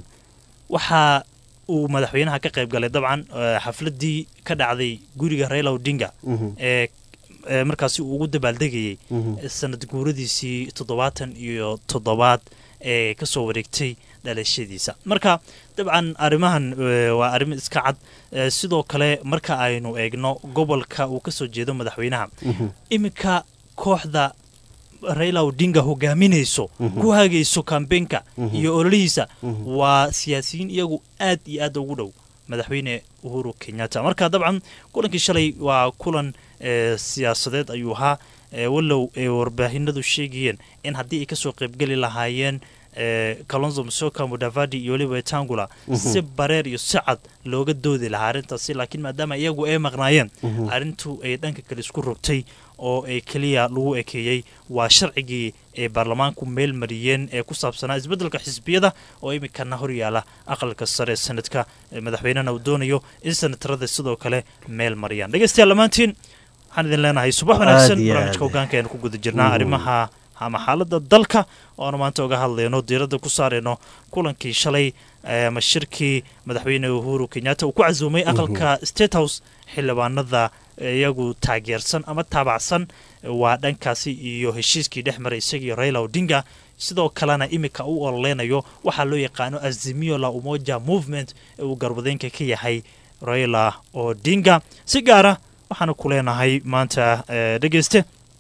waxa uu madaxweynaha ka qayb galay dabcan xafladii ka dhacday guriga raila odinga ee markaasi uu ugu dabaaldegayey sanad guuradiisii toddobaatan iyo toddobaad ee ka soo wareegtay dhalashadiisa marka dabcan arrimahan waa arrimo iska cad sidoo kale marka aynu eegno gobolka uu ka soo jeedo madaxweynaha iminka kooxda raila odinga hogaaminayso ku hagayso kambeenka iyo ololihiisa waa siyaasiyiin iyagu aad iyo aad ugu dhow madaxweyne uhuru kenyatta marka dabcan kulankii shalay waa kulan siyaasadeed ayuu ahaa wallow ay warbaahinadu sheegayeen in haddii ay kasoo qaybgeli lahaayeen kalonzo musoka mudavadi iyo weliba tangula si bareer iyo si cad looga doodi lahaa arrintaasi laakiin maadaama iyagu ay maqnaayeen arrintu ay dhanka kale isku rogtay oo ay keliya lagu ekeeyey waa sharcigii ay baarlamaanku meel mariyeen ee ku saabsanaa isbeddelka xisbiyada oo iminkana horyaala aqalka sare sanadka madaxweynena uu doonayo in sanatarada sidoo kale meel mariyaan dhegeystayaal dhammaantiin waxaan idin leenahay subax wanaagsan barnaamijka hogaanka aynu ku guda jirnaa arrimaha ama xaaladda dalka oo aanu maanta uga hadlayno diiradda ku saarayno kulankii shalay ama shirkii madaxweyne uhuru kenyatta uu ku casuumay aqalka state house xildhibaanada iyagu taageersan ama taabacsan waa dhankaasi iyo heshiiskii dhex maray isagii raila odinga sidoo kalena iminka u ololeynayo waxaa loo yaqaano azimio la umoja movement ee uu garwadeenka ka yahay raila odinga si gaara waxaanu ku leenahay maanta dhegeyste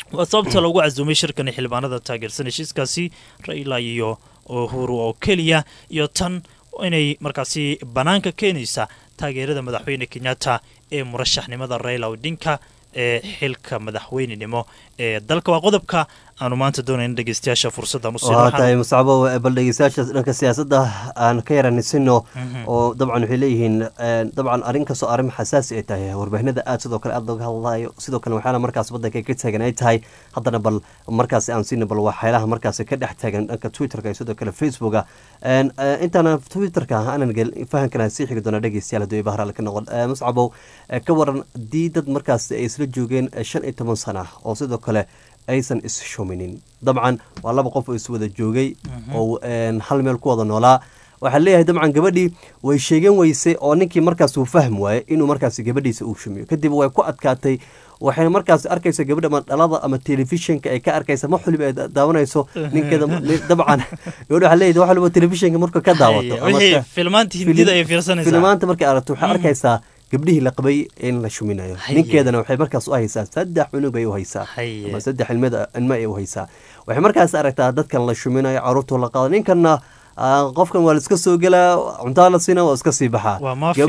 waa sababta lagu casuumay shirkan xildhibaanada taageersan heshiiskaasi raila iyo uhuru oo keliya iyo tan inay markaasi bannaanka keenaysa taageerada madaxweyne kenyatta ee murashaxnimada raila odinka ee xilka madaxweynenimo ee dalka waa qodobka aanu maanta doonayna dhegeystayaasha fursaddan u waa tahay muscabo bal dhegeystayaasha dhanka siyaasadda aan ka yaranisino oo dabcan waxay leeyihiin dabcan arrin kastoo arrin xasaasi ay tahay warbaahinada aad sidoo kale aad looga hadlayo sidoo kale waxyaala markaas waddanka ka taagan ay tahay haddana bal markaasi aan siina bal waxyaalaha markaasi ka dhex taagan dhanka twitterka iyo sidoo kale facebooka intaana twitterka aanan gelin fahamkana sii xigi doona dhegeystayaal hadduu bahraal ka noqon muscabow ka waran dii dad markaasi ay isla joogeen shan iyo toban sana oo sidoo kale aysan is-shuminin dabcan waa laba qof oo iswada joogay oo hal meel ku wada noolaa waxaa leeyahay dabcan gabadhii way sheegan weysay oo ninkii markaas uu fahm waayey inuu markaas gabadhiisa uu shumiyo kadib way ku adkaatay waxayna markaas arkaysa gabadha ama dhalada ama telefishinka ay ka arkaysa ma xulib ay daawanayso ninkeeda dabcan gabadha waxaa leeyahay wax waliba telefishinka marka ka daawato filmaanta markay aragto waxay arkaysaa gabdhihii la qabay in la shuminayo ninkeedana waxay markaas u haysaa saddex cunug ay u haysaa ama saddex ilmo ay u haysaa waxay markaas aragtaa dadkan la shuminayo caruurtu la qaado ninkanna qofkan waa la iska soo gelaa cuntaa la siina waa iska sii baxaa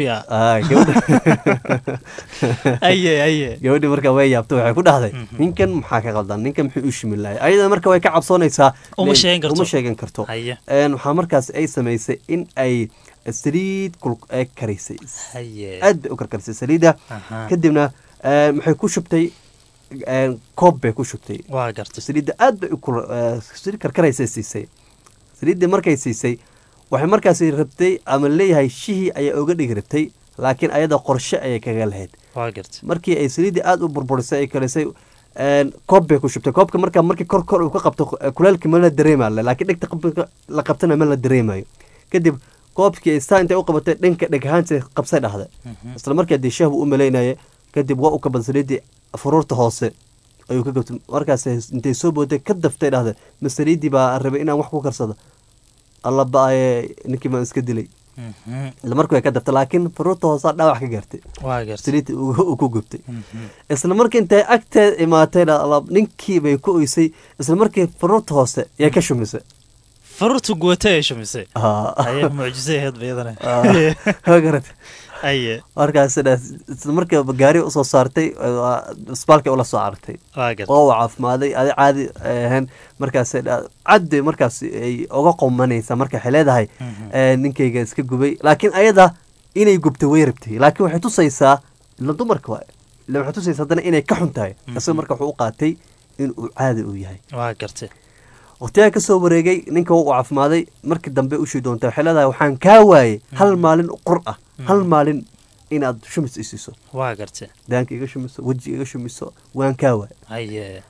gabadhi marka way yaabta waxay ku dhahday ninkan maxaa ka qaldan ninkan muxuu u shimin lahay ayada marka way ka cabsoonaysaa uma sheegan karto waxaa markaas ay samaysay in ay saliid ay karisay aad bay u karkarisay saliidda kadibna maxay ku shubtay koob bay ku shubtay saliidda aad bay saliid karkaraysay siisay saliidda markay siisay waxay markaasi rabtay ama leeyahay shihii ayaa oga dhigi rabtay laakiin ayada qorshe ayay kaga lahayd markii ay saliidda aada u burburisay ay karisay koob bay ku shubtay koobka marka markii kor kor uu ka qabto kuleelka ma la dareemayo laakiin dhegta la qabtana ma la dareemayo kadib koobkii staa intay u qabatay dhanka dheghaanta qabsay dhahda isla markii haddii shahbu u malaynaya kadib waa u kabad saliiddii furuurta hoose ayuu ka gabtay markaas intay soo booday ka daftay dhahda ma saliiddii baa rabay inaan wax ku karsado alla ba-aye ninkii baan iska dilay isla markii way ka daftay laakiin furuurta hoosaa dhaawac ka gaartay saliiddii uu ku gubtay isla markii intay agteed imaatay ninkii bay ku oysay isla markii furuurta hoose yay ka shumisay farurtu guwata ay shumisay aye mucjisay ahayd bayadana garat aye markaas isla markii gaari usoo saartay isbaalkay ula soo cartay oo u caafimaaday adi caadi ahayn markaas caddi markaas ay uga qomanaysa marka waxay leedahay ninkayga iska gubay laakiin ayada inay gubtay way rabtay laakiin waxay tusaysaa ila dumarka waa ila waxay tusaysaa haddana inay ka xun tahay isaga marka wuxuu u qaatay in uu caadi uu yahay waa gartay wakhtiyaa ka soo wareegay ninka u caafimaaday markii dambe ushii doonta waxay leedahay waxaan kaa waayey hal maalin qur ah hal maalin inaad shumis isiiso waa gartay daanka iga shumiso weji iga shumiso waan kaa waayey haye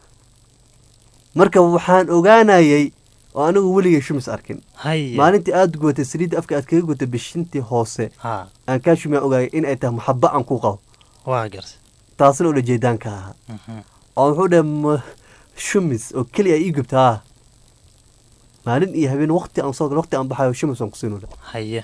marka waxaan ogaanayay oo anigu weligay shumis arkin haye maalintii aada gubatay saliidda afka aad kaga gutay bishintii hoose ha aan kaa shumiyaa ogaayay in ay tahay maxaba aan ku qabo waa gartay taasna ula jeedaanka ahaa oo wuxuu dhahay shumis oo keliya ii gubta ah maalin iyo habeen wakti aan soo gal wakti aan baxayo shumis aan kusiinu haye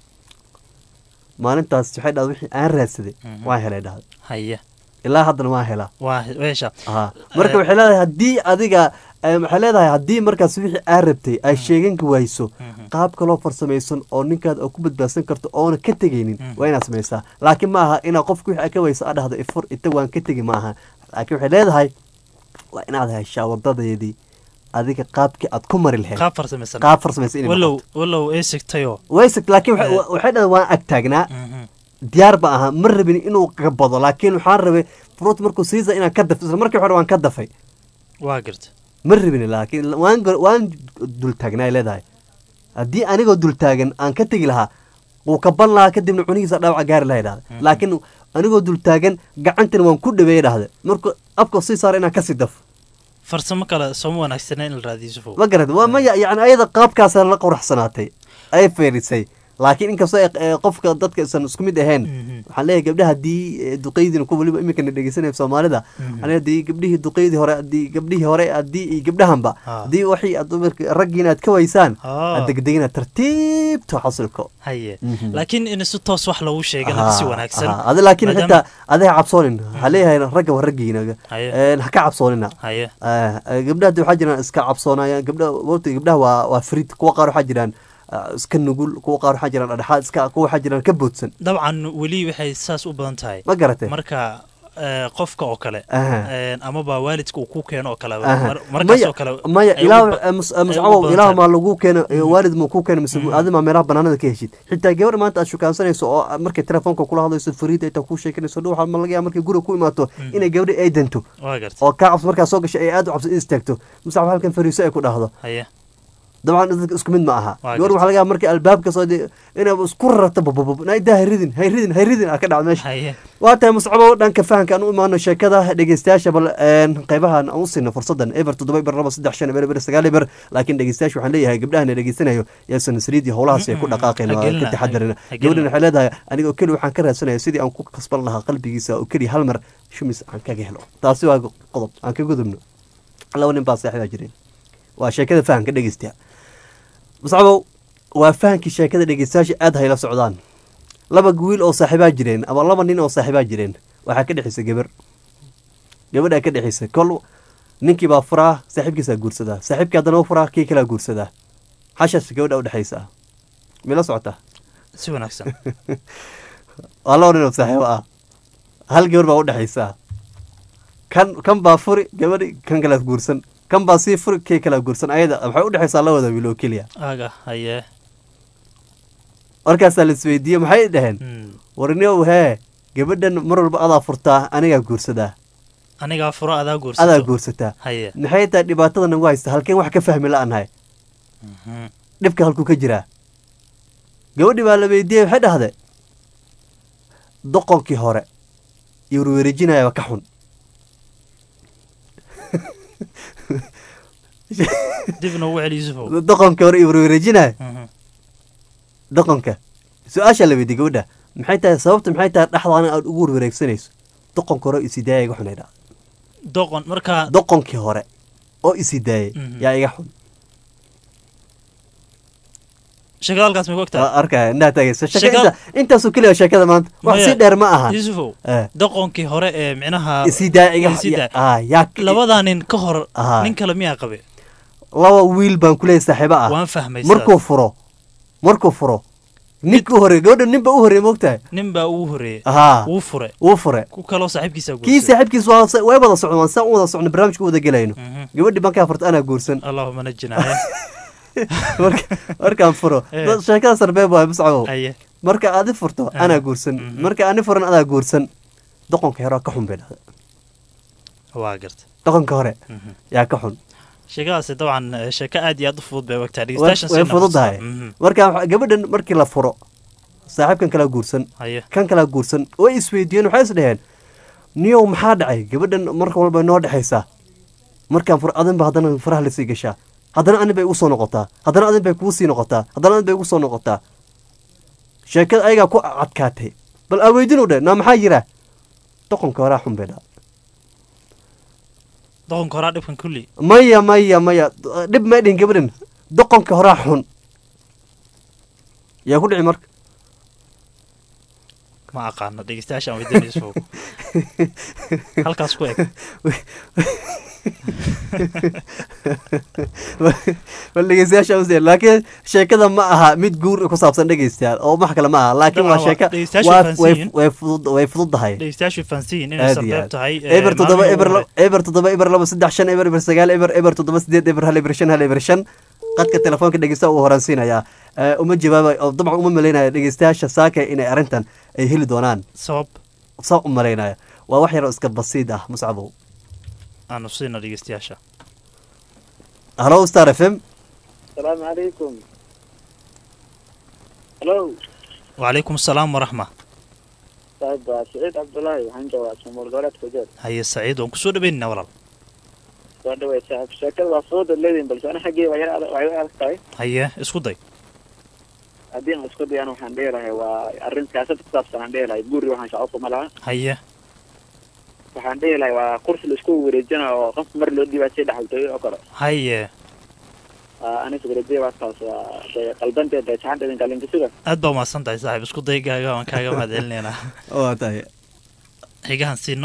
maalintaas waxay dhahda wixii aan raadsaday waan helay dhahda haye ilaa haddana waan helaa waa weesha aha marka waxay leedahay haddii adiga waxay leedahay haddii markaas wixii aad rabtay ay sheeganka wayso qaab kaloo farsamaysan oo ninkaad oo ku badbaadsan karto oona ka tegaynin waa inaad samaysaa laakiin ma aha inaa qofka wixii ka wayso aad dhahdo ifur ita waan ka tegi ma aha laakiin waxay leedahay waa inaad heshaa wadadeedii adiga qaabkii aad ku mari lahayd qaab farsamaysan qaab farsamaysan inay walow walow ay sigtayo way sig laakiin waxay waxay dhahday waan ag taagnaa diyaar ba aha ma rabin inuu gabado laakiin waxaan rabay fruit markuu siiza inaan ka dafto isla markii hore waan ka dafay waa garta ma rabin laakiin waan waan dul taagnaa ay leedahay haddii anigoo dul taagan aan ka tegi lahaa wuu kaban lahaa kadibna cunihiisa dhaawaca gaari lahaa dhahda laakiin anigoo dul taagan gacantina waan ku dhaweeyay dhahda markuu afka sii saara inaan kasii dafo farsamo kale sooma wanaagsana in la raadiyo sufo ma garad waa maya yani ayada qaabkaasa la quraxsanaatay ay feerisay laakiin inkastoo ay- ee, qofka dadka isan isku mid ahayn waxaan leeyahay gabdhaha haddii ee, duqeydina kuwa weliba iminkana dhegeysanaya soomaalida waxaan leeyahay haddii gabdhihii duqeydii hore haddii gabdhihii hore haddii iyo gabdhahanba Ah. haddii waxii aad dumarka- raggiina aad ka waysaan Ah. aad degdegina tartiibta xasilko haye Mhm. laakiin in si toos wax lagu sheegana si wanaagsan adi laakiin maadaama- xitaa adiga cabsoonin waxaa leeyahay ragga waa raggiina Haye. Een, ha ka cabsoonina haye Ah, ah, gabdhaha de waxaa jiraan iska cabsoonayaan gabdhaha wata gabdhaha waa waa frid kuwa qaar waxaa jiraan ah, iska nugul kuwa qaar waxaa jiraan dhexaad iska kuwa waxaa jiraan ka boodsan dabcan weli waxay saas u badan tahay ma garatay marka eh, qofka oo kale Aha. eh, amaba waalidka uu ku keeno oo kale Aha. mar- markaas oo kale maya ay ilaa u ba- eh, mus- eh, ay u muscabow badan ilaa tahay. maa lagu keeno eh, waalid ma ku keeno mise adi maa meelaha banaanada ka heshid xitaa gabar maanta aad shukaansanayso oo ah, markay telefoonka kula hadlayso fariid ay taa kuu sheekanayso dhow waxaa ma laga yaaba markay guriga ku imaato inay gabadhi ay danto waa garta oo kaa cabso markaa soo gashay ay aad u cabso istaagto muscab halkan fariiso ay ku dhahdo haye dabcan dadka isku mid ma aha Waa gabar waxaa laga yaaba markii albaabka soo de- inay isku rarto bababab naidaa hayridin hayridin hayridin aa ka dhacdo meesha haye waa tahay muscabo dhanka fahanka aan u imaano sheekada dhegeystayaasha bal een, qaybahan aan u siino fursadan eber toddoba eber laba saddex shan eber eber sagaal eber laakiin dhegeystayaasha waxaan leeyahay gabdhahan dhegeysanayo yaasan saliidii howlahaasi ay ku dhaqaaqeen oo hagelina, ka taxadarina hagelina. gabadhan waxay leedahay aniga oo keli waxaan ka raadsanaya sidii aan ku kasban lahaa qalbigiisa oo keliya hal mar shumis aan kaga helo taasi waa qodob aan ka gudubno laba nin baa saaxiibaa jireen waa sheekada fahanka dhegeystayaa muscabow waa fahankii sheekada dhegeystayaasha aad hayla socdaan laba wiil oo saaxiibaa jireen ama laba nin oo saaxiibaa jireen waxaa ka dhexaysa gabar gabadhaa ka dhexaysa kol ninkii baa furaa saaxiibkiisaa guursadaa saaxiibkii haddana u furaa kii kalaa guursadaa xashaas gabadha u dhexaysa mila socotaa si wanaagsan waa laba nin oo saaxiibo ah hal gabar baa u dhexaysa kan kan baa furi gabadhi kan kalaa guursan kan baa sii furi kii kalaa guursan ayada waxay u dhexaysaa labada wiil oo keliya aga haye markaasaa la isweydiiyey maxay dhaheen Hmm. warniow hee gabadhan mar walba adaa furtaa anigaa guursadaa anigaa furo adaa guursato adaa guursataa haye maxay tahay dhibaatada nagu haysta halkeen wax ka fahmi la-anahay Mhm. dhibka halkuu ka jiraa gabadhii baa la weydiiyey waxay dhahde doqonkii hore iyo warwareejinayaba ka xun dib noogu celi yusufow doqonkii hore iyo warwareejinaya Mhm. doqonka su-aashaa la weydiiyey gabadha maxay tahay sababta maxay tahay dhexdaana aad ugu warwareegsanayso doqonka hore oo isidaaya iga xun ay dhahda doqon markaa doqonkii hore oo isidaayay Mhm. yaa iga xun sheekada halkaas may ku ogtahay Waa arkaya indhaha taagaysa sheeka Sheeka- inta intaasoo keliya sheekada maanta wax Maya, sii dheer ma aha yusufow Eh. doqonkii hore ee micnaha isidaaya iga Isidaaya. ah yaa labadaa nin ka hor Aha. nin kale miyaa qabe laba wiil baan kuleeyahay saaxiibo ah waan fahmay markuu furo markuu furo ninka u horreey gabadha nin baa u horreey moogtahay nin baa ugu horeeyey haa wuu fure wuu fure ku kaloo saaxiibkiisa kii saaxiibkiis waa sa- way wada socon waan saa u wada socno barnaamijka u wada gelayno Mhm. gabadhii bankaa furta anaa guursan allahuma najinaya Marka- markaan furo Eh. dad- sheekada sarbeeb waay muscabow haye marka aadi furto Ah. anaa guursan Mhm. marka ani furan adaa guursan doqonka hore ka xun bay dhahda waa garta doqonka hore Mhm. yaa ka xun sheekadaasi dabcan eh, sheeko aad iyo aad u fudud bay ogtahay way dhegeystayaashan way si fududahay nafis- Mhm. marka waxa- gabadhan markii la furo saaxiibkan kalaa guursan haye kan kalaa guursan way isweydiiyeen waxay is dheheen niyow maxaa dhacay gabadhan marka walba noo dhexaysaa markaan fur adin ba haddana faraha lasii gashaa haddana anin bay igu soo noqotaa haddana adin bay kugu sii noqotaa haddana adin bay igu soo noqotaa sheekada ayagaa ku cadkaatay bal aa weydinu dheh naa maxaa jira doqonka horaa xun bay dhaa doqonka horaa dhibkan kulli maya maya maya dhib may dhihin gabadhan doqonka horaa xun yaa ku dhici marka ma aqaano dhegeystayaashan weydiinayso halkaas ku eg bal dhegeystayaasha u sii laakiin sheekada ma aha mid guur ku saabsan dhegeystayaal oo wax kale ma aha laakiin waa Dabcan waa- sheeka dhegeystayaashu waa- fahansan way yihiin. way fudud way fududahay dhegeystayaashu fahansiin inay aad iyo sarbeeb aad tahay eh, eber toddoba maalmihii eber ugu la- eber toddoba eber laba saddex shan eber eber sagaal eber eber toddoba sideed eber hal eber shan hal eber shan qadka telefoonka dhegeysta uu horaansiinayaa Eh, uma jawaabay oo dabcan uma malaynaya dhegeystayaasha saaka inay arrintan ay heli doonaan sabab saa u malaynaya waa wax yaroo iska basiid ah muscabow aanu siina dhegeystayaasha halo star f m asalaamu calaykum halo wacalaykum asalaam waraxma saaxiib waa siciid cabdulaahi waxaan joogaa soomar goboleedka jeed haye saciid waan kusoo dhaweynina walaal soo dhawey saaxiib sheekada waa fudud leediin balse ana xaggee waa yar adag- waa yar adag tahay haye isku day haddii aan isku dayaan waxaan dhihi lahay waa arrin siyaasad ku saabsan aan dhihi lahay guri waxaan shacabka ma laha haye waxaan dhihi lahay waa kursi la isku wareejina oo qof mar loo dhibaatay dhaxaltooyo oo kale haye anis wareejaya waa taas waa dee qalbanteed dee saxanteedin kalinkisiga aad baa umahadsan tahay saaxiib isku daygaaga waan kaaga mahad celinaynaa waa tahay xigahan siino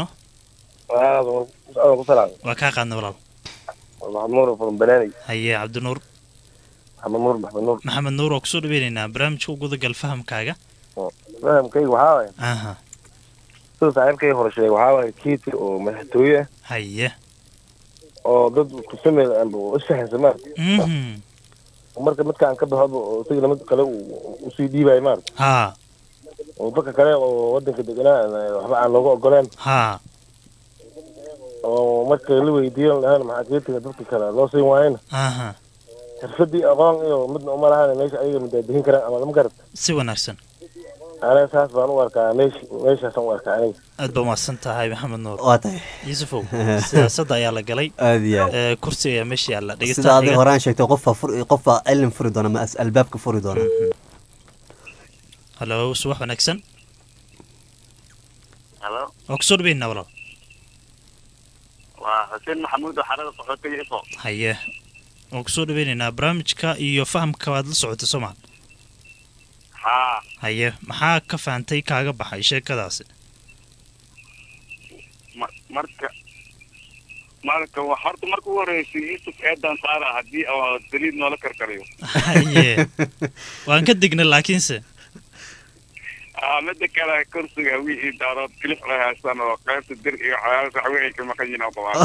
ku salaam waa kaa qaadna walaal maxamed nuur from banaani haye cabdinuur maxamed nuur maxamed nuur maxamed nuur waa kusoo dhaweynaynaa barnaamijka u gudagal fahamkaaga fahamkayga waxaa waaye aha sida saaxiibkay hore sheegay waxaa waaye kiiti oo madaxtooye ah haye oo dad kusameel amba isfahansa maarata mhm marka midkaan ka baxoba oo isagana mid kale uu usii dhiibayo maarata ha oo dadka kale oo wadanka deganaa waxba aan looga ogoleen ha oo marka la weydiiyan lahaan maxaa kiitiga dadka kale loo siin waayena aha xirfadii aqoon iyo midna uma lahaan meesha ayaga madaadihin karaan ama lama garata si wanaagsan aniga saas baan u arkaa meesh meeshaasaan u arkaa aniga aad baa umahadsan tahay maxamed nuur waa tahay yuusufow siyaasadda ayaa la galay aad iyo aad ee kursi ayaa meesha yaalla sida dhegeystaha adiga xiga horaan sheegtay qofaa fur qofaa cilin furi doona ma as- albaabka furi doona halo subax wanaagsan halo waa kusoo dhaweynaa walaal waa xuseen maxamuud oo xarada qaxootiga ifo haye waan kusoo dhaweynaynaa barnaamijka iyo fahamka waad la socotay soo maa haa haye maxaa ka fahantay kaaga baxay sheekadaasi ma- marka marka wa- horta marka ugu horreysay yuusuf eedan saara haddii oo daliid noola karkariyo haye waan ka dignay laakiinse Ah, mida kale kursiga wixii daarood kilif la haystaan oo qaybta dir iyo cadaadis waxwe ay ka maqan yihiin oo qabaan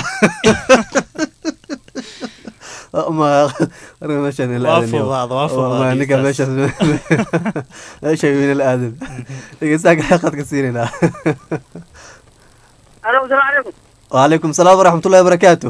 ma marka meeshaan ila Waa aadan iyo- fudaad, waa oo fudaad ma ninka dhegeystaas. meeshaas meesha wiina la aadan dhegeystaha xaqadka siinaynaa alo asalaamu calaykum وعليكم السلام ورحمة الله وبركاته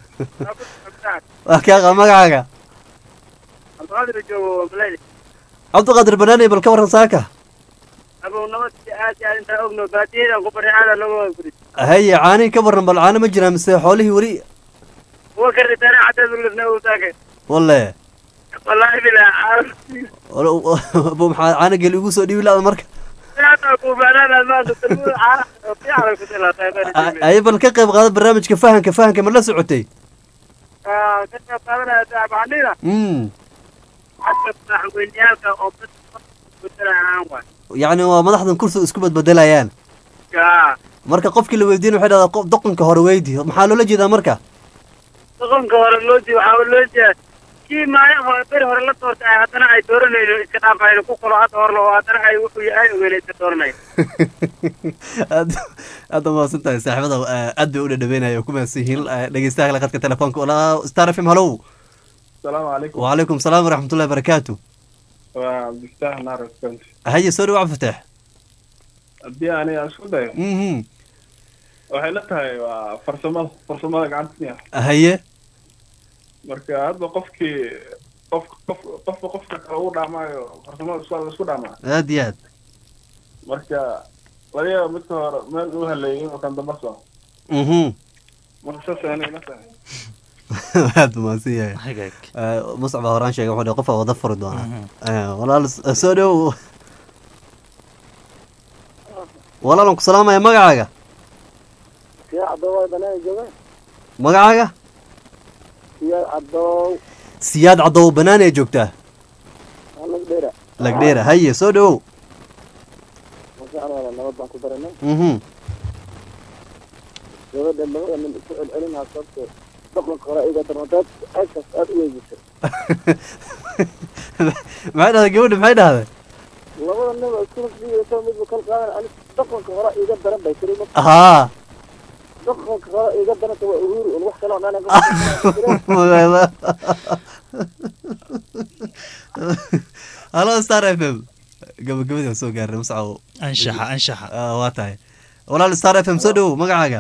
وكاغا مقعاغا abdulqaadir joogo malayli عبد القادر بناني بالكبر ساكا abow nabad aad iyo aad intaan ogno baadiyadan ku barya aada looga guris هي عاني كبر بل عاني مجرى مسي حوله ولي kuwa ka ritana xataa dulifna uu taagay والله wallaahi bilaa ابو محمد عاني قال يقول سودي ولا مركا hataa kuubaanaanaad maanta talmuud caana oo fiican ku tilaatay اي بل كقيب هذا برنامج كفاهم كفاهم كمان لا سعودي ka qayb qaadanaya daabaxnina امم xagga madaxweyneyaalka oo bedelaanaan waay يعني هو مدحضن كرسي اسكو بدلايان yaa marka qofkii la weydiin waxay dhahdaa qof doqonka hore weydi maxaa loola jeedaa marka doqonka hore loo jeeda waxaa loo jeeda kii maalin hore beri hore la doortay ay haddana ay dooranayno iska dhaafayno ku kalo hadda hor loo haddana ay wuxuu yahay ogeena iska dooranayo aad aad umaasan tahay saaxiibada aad bay u dhadhaweynaya oo ku mahadsan yihiin dhegeystaha kale khadka telefoonka olaa star f m hallow السلام عليكم وعليكم السلام ورحمة الله وبركاته وعبد الفتاح نار كنت هيا سوري وعبد الفتاح haddii aniga isku dayo mhm waxay la tahay waa farsamada farsamada gacantiya هيا marka hadba qofkii qof qof qofba qofka kale ugu dhaamaayo farsamada isku isku dhaamaa aad iyo aad marka laga yaaba midka hore meel uu haleeyay inuu kan damba soo mhm marka saas aniga la tahay aad umaasan yahay muscab baa horaan sheegay wuxuu dhihi qofaa wada furi doonaa walaal soo dhow walaalan ku salaamaya magacaaga siyaa cadoow banaan jooga magacaaga siyaa cadoow siyaad caddow banaan ee joogtaa anag dheera lagdheera haye soo dhowow masha allah nabad baan ku baranay mhm gabadha labada nin isu celcelinaa sababto dhaqanka hore iga darmadaad aagtaas aad u weydisay maxay dhahday gabadha maxay dhahday labada nin oo isku fiirayso midba kal qaadan ani dhaqanka hore iga daran bay tiri haa dhaqanka hore iga daranta waa uhuru un wax kale oo dhan halo star f m gabagabadii waan soo gaarnay muscaw anshaxa anshaxa waa tahay walaal star f m soo dhowow magacaaga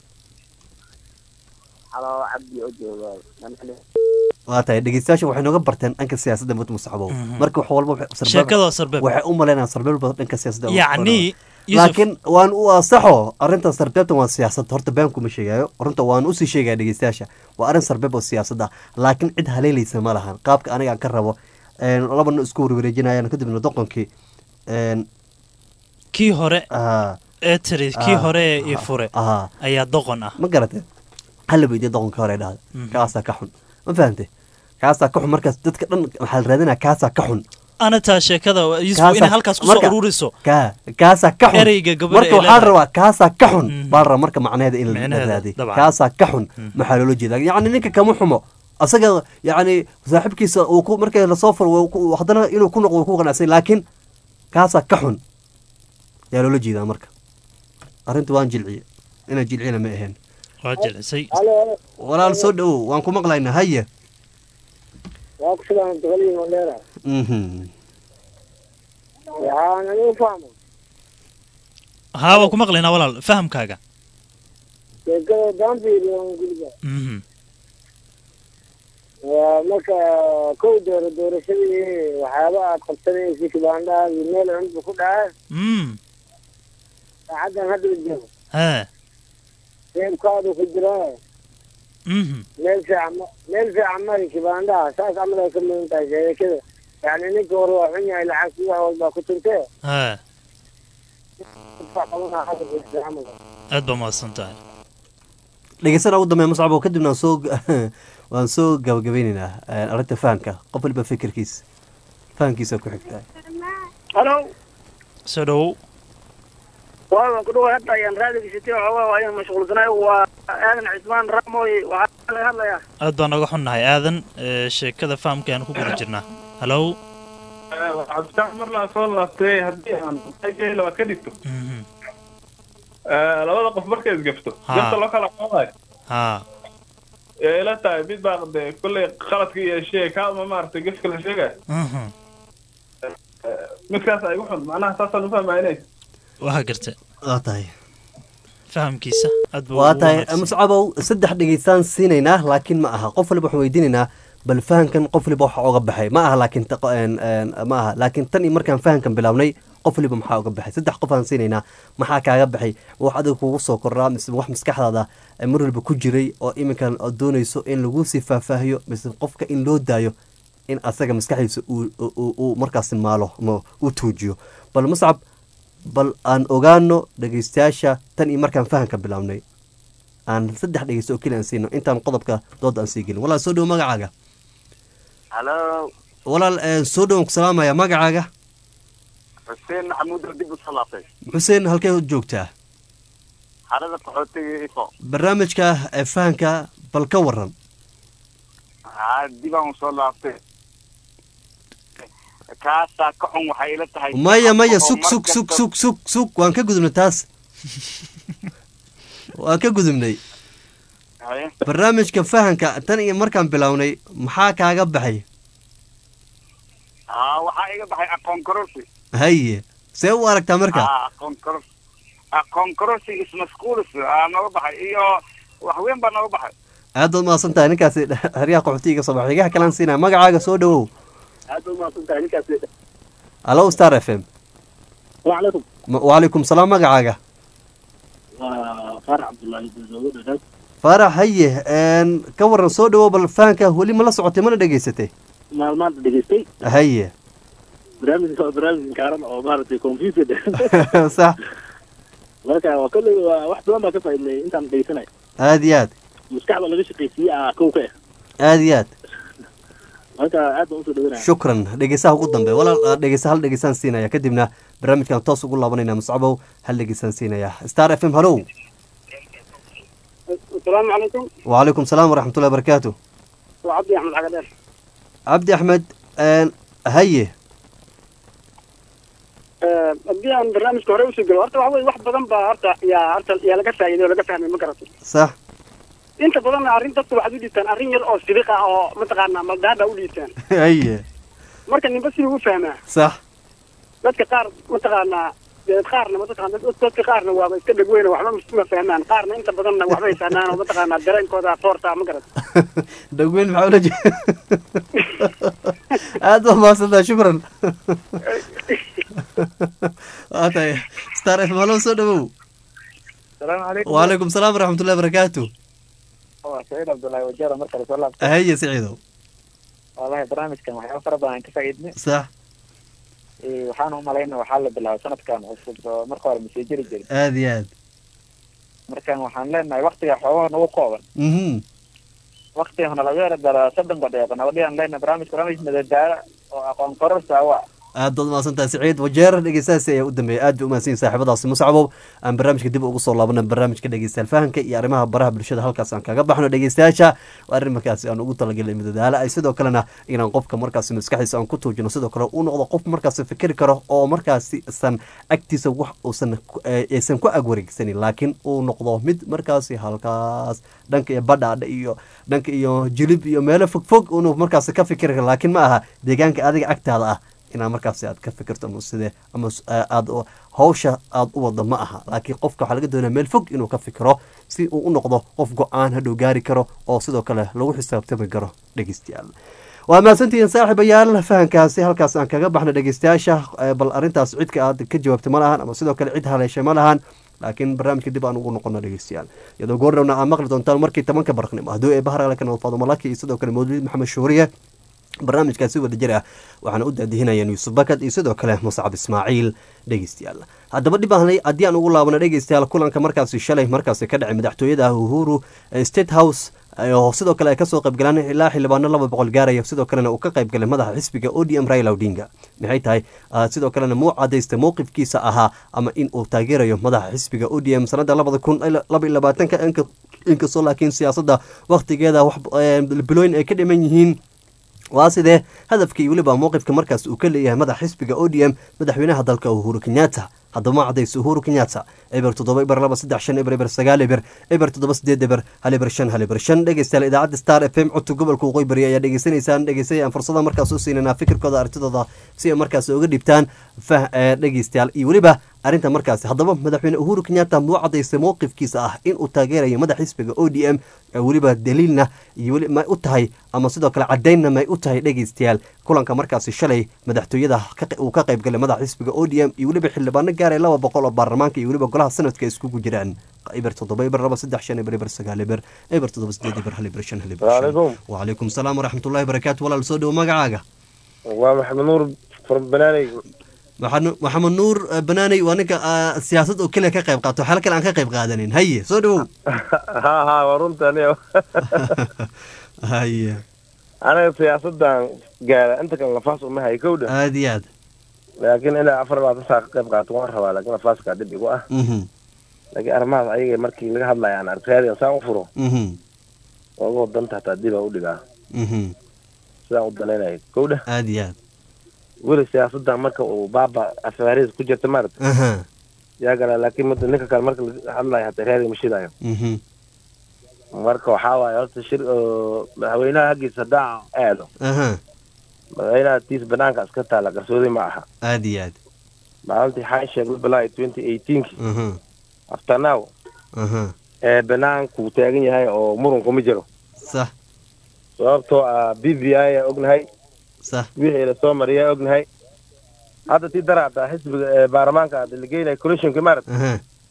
halo cabdi oo jooga waa tahay dhegeystayaasha waxay nooga barteen dhanka siyaasadda mud musaxabow marka wax walba waxay- sarbeeb- Sheekada waa sarbeeb. waxay u malaynayaan sarbeeb badan dhanka siyaasadda ay wax ku Yacni, qoraan. Yusuf- laakiin waan u asaxo arrintan sarbeebtan waa siyaasad horta been kuma sheegayo runta waan usii sheegaya dhegeystayaasha waa arrin sarbeeb oo siyaasadda laakiin cid haleelaysa ma lahan qaabka aniga aan ka rabo een, labana isku warwareejinayaan kadibna doqonkii een, kii hore ah, ee tiri kii Ah, hore ee ii fure ah, ayaa doqon ah ma garatee hala weydiya doqonka hore dhahda Mhm. kaasaa ka xun ma fahante kaasaa ka xun markaas dadka dhan waxaa la raadinaya kaasaa ka xun ana taa sheekada yusuf Kaasaa- inay halkaas kusoo marka- ururiso kaa kaasaa ka xun ereyga gabadha marka ay waxaa la leedahay. rabaa kaasaa ka xun Mhm. baa la rabaa marka macnaheeda in la Micnaheeda, raadiy dabcan. kaasaa ka xun Mhm. maxaa loola jeeda yacni ninka kama xumo asaga yacni saaxiibkiisa uu ku markay lasoo furo wuu ku- haddana inuu ku noqdo wuu ku qanacsan laakiin kaasaa ka xun yaa loola jeedaa marka arrinta waan jilciye inaan jilciyana ma ahayn waa jilcisay walaal soo dhowow waan ku maqlaynaa haye waa ku sidaan boqoliyo mandheera Mhm. waxaan anigu fahmay haa waan ku maqlaynaa walaal fahamkaaga sheekada daanfiiri aan guriga Mhm. waa marka kow dooro doorashadii waxyaaba aad qabsanaysa kibaandhaha iyo meel cunbu ku dhaca Mm. saacaddan hadda la joogo hee reebkaadu ku jiraa Mhm. meel fiican ma meel fiican mari kibaandhaha saas camal ay ka mudan tahay sheekada yacni ninka hore waa xun yahay lacagti wax walbaa ku tuntee hee wax qabanaa hadda ku jira camal aad baa mahadsan tahay dhegeysana ugu dambeeya muscab oo kadibna waan soo waan soo gabagabeyneynaa eh, arrinta fahamka qof waliba fikirkiisa fahamkiisa ku xigtaa halo soo dhowow waa waan ku dhawaay hadda ayaan raadiga sitay waxoogaa waa ayaan mashquulsanay waa aadan cismaan raamoy waxaa laga hadlayaa aad baan naga xunnahay aadan ee, sheekada fahamka ayaan ku guda jirnaa halow cabditaan mar laa soo laabtay haddii aan qaygeela waa ka dhigto Mhm. Eh, labada qof markay isgafto Ha. gafta loo kala qaadayo haa ee ila tahay mid baa dee kolley qaladka iyo shee kaama maaragtay gefka la sheegaya Mhm. midkaas ay uxun macnaha saasaan ufahmaynay waa garta waa tahay fahamkiisa aad buu waa ugu tahay wanaagsan. muscabow saddex dhegeystaan siinaynaa laakiin ma aha qof waliba waxaan weydiinaynaa bal fahamkan qof waliba waxa oga baxay ma aha laakiin ta- een- een, ma aha laakiin tan iyo markaan fahamkan bilaabnay qof waliba maxaa oga baxay saddex qof aan siinaynaa maxaa kaaga baxay wax adiga kugu soo kordhaa mise wax maskaxdaada eh, mar waliba ku jiray oo iminkan aad doonayso in lagu sii faahfaahiyo mise qofka in loo daayo in asaga maskaxdiisa uu- uu uu markaasi maalo ama uu tuujiyo bal muscab bal aan ogaano dhegeystayaasha tan iyo markaan fahamka bilaabnay aan saddex dhegeysto oo keli aan siino intaan qodobka dooda aan sii gelin walaal soo dhowo magacaaga halo walaal eh, soo dhowan ku salaamaya magacaaga xuseen maxamuud oo dib u salaatay xuseen halkee joogtaa xarada qaxootiga ifo barnaamijka eh, fahamka bal ka waran haa dib aan usoo laabtay kaasaa ka xun waxay ila tahay maya maya oo sug mar sug sug kasta- sug sug sug waan ka gudubnay taas waan ka gudubnay Haye. barnaamijka fahamka tan iyo markaan bilownay maxaa kaaga baxay haa waxaa iga baxay aqoon kororsi haye see u aragtaa marka haa aqoon kororsi aqoon kororsi ismasquulis aa nooga baxay iyo wax weyn baa nooga baxay aad baad mahadsan tahay ninkaasi xeryaha qaxootiga soo baxay xigaha kalaan siinaya magacaaga soo dhowow aad u mahadsan tahay ninkaas alo star f m wacalaykum Ma- wacalaykum salaam magacaaga waa faarax cabdullaahi dazoogo dhadhaad faarax haye een, ka waran soo dhowow bal fahanka weli ma la socotay mana dhegaysatay maalmaanta dhegeystay haye barnaamijka waa barnaamij kaaran oo maaragtay computer sax marka waa kolley waa wax badan baa ka faaidnay intaan dhegeysanay aad iyo aad maskaxda laga shaqaysiiyey ah kow ka ah aad iyo aad marka aad baan usoo dhawanaya shukran dhegeysaha ugu dambe walaal ah, dhegeysa hal dhegeysaan siinaya kadibna barnaamijkan toos ugu laabanayna muscabow hal dhegeysaan siinaya star f m hallow asalaamu calaykum wacalaykum salaam waraxmatullahi barakaatu waa cabdi axmed cagadheer cabdi axmed een, haye haddii aan barnaamijka hore usoo gelo horta waxa weye wax badan baa horta yaa horta yaa laga faa'iiday oo laga fahmay ma garato sax inta badanna arrin dadka waxaad u dhiibtaan arrin yar oo sibiq ah oo mataqaanaa maldaada u dhiibtaan haye marka ninba siduu u fahmaa sax dadka qaar mataqaanaa dee qaarna mataqaana dad- dadka qaarna waaba iska dhegweyna waxba ma fahmaan qaarna inta badanna waxbay fahmaan oo mataqaanaa dareenkooda foorta ma garat dhagweyn maxaa ula jeeda aad baa mahadsantaha shukran waa tahay star f m hallow soo dhowow salaamu calaykum wacalaykum salaam waraxmatullahi barakaatu waa saciid cabdullaahi wajeera mar kale soo laabtay haye siciidow wallahi barnaamijkan waxyaaba fara badan aan ka faa'iidnay sax Eh, waxaan umalayna waxaa la bilaabay sanadkan cusub oo marka hore masii jiri jirin aada iyo aad markan waxaan leenahay waktiga xoogaha nagu kooban mhm waktiga nalaga yara dara soddon daqiiqo nabadiyaan leenahay barnaamij barnaamij madadaalo oo aqoon kororsa wa aad baad mahadsantahay siciid wajeer dhegeystahaasi ayaa u dambeeyay aad bay umahadsan yihin saaxiibadaasi muscabow aan barnaamijka dib ugu soo laabana barnaamijka dhegeystayaal fahanka iyo arrimaha baraha bulshada halkaas aan kaga baxno dhegeystayaasha waa arrin markaasi aan ugu talagelay madadaalo ay sidoo kalena inaan qofka markaasi maskaxdiisa aan ku tuujino sidoo kale uu noqdo qof markaasi fikiri karo oo markaasi isan agtiisa wax uusan ku- eh, aysan ku agwareegsanin laakiin uu noqdo mid markaasi halkaas dhanka iyo badhaadha iyo dhanka iyo jilib iyo meelo fogfog inuu markaasi ka fikiri karo laakiin ma aha deegaanka adiga agtaada ah inaad markaasi aad ka fikirto ama sidee ama s- aa- aad u- hawsha aad u wado ma aha laakiin qofka waxaa laga doonaya meel fog inuu ka fikiro si uu u noqdo qof go-aan hadhow gaari karo oo sidoo kale lagu xisaabtami karo dhegeystayaal waa mahadsantihiin saaxiibayaal fahankaasi halkaas aan kaga baxna dhegeystayaasha eh, bal arrintaas cidka aad ka jawaabta ma lahan ama sidoo kale cid haleeshay ma lahan laakiin barnaamijka dib aan ugu noqono dhegeystayaal iyadoo goordhowna aad maqli doontaan markii tobanka barqnimo hadduu ee baharale ka nool faadumo laki iyo sidoo kale mawlid maxamed shuuriye barnaamijkaasi wada jir ah waxaana u daadihinayeen yuusuf bakad iyo sidoo kale muscab ismaaciil dhegeystayaal haddaba dhib ahnay haddii aan ugu laabano dhegeystayaal kulanka markaasi shalay markaasi ka dhacay madaxtooyada uhuru eh, state house oo sidoo kale ay kasoo qaybgalaan ilaa xildhibaano laba boqol gaaraya sidoo kalena uu ka qaybgalay madaxa xisbiga o d m raila odinga maxay tahay ah, sidoo kalena muu cadaystay mowqifkiisa ahaa ama in uu taageerayo madaxa xisbiga o d m sanada labada kun laba iyo labaatanka inka- inkastoo laakiin siyaasadda waktigeeda wax eh, bilooyin ay ka dhiman yihiin waa sidee hadafka iyo weliba mowqifka markaas uu ka leeyahay madaxa xisbiga o d m madaxweynaha dalka uhuru kenyatta haddaba ma cadayso uhuru kenyatta eber toddoba eber laba saddex shan eber eber sagaal eber eber toddoba sideed eber hal eber shan hal eber shan dhegeystayaal idaacadda star f m codka gobolka waqooyi bari ayaa dhegeysanaysaan dhegeysanayaan fursada markaas u siinanaa fikirkooda aragtidooda si ay markaas uga dhibtaan fah ee dhegeystayaal iyo weliba arrinta markaasi haddaba madaxweyne uhuru kenyatta muu cadaystay mowqifkiisa ah in uu taageerayo madax xisbiga o d m ee weliba daliilna iyo weli may u tahay ama sidoo kale cadaynna may u tahay dhegeystayaal kulanka markaasi shalay madaxtooyada ka- uu ka qaybgalay madaxa xisbiga o d m iyo weliba xildhibaano gaaraya laba boqol oo baarlamaanka iyo weliba golaha sanadka ay iskugu jiraan eber toddoba eber laba saddex shan eber eber sagaal eber eber toddoba sideed eber hal eber shan hal eber shan Waalaikum. wacalaykum salaam waraxmatullahi barakaatu walaal soo dhowo magacaaga waa maxamed nuur from banaaney maxamed maxamed nuur eh, banaaney waa ninka ah, siyaasad oo keliya ka qayb qaato waxyaala kale aan ka qayb qaadanin haye soo dhowow ha ha waa runta aniga haye aniga siyaasadan gaara inta kale nafaas uma hayo kowdha aada iyo aad laakiin ilaa afar labaatan saa ka qayb qaato waan rabaa laakiin nafaaskaa dhib igu ah mhm laakiin arrimahaas ayaga markii laga hadlaya aan arkaadian saan u furo mhm oogoo danta hataa dib aan u dhigaa mhm sidaan u danaynaya kowdha aada iyo aad weli siyaasadan marka uu baaba afaariis ku jirta maarata aha yaa galaa laakiin mid ninka kale marka laga hadlayo hataa raadiga ma shidayo mhm marka waxaa waaye horta shir oo madaxweynaha haggiisa haddaan aado aha madaxweynaha tiis banaanka iska taala qarsoodi ma aha aada iyo aad maalintii xaan sheegay bilaa twenty eighteenki aha after now aha ee banaanku taagan yahay oo muranku ma jiro sax sababtoo ah b b i aa ognahay sax wixii la soo mariyaa ognahay hadda tii daraada xisbiga ee baarlamaanka hadda la geynayo commissionka maarata aha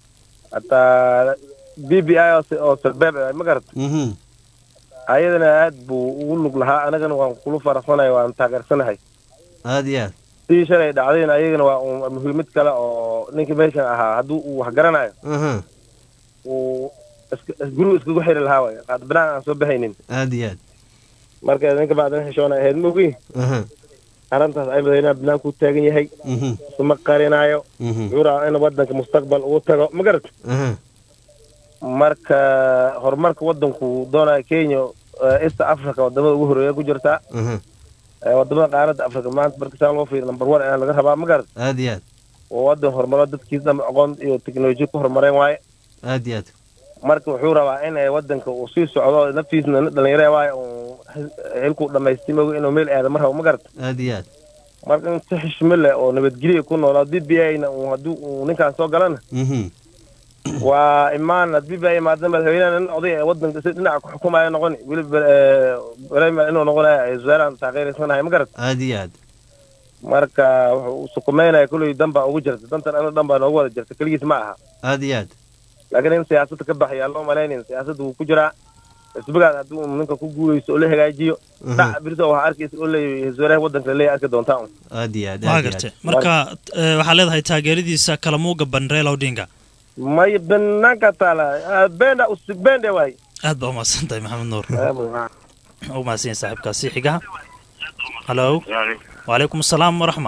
hataa b b i oo s- oo salbeeb ah, ma garat mhm ayadana aad buu ugu lug lahaa anagana waan kula faraxsanahay waan taageersanahay aada iyo aad sidii shalay dhacdayna ayagana waa un muhiimad kale oo ninkii meeshan ahaa hadduu uu wax garanayo aha uu iska- gurigu iskagu xiri lahaa waay qaad banaan aan soo baxaynin aada iyo aad marka ninka bacdana xishoona ahayd mogi aha arrintaas ay madaxweynaha banaanku u taagan yahay mhm isuma qarinaayo mhm wuxuu rabaa in wadanka mustaqbal ugu tago ma garat aha marka horumarka wadanku doonaya kenya eh, east africa wadamada ugu horeeya ku jirtaa aha Eh, wadamada qaaradda africa maanta marka saa loo fiiriyo number one ayaa laga rabaa ma garat aada iyo aad oo wadan horumaro dadkiisa dhan aqoon iyo teknoloji ku horumareen waaye aada iyo aad marka wuxuu rabaa in ay wadanka uu sii socdo naftiisna nin dhalinyaro waaye uu xilku dhamaystay mogi inuu meel aado mar rabo ma garat aada iyo aad marka in si xishmo leh oo nabadgelya ku noolaa b b i-na uu haddii uu ninkaan soo galana mhm waa imaan b b i imaada madaxweynaha nin oday ee wadanka si dhinaca ku xukumaya noqoni weliba brema inuu noqonayo wasaarahan taageeraysanahay ma garat aada iyo aad marka wuxuu sukumeynaya kulley dan baa ugu jirta dantan ana dhan baa noogu wada jirta keligiis ma aha aada iyo aad laakiin in siyaasadda ka baxaya loo malaynayn siyaasadda wuu ku jiraa xisbigaas hadduu ninka ku guuleysto oo la hagaajiyo Mhm. dhac birta waxaa arkaysa oo leeyahay wasaaraha waddanka leeyahay arki doontaa un aad iyo aad waa aad iyo gartay aad marka eh, waxaa leedahay taageeradiisa kalamuuga banreela odinga may banaanka taala ah, benda usig bende waay aad baa umahadsan tahay maxamed nuur u mahadsan yahay saaxiibkaasi xigaha halo wacalaykum asalaam waraxma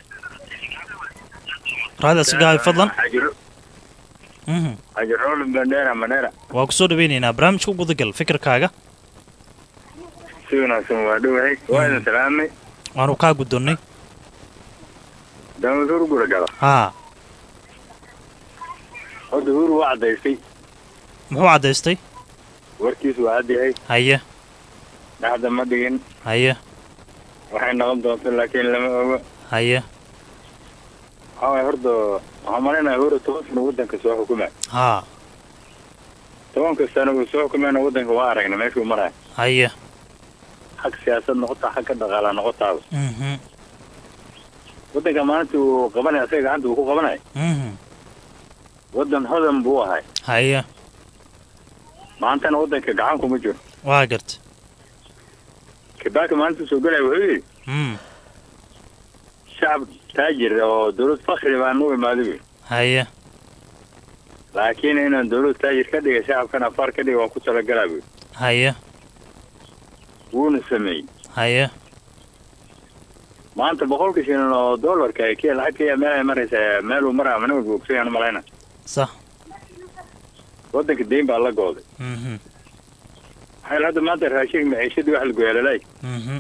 raadaas gahay fadlan Mhm. ajirol bandera manera waa ku soo dhaweynaynaa barnaamijka u gudagal fikirkaaga si wanaagsan waa dhowahay waa idin salaamay waanu kaa gudonnay daamad hur gura gala haa horta hur waa cadaystay muxuu caddaystay warkiisu waa cadyahay haye dhaxda ma dhigin haye waxay noqon doonto laakiin lama ogo haye waxaa waay horta waxaan malaynayaa hore toban sano waddanka soo xukumay haa tobanka sano uu soo xukumayna waddanka waa aragna meeshuu maraya haye xag siyaasad noqotaa xag ka dhaqaala noqotaaba Mhm. waddanka maalinta uu qabanaya asaga gacanta uu ku qabanaya Mhm. waddan hodan buu ahay haye maantana waddanka gacan kuma jiro waa gartay kibaaka maalinta soo gelaya wuxuu yidhi Mm. shacab taajir oo dawlad fakri baan u imaaday buy haye laakiin inaan dawlad taajir ka dhiga shacabkan afaar ka dhiga waan ku talagalaa buy haye wuuna sameeyey haye maanta boqolka shilin oo doolarka ay kee lacag kaya meel ay maraysaa meeluu maraa mana walba ogsoyaan malayna sax waddanka deyn baa la gooday Mhm. waxay hadda maanta raashinka maciishadii wax la goyaalalay Mhm.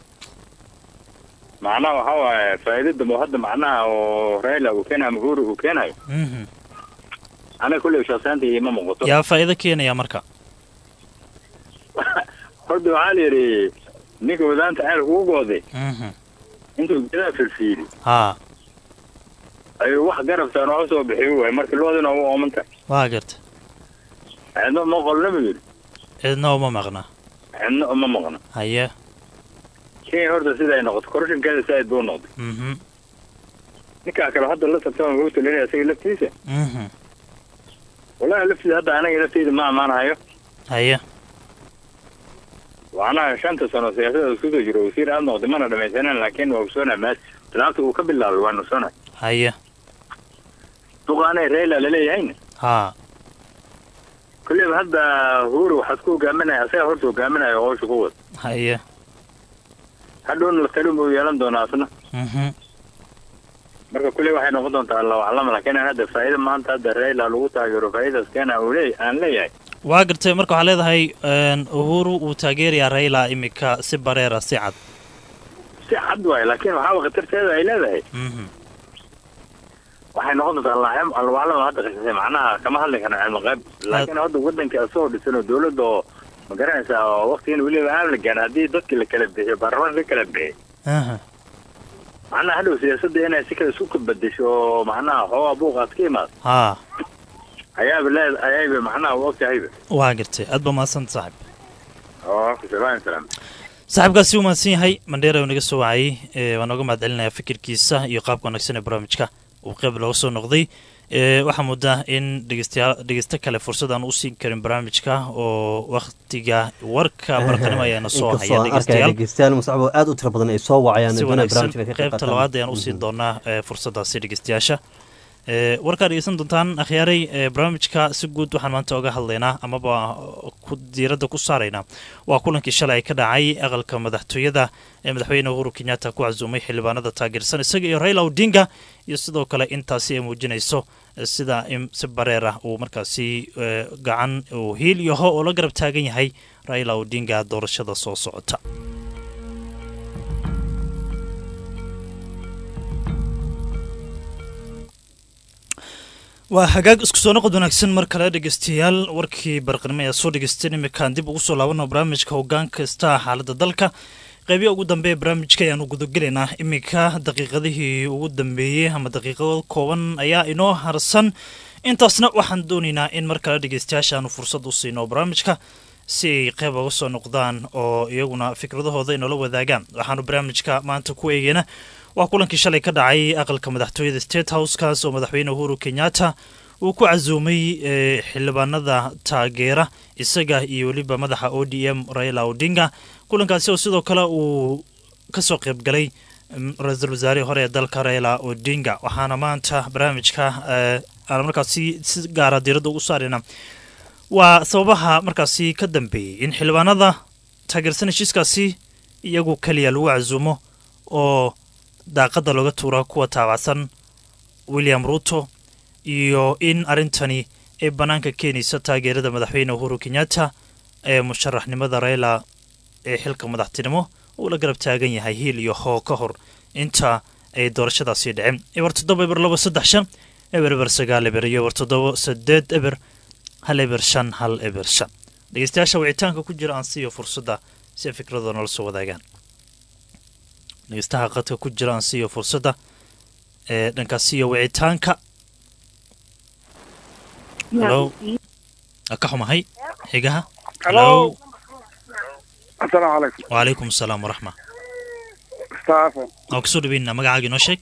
macnaha waxaa waaye faa'iido dambe oo hadda macnaha oo raila uu keenayo ama uhuru uu keenayo Mhm. aniga kulley shaqsaanta ima muuqato yaa faa'iido keenaya marka horta waxaa la yidhi ninka wadaanta ceel ugu gooday Mhm. intuu gedaa firfiiri haa ayuu wax garabtaan oo soo bixiyo waay marka loodina u oomanta waa gartay cidno ma qolna buu yidhi cidna uma maqna cidno uma maqno haye kenya horta sida ay noqoto korashinkeeda saaid buu noqday Mhm. ninkaa kale hadda la tartama wuxuu talinaya isaga laftiisa Mhm. wallahi laftiisa hadda anaga lafteyda ma ammaanahayo haye macnaha shanta sano siyaasada isku soo jiro wasiir aad noqday mana dhamaysanan laakiin waa ogsoonaa maas talaabta uu ka bilaabay waa nusoonay haye duqaanay raila laleeyahayna haa kulleyba hadda huru waxaad ku hogaaminaya asaga horta hogaaminaya oo howsha ku wada haye hadhowna la talin buu yeelan doonaa asna Mhm. marka kulley waxay noqon doontaa allahu aclam laakiin hadda faa'iida maanta hadda raila lagu taageero faa'iidaas keena uu leey aan leeyahay waa gartay marka waxaa leedahay een, uhuru uu taageerayaa raila imika si bareera si cad si cad waay laakiin waxaaba khatarteeda ay leedahay Mhm. waxay noqon doontaa allahu allahu aclam hadda qisasay macnaha kama hadli karna cilmi qayb laakiin hadda waddanka asoo dhisan oo dawladda oo ma garanaysaa oo waqtigan weliba aan la gaarin haddii dadki la kala bixiyo baarlamaanka la kala bixiy Aha. macnaha hadhow siyaasadda inay si kale isku bedesho oo macnaha xoogaa buuqaad ka imaado haa ayaaba leed ayayba macnaha u ogtahayba waa gartay aad baa mahadsan saaxib oo salaam salaam saaxiibkaasi uu mahadsan yahay mandheera uu naga soo wacayay ee, waan nooga mahad celinayaa fikirkiisa iyo qaabka wanaagsan ee barnaamijka uu qeyb looga soo noqday ee, waxaa moodaa in dhegeystayaal dhegeysto kale fursad aan u siin karin barnaamijka oo waktiga warka barqanimo ayaana soo inkastoo haya aan arkaya dhegeystayaal dhegeystayaal musacbo aad u tira badan ay soo wacayaan si doonaya wanaagsan barnaamijka inay ka qayb qaybta qaataan. labaad ayaan usiin doonaa ee, fursadaasi dhegeystayaasha ee, warkaa dhegeysan doontaan akhyaaray ee, barnaamijka si guud waxaan maanta oga hadlaynaa amaba ku diiradda ku saaraynaa waa kulankii shalay ka dhacay aqalka madaxtooyada ee madaxweyne uhuru kenyatta ku casuumay xildhibaanada taageersan isaga iyo raila odinga iyo sidoo kale intaasi ay muujinayso eh, sida in si bareer ah uu markaasi eh, gacan uu hiil iyo ho oo la garab taagan yahay raila odinga doorashada soo socota waa hagaag isku soo noqod wanaagsan mar kale dhegeystayaal warkii barqanimo ayaa soo dhegeysteen iminkaan dib ugu soo laabano barnaamijka hoggaan kasta xaaladda dalka qeybiya ugu dambeeya barnaamijka ayaanu gudagelaynaa iminka daqiiqadihii ugu dambeeyey ama daqiiqado kooban ayaa inoo harsan intaasna waxaan doonaynaa in mar kale dhegeystayaasha aanu fursad u siino barnaamijka si ay qeyb uga soo noqdaan oo iyaguna fikradahooda inoola wadaagaan waxaanu barnaamijka maanta ku eegeyna waa kulankii shalay ka dhacay aqalka madaxtooyada state housekaas oo madaxweyne uhuru kenyatta uu ku casuumay eh, xildhibaanada taageera isaga iyo weliba madaxa o d m raila odinga kulankaasi oo sidoo kale uu kasoo qayb galay mm, ra-iisul wasaarihii hore ee dalka raila odinga waxaana maanta barnaamijka eh, aan markaasi si gaara diiradda ugu saarayna waa sababaha markaasi ka dambeeyey in xildhibaanada taageersan heshiiskaasi iyagu keliya lagu casuumo oo daaqadda looga tuura kuwa taabacsan william ruto iyo in arrintani ay bannaanka keenaysa taageerada madaxweyne uhuru kenyatta ee musharaxnimada raila ee xilka madaxtinimo uu la garab taagan yahay hiil iyo hoo ka hor inta ay doorashadaasi dhicin eber toddoba eber laba saddex shan eber eber sagaal eber iyo eber toddoba saddeed eber hal eber shan hal eber shan dhegeystayaasha wicitaanka ku jira aan siiyo fursadda si ay fikradooda nala soo wadaagaan dhegeystaha qadka ku jira aan siiyo fursadda ee dhankaas iyo wicitaanka halo ka xumahay xigaha Hello. asalaamu calaykum wacalaykum asalaam waraxma staafen waa kusoo dhaweynaa magacaaga inoo sheeg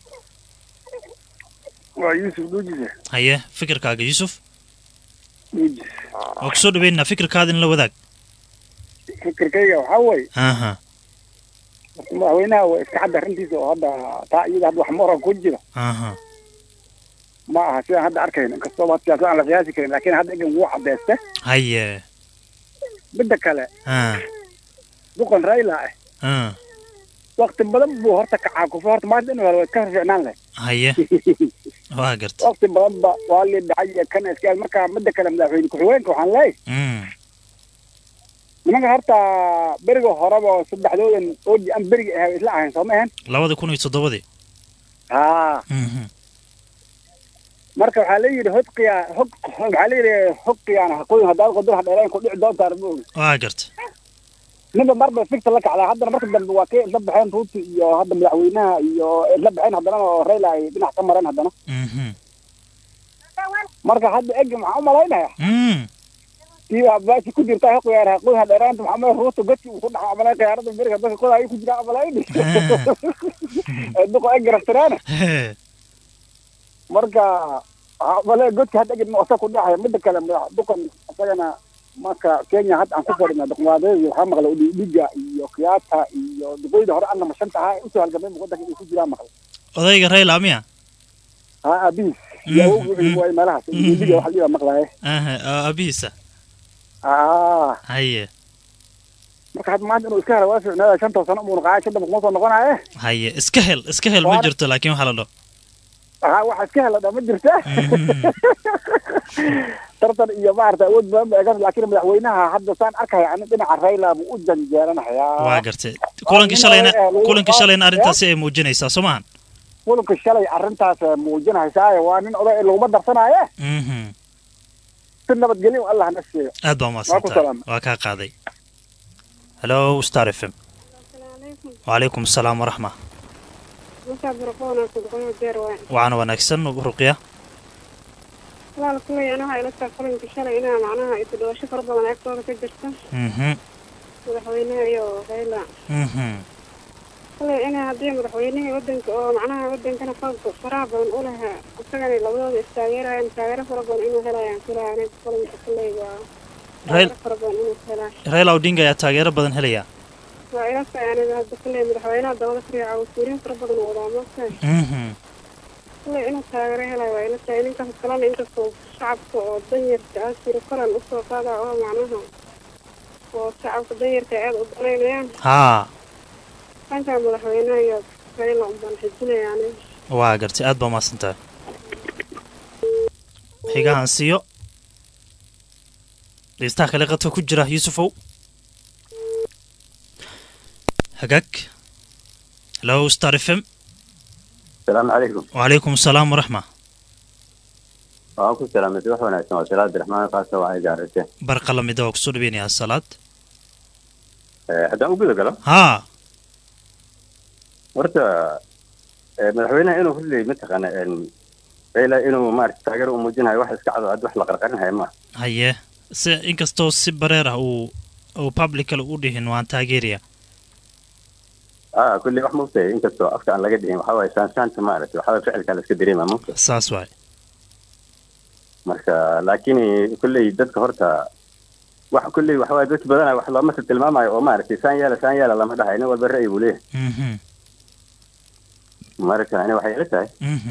waa yuusuf duujise haye fikirkaaga yuusuf duujis waa kusoo dhaweynaa fikirkaada in la wadaag fikirkayga waxaa weeye aha horta madaxweynaha waa iska cadda arrintiisa oo hadda taa iyada hadda wax moran ku jira aha ma aha sidaan hadda arkayno inkastoo had siyaasad aan la qiyaasi karin laakiin hadda egan wuu cadeyste haye midda kale ah duqan rayla ah ah wakti badan buu horta kacaa kufa horta maanta inuu helo waa iska fiicnaan leh haye waa garta wakti badan ba waa li dhacay iyo kan iska marka midda kale madaxweyne ku-xigeenka waxaan leeyahay mm nimanka horta beriga horeba saddexdoodan oodi aan beriga ahay isla ahayn soo ma ahan labada kun iyo toddobadii haa mhm marka waxaa la yidhi hodqiya hog waxaa la yidhi hodqiyaan haqooyin haddaad qodur hadheereen ku dhici doontaan ma ogi waa garta ninba marba fikta la kacdaa haddana marka dambe waa kay isla baxeen ruuti iyo hadda madaxweynaha iyo isla baxeen haddana oo rayla ay dhinac ka mareen haddana mhm marka hadda egi maxaa u malaynaya mm tii baashi ku jirta haqoyaan haqooyin hadheeraanta maxaa malayn ruuta godki uu ku dhaco malayn khiyaarada beriga dadka koda ay ku jiraan malayn ee duqo egi raftiraana marka waxaa malayn godki hadda egi noqota ku dhacaya midda kale madax duqan isagana marka kenya hadda aan ku fadhina duqmaadeedi waxaa maqla udhiga iyo kiyaata iyo duqoyda hore annama shanta ahaa usoo halgamay wadanka inay ku jiraan maqla odayga rayla miya ha abiis iyo awogu wuxuu waay meelahaas udhiga waxa liiba maqlaaye aha aabihiisa aa haye marka hadda maanta inuu iska helo waa ficnaada shanta sano umuuna qaaya shanta kuma soo noqonaye haye iska hel iska hel ma Waana- jirto laakiin waxaa la dho haa waxa iska hela dha ma jirta tartan iyo maarata awood badan ba egan laakiin madaxweynaha hadda saan arkaya ani dhinaca rayla buu u janjeeranayaa waa gartay kulankii shalayna Waa nin kulankii oday- shalayna Ya? arrintaasi ay muujinaysaa soo maahan kulanka shalay arrintaas muujinaysaaye waa nin oday laguma darsanaaye mhm si nabadgelyo allah na siiyo aad baa Waa ku umahadsantahay salaamay. waa kaa qaaday hello star f m wacalaykum asalaam waraxma markaa barqoona kudqoyo deer waay waxaana wanaagsan ruqya walaal kuley ana waxaa ila taa kulanka shalay inaa macnaha isu dhawasho fara badan agtooda ka jirta mhm madaxweynaha iyo rayla mhm kuley inaa haddii madaxweynihii wadanka oo macnaha wadankana falka faraha badan u lahaa isagana labadooda istaageerayaan taageero fara badan inuu helayaan kulaa aniga kulanka kuley waa Rail- taageero fara badan inuu helaa raila odinga ayaa taageero badan helaya waa ila tahay aniga hadda kuley madaxweynaha dabada fariica wasiiriin fara badan oo wadaa maogtahay mhm kuley inuu taageero helayo waa ila tahay ninkaas kalena inkastoo shacabka oo danyarta ah siro koran usoo qaada oo macnaha oo shacabka danyarta aad u danaynayaan haa dhanka madaxweynaha iyo rayla unbaan xijinaya aniga waa gartay aad baa umahadsantahay xigahan siiyo dhegeystaha kale qadka ku jira yuusufow hagaag hello star f m السلام عليكم wacalaykum asalaam waraxma waan ku salaamay wax wanaagsan waa salaad abdiraxmaan qaasa waa ay gaarayse barqa lamida waa kusoo dhaweynayaa salaad haddaan u guda galo haa horta eh, madaxweynaha inuu hadlay mataqaana rayla inuu maarata taageero u muujinayo wax iska cado ad wax la qarqarinhayo ma haye si inkastoo si bareer ah uu uu publicale u dhihin waan taageeraya ah kulli wax maogtahay inkastoo afka aan laga dhihin waxaa waaye saansaanta maarata waxaa waaye ficilkaa la iska dareema maogta saas waay marka laakiin kulley dadka horta wax kulley waxa waaye dadka badanaa wax looma tilmaamayo oo maaragtay saan yeela saan yeela lama dhahayo nin walba ra'yi buu leeyahay Mhm. marka ani waxay ila tahay Mhm.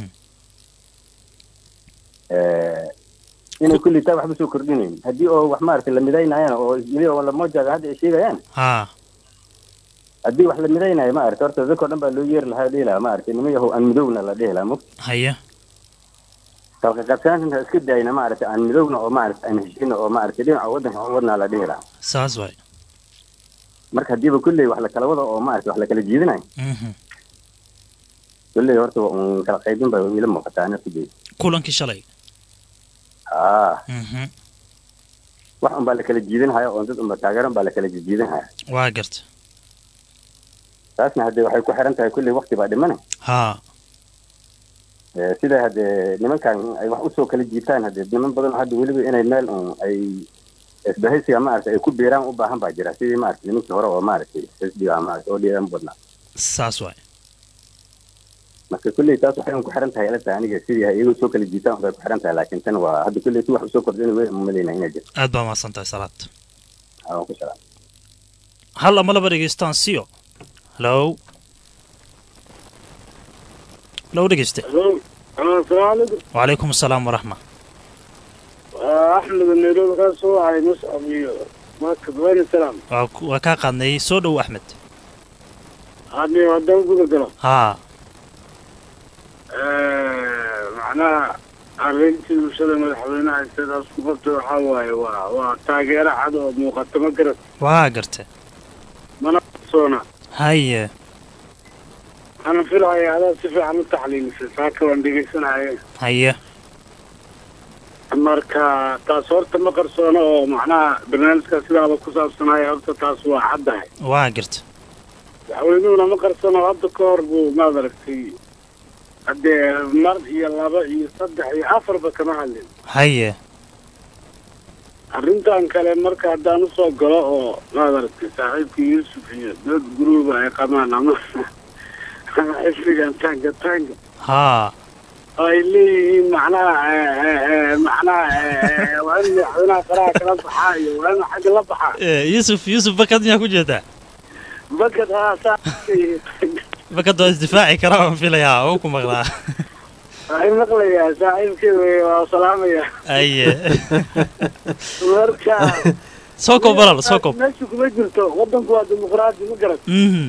eh, inay kulley taa waxba soo kordhinayn haddii oo wax maaragtay la midaynayana oo weli oo lamojaga hadda ay sheegayaan ha haddii wax la midaynayo maaragtay horta dadkao dhan baa loo yeeri lahaa dhihi lahaa maaragtay nima yahow aan midowna la dhihi lahaa mug haya kalka qabsanaanta iska daayna maaragtay aan midowna oo maaragtay aan heshina oo maaragtay dhinaca waddanka aan wadnaa la dhihi lahaa saas waay marka haddiiba kulley wax la kala wado oo maaragtay wax la kala jiidinayo Mhm. kulley horta waa un kala qaybin baa ila muuqataa ana kujey kulankii shalay haa Mhm. wax un baa la kala jiidinhaya oo dad unba taageeran baa la kala jiidinhaya waa garta taasna haddee waxay ku xiran tahay kulley waqti baa dhimana ha Eh, sida haddee nimankan ay wax usoo kala jiitaan haddee niman badan oo hadda weliba inay meel un ay isbahaysiga maaragtay ay ku biiraan u baahan baa jira sidii maaragtay nimankii hore oo maaragtay xisbiga maaragtay oo dhiiran badnaa saas waay marka kulley taas waxay un ku xiran tahay ila tahay aniga sidii iyagoo soo kala jiitaan bay ku xiran tahay laakiin tan waa hadda kulley si wax usoo kordhina wey umalayna inay jirto aad baa mahadsan tahay salaad aan ku salaam hal ama laba dhegeystaan siyo hallow hallow dhegeyste الو السلام عليكم wacalaykum asalaam waraxma احمد النيروبي كان سو هاي مصعب ماك وين السلام waa ku- waa kaa qaadnay soo dhow axmed هذه ودان قول قلم haa معناها arrintii bulshada madaxweynaha sidaas ku qabtay waxaa waaye waa waa taageero cad oo muuqata ma garat waa garta mana qarsoona haye waxaana filaya adaa si fiican u taxliilisay saaka waan dhegeysanaya haye marka taas horta ma qarsoona oo macnaha barnaamijka sidaaba ku saabsanaya horta taas waa caddahay waa garta madaxweynuhuna ma qarsano hadda ka hor buu maad aragtay haddee mar iyo laba iyo saddex iyo afarba kama hadlin haye arrintan kale marka haddaan usoo galo oo maad aragtay saaxiibkii yuusuf iyo dad guruuba ay qabaan ama ama xisbigan tanga tanga haa oo ay leeyihiin macnaha eh, eh, eh, macnaha eh, eh, waa in madaxweynaha faraha kala baxaa iyo waa in xagga la baxaa Eh, yuusuf yuusuf bakad miyaa ku jeedaa bakad haa saa bakad waa isdifaaci karaa waan filayaa oo ku maqlaa waxay maqlayaa saaxiibkeeda wey, waa salaamaya haye marka soo koob walaal soo koob meesha kuma jirto wadanku waa dimuqraadi ma garan mhm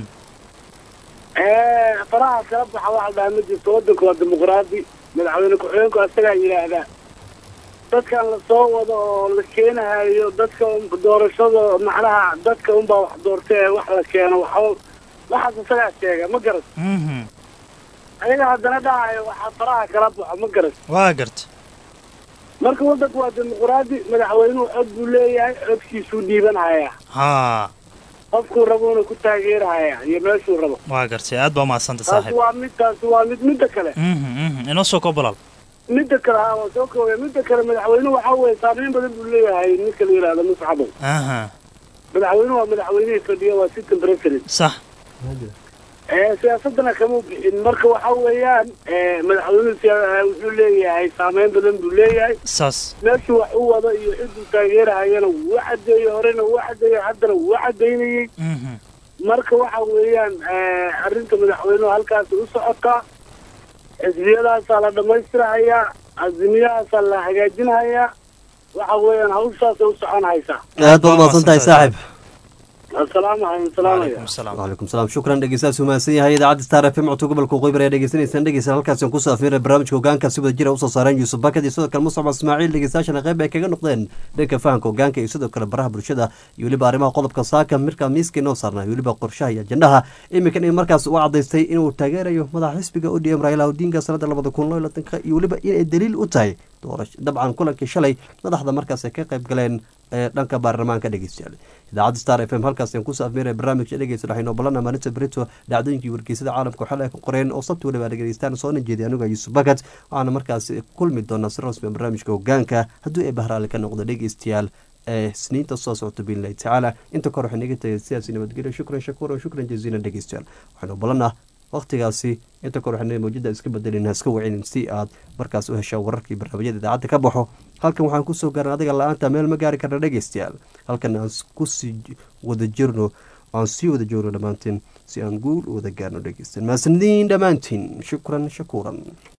Eh, faraha kala baxa waxa dhaha ma jirto wadanku waa dimuqraadi madaxweyne ku-xigeenku asagaa yidhaahdaa dadkan lasoo wado oo la keenahayo dadka un- doorashada macnaha dadka unbaa wax doortay ee wax la keeno waxba waxaas isagaa sheega ma garan mhm ayaga haddana dhahayo waxaa faraha kala baxo ma garan waa garta marka wadanku waa dimuqraadi madaxweynuhu cod buu leeyahay codkiisuu dhiibanhayaa haa qofkuu rabuuna ku taageerhayaa iyo meeshuu rabo waa gartay aad baa mahadsanta taasi saaxiib waa mid taasi waa mid midda kale mhm mhm inoo soo koob walaal midda kale haa waa soo koobaya midda kale madaxweynuhu waxaa weeye saameyn badan buu leeyahay ninka la yidhaahdo muscabow aha madaxweynuhu waa madaxweynihii fadhiya waa system president sax ee siyaasadana kama bixin marka waxaa weeyaan ee, madaxweynuhu siya- wuxuu leeyahay saameyn badan buu leeyahay saas meeshuu wax u wado iyo ciduu taageerahayana wuu cadeeyey horena wuu cadeeyey haddana wuu cadeynayey mhm marka waxa weeyaan ee, arrinta madaxweynuhu halkaas u socotaa xisbiyadaasaa la dhammaystirahayaa azimiyahaasaa la hagaajinhayaa waxa weeyaan hawshaasay u socon haysaa aad baad umahadsan tahay saaxib assalaamu calaykum salaamaya waalaikum salaam shukran dhegeystayaas umahadsan yahay idaacadda star f m codka gobolka waqooyi bari ayaa dhegeysanaysaan dhegeysan halkaasi kusoo afmeera barnaamijka hogaanka si wada jira usoo saareen yuusuf bakad iyo sidoo kale muscab ismaaciil dhegeystayaashana qayb ay kaga noqdeen dhanka fahanka hogaanka iyo sidoo kale baraha bulshada iyo weliba arrimaha qodobka saaka markaa miiska inoo saarnaa iyo weliba qorshaha iyo ajandaha iminkan in markaas u cadaystay inuu taageerayo madaxa xisbiga odm raila odinga sanada labada kun loo iyo labaatanka iyo weliba inay daliil u tahay doorasho dabcan kulankii shalay madaxda markaas ay ka qayb galeen ee dhanka baarlamaanka dhegeystayaal idaacadda star f m halkaas aan kusoo afmeeraya barnaamijka dhegeysta waxaynu balana maalinta berito dhacdooyinkii wargeysada caalamka waxaa ay ka qoreen oo sabti waliba dhegeystaan soona jeeday aniga yuusuf bakat waxaana markaas kulmi doonaa si rasmi ah barnaamijka hogaanka haddii ay bahraali ka noqdo dhegeystayaal ee sniinta soo socota biillahi tacaala inta kor waxay naga tagay sidaasi nabadgelyo shukran shakuuran shukran jaziilan dhegeystayaal waxaynu balana waqtigaasi inta kor waxaynu mawjada iska bedelin iska wacinin si aad markaas u heshaa wararkii barnaamijyada idaacadda ka baxo halkan waxaan kusoo gaarna adiga la-aanta meel ma gaari karna dhegeystayaal halkan aan kusii wada jirno aan sii wada joogno dhammaanteen si aan guul u wada gaarno dhegeystayaal mahadsanidin dhammaantiin shukran shakuuran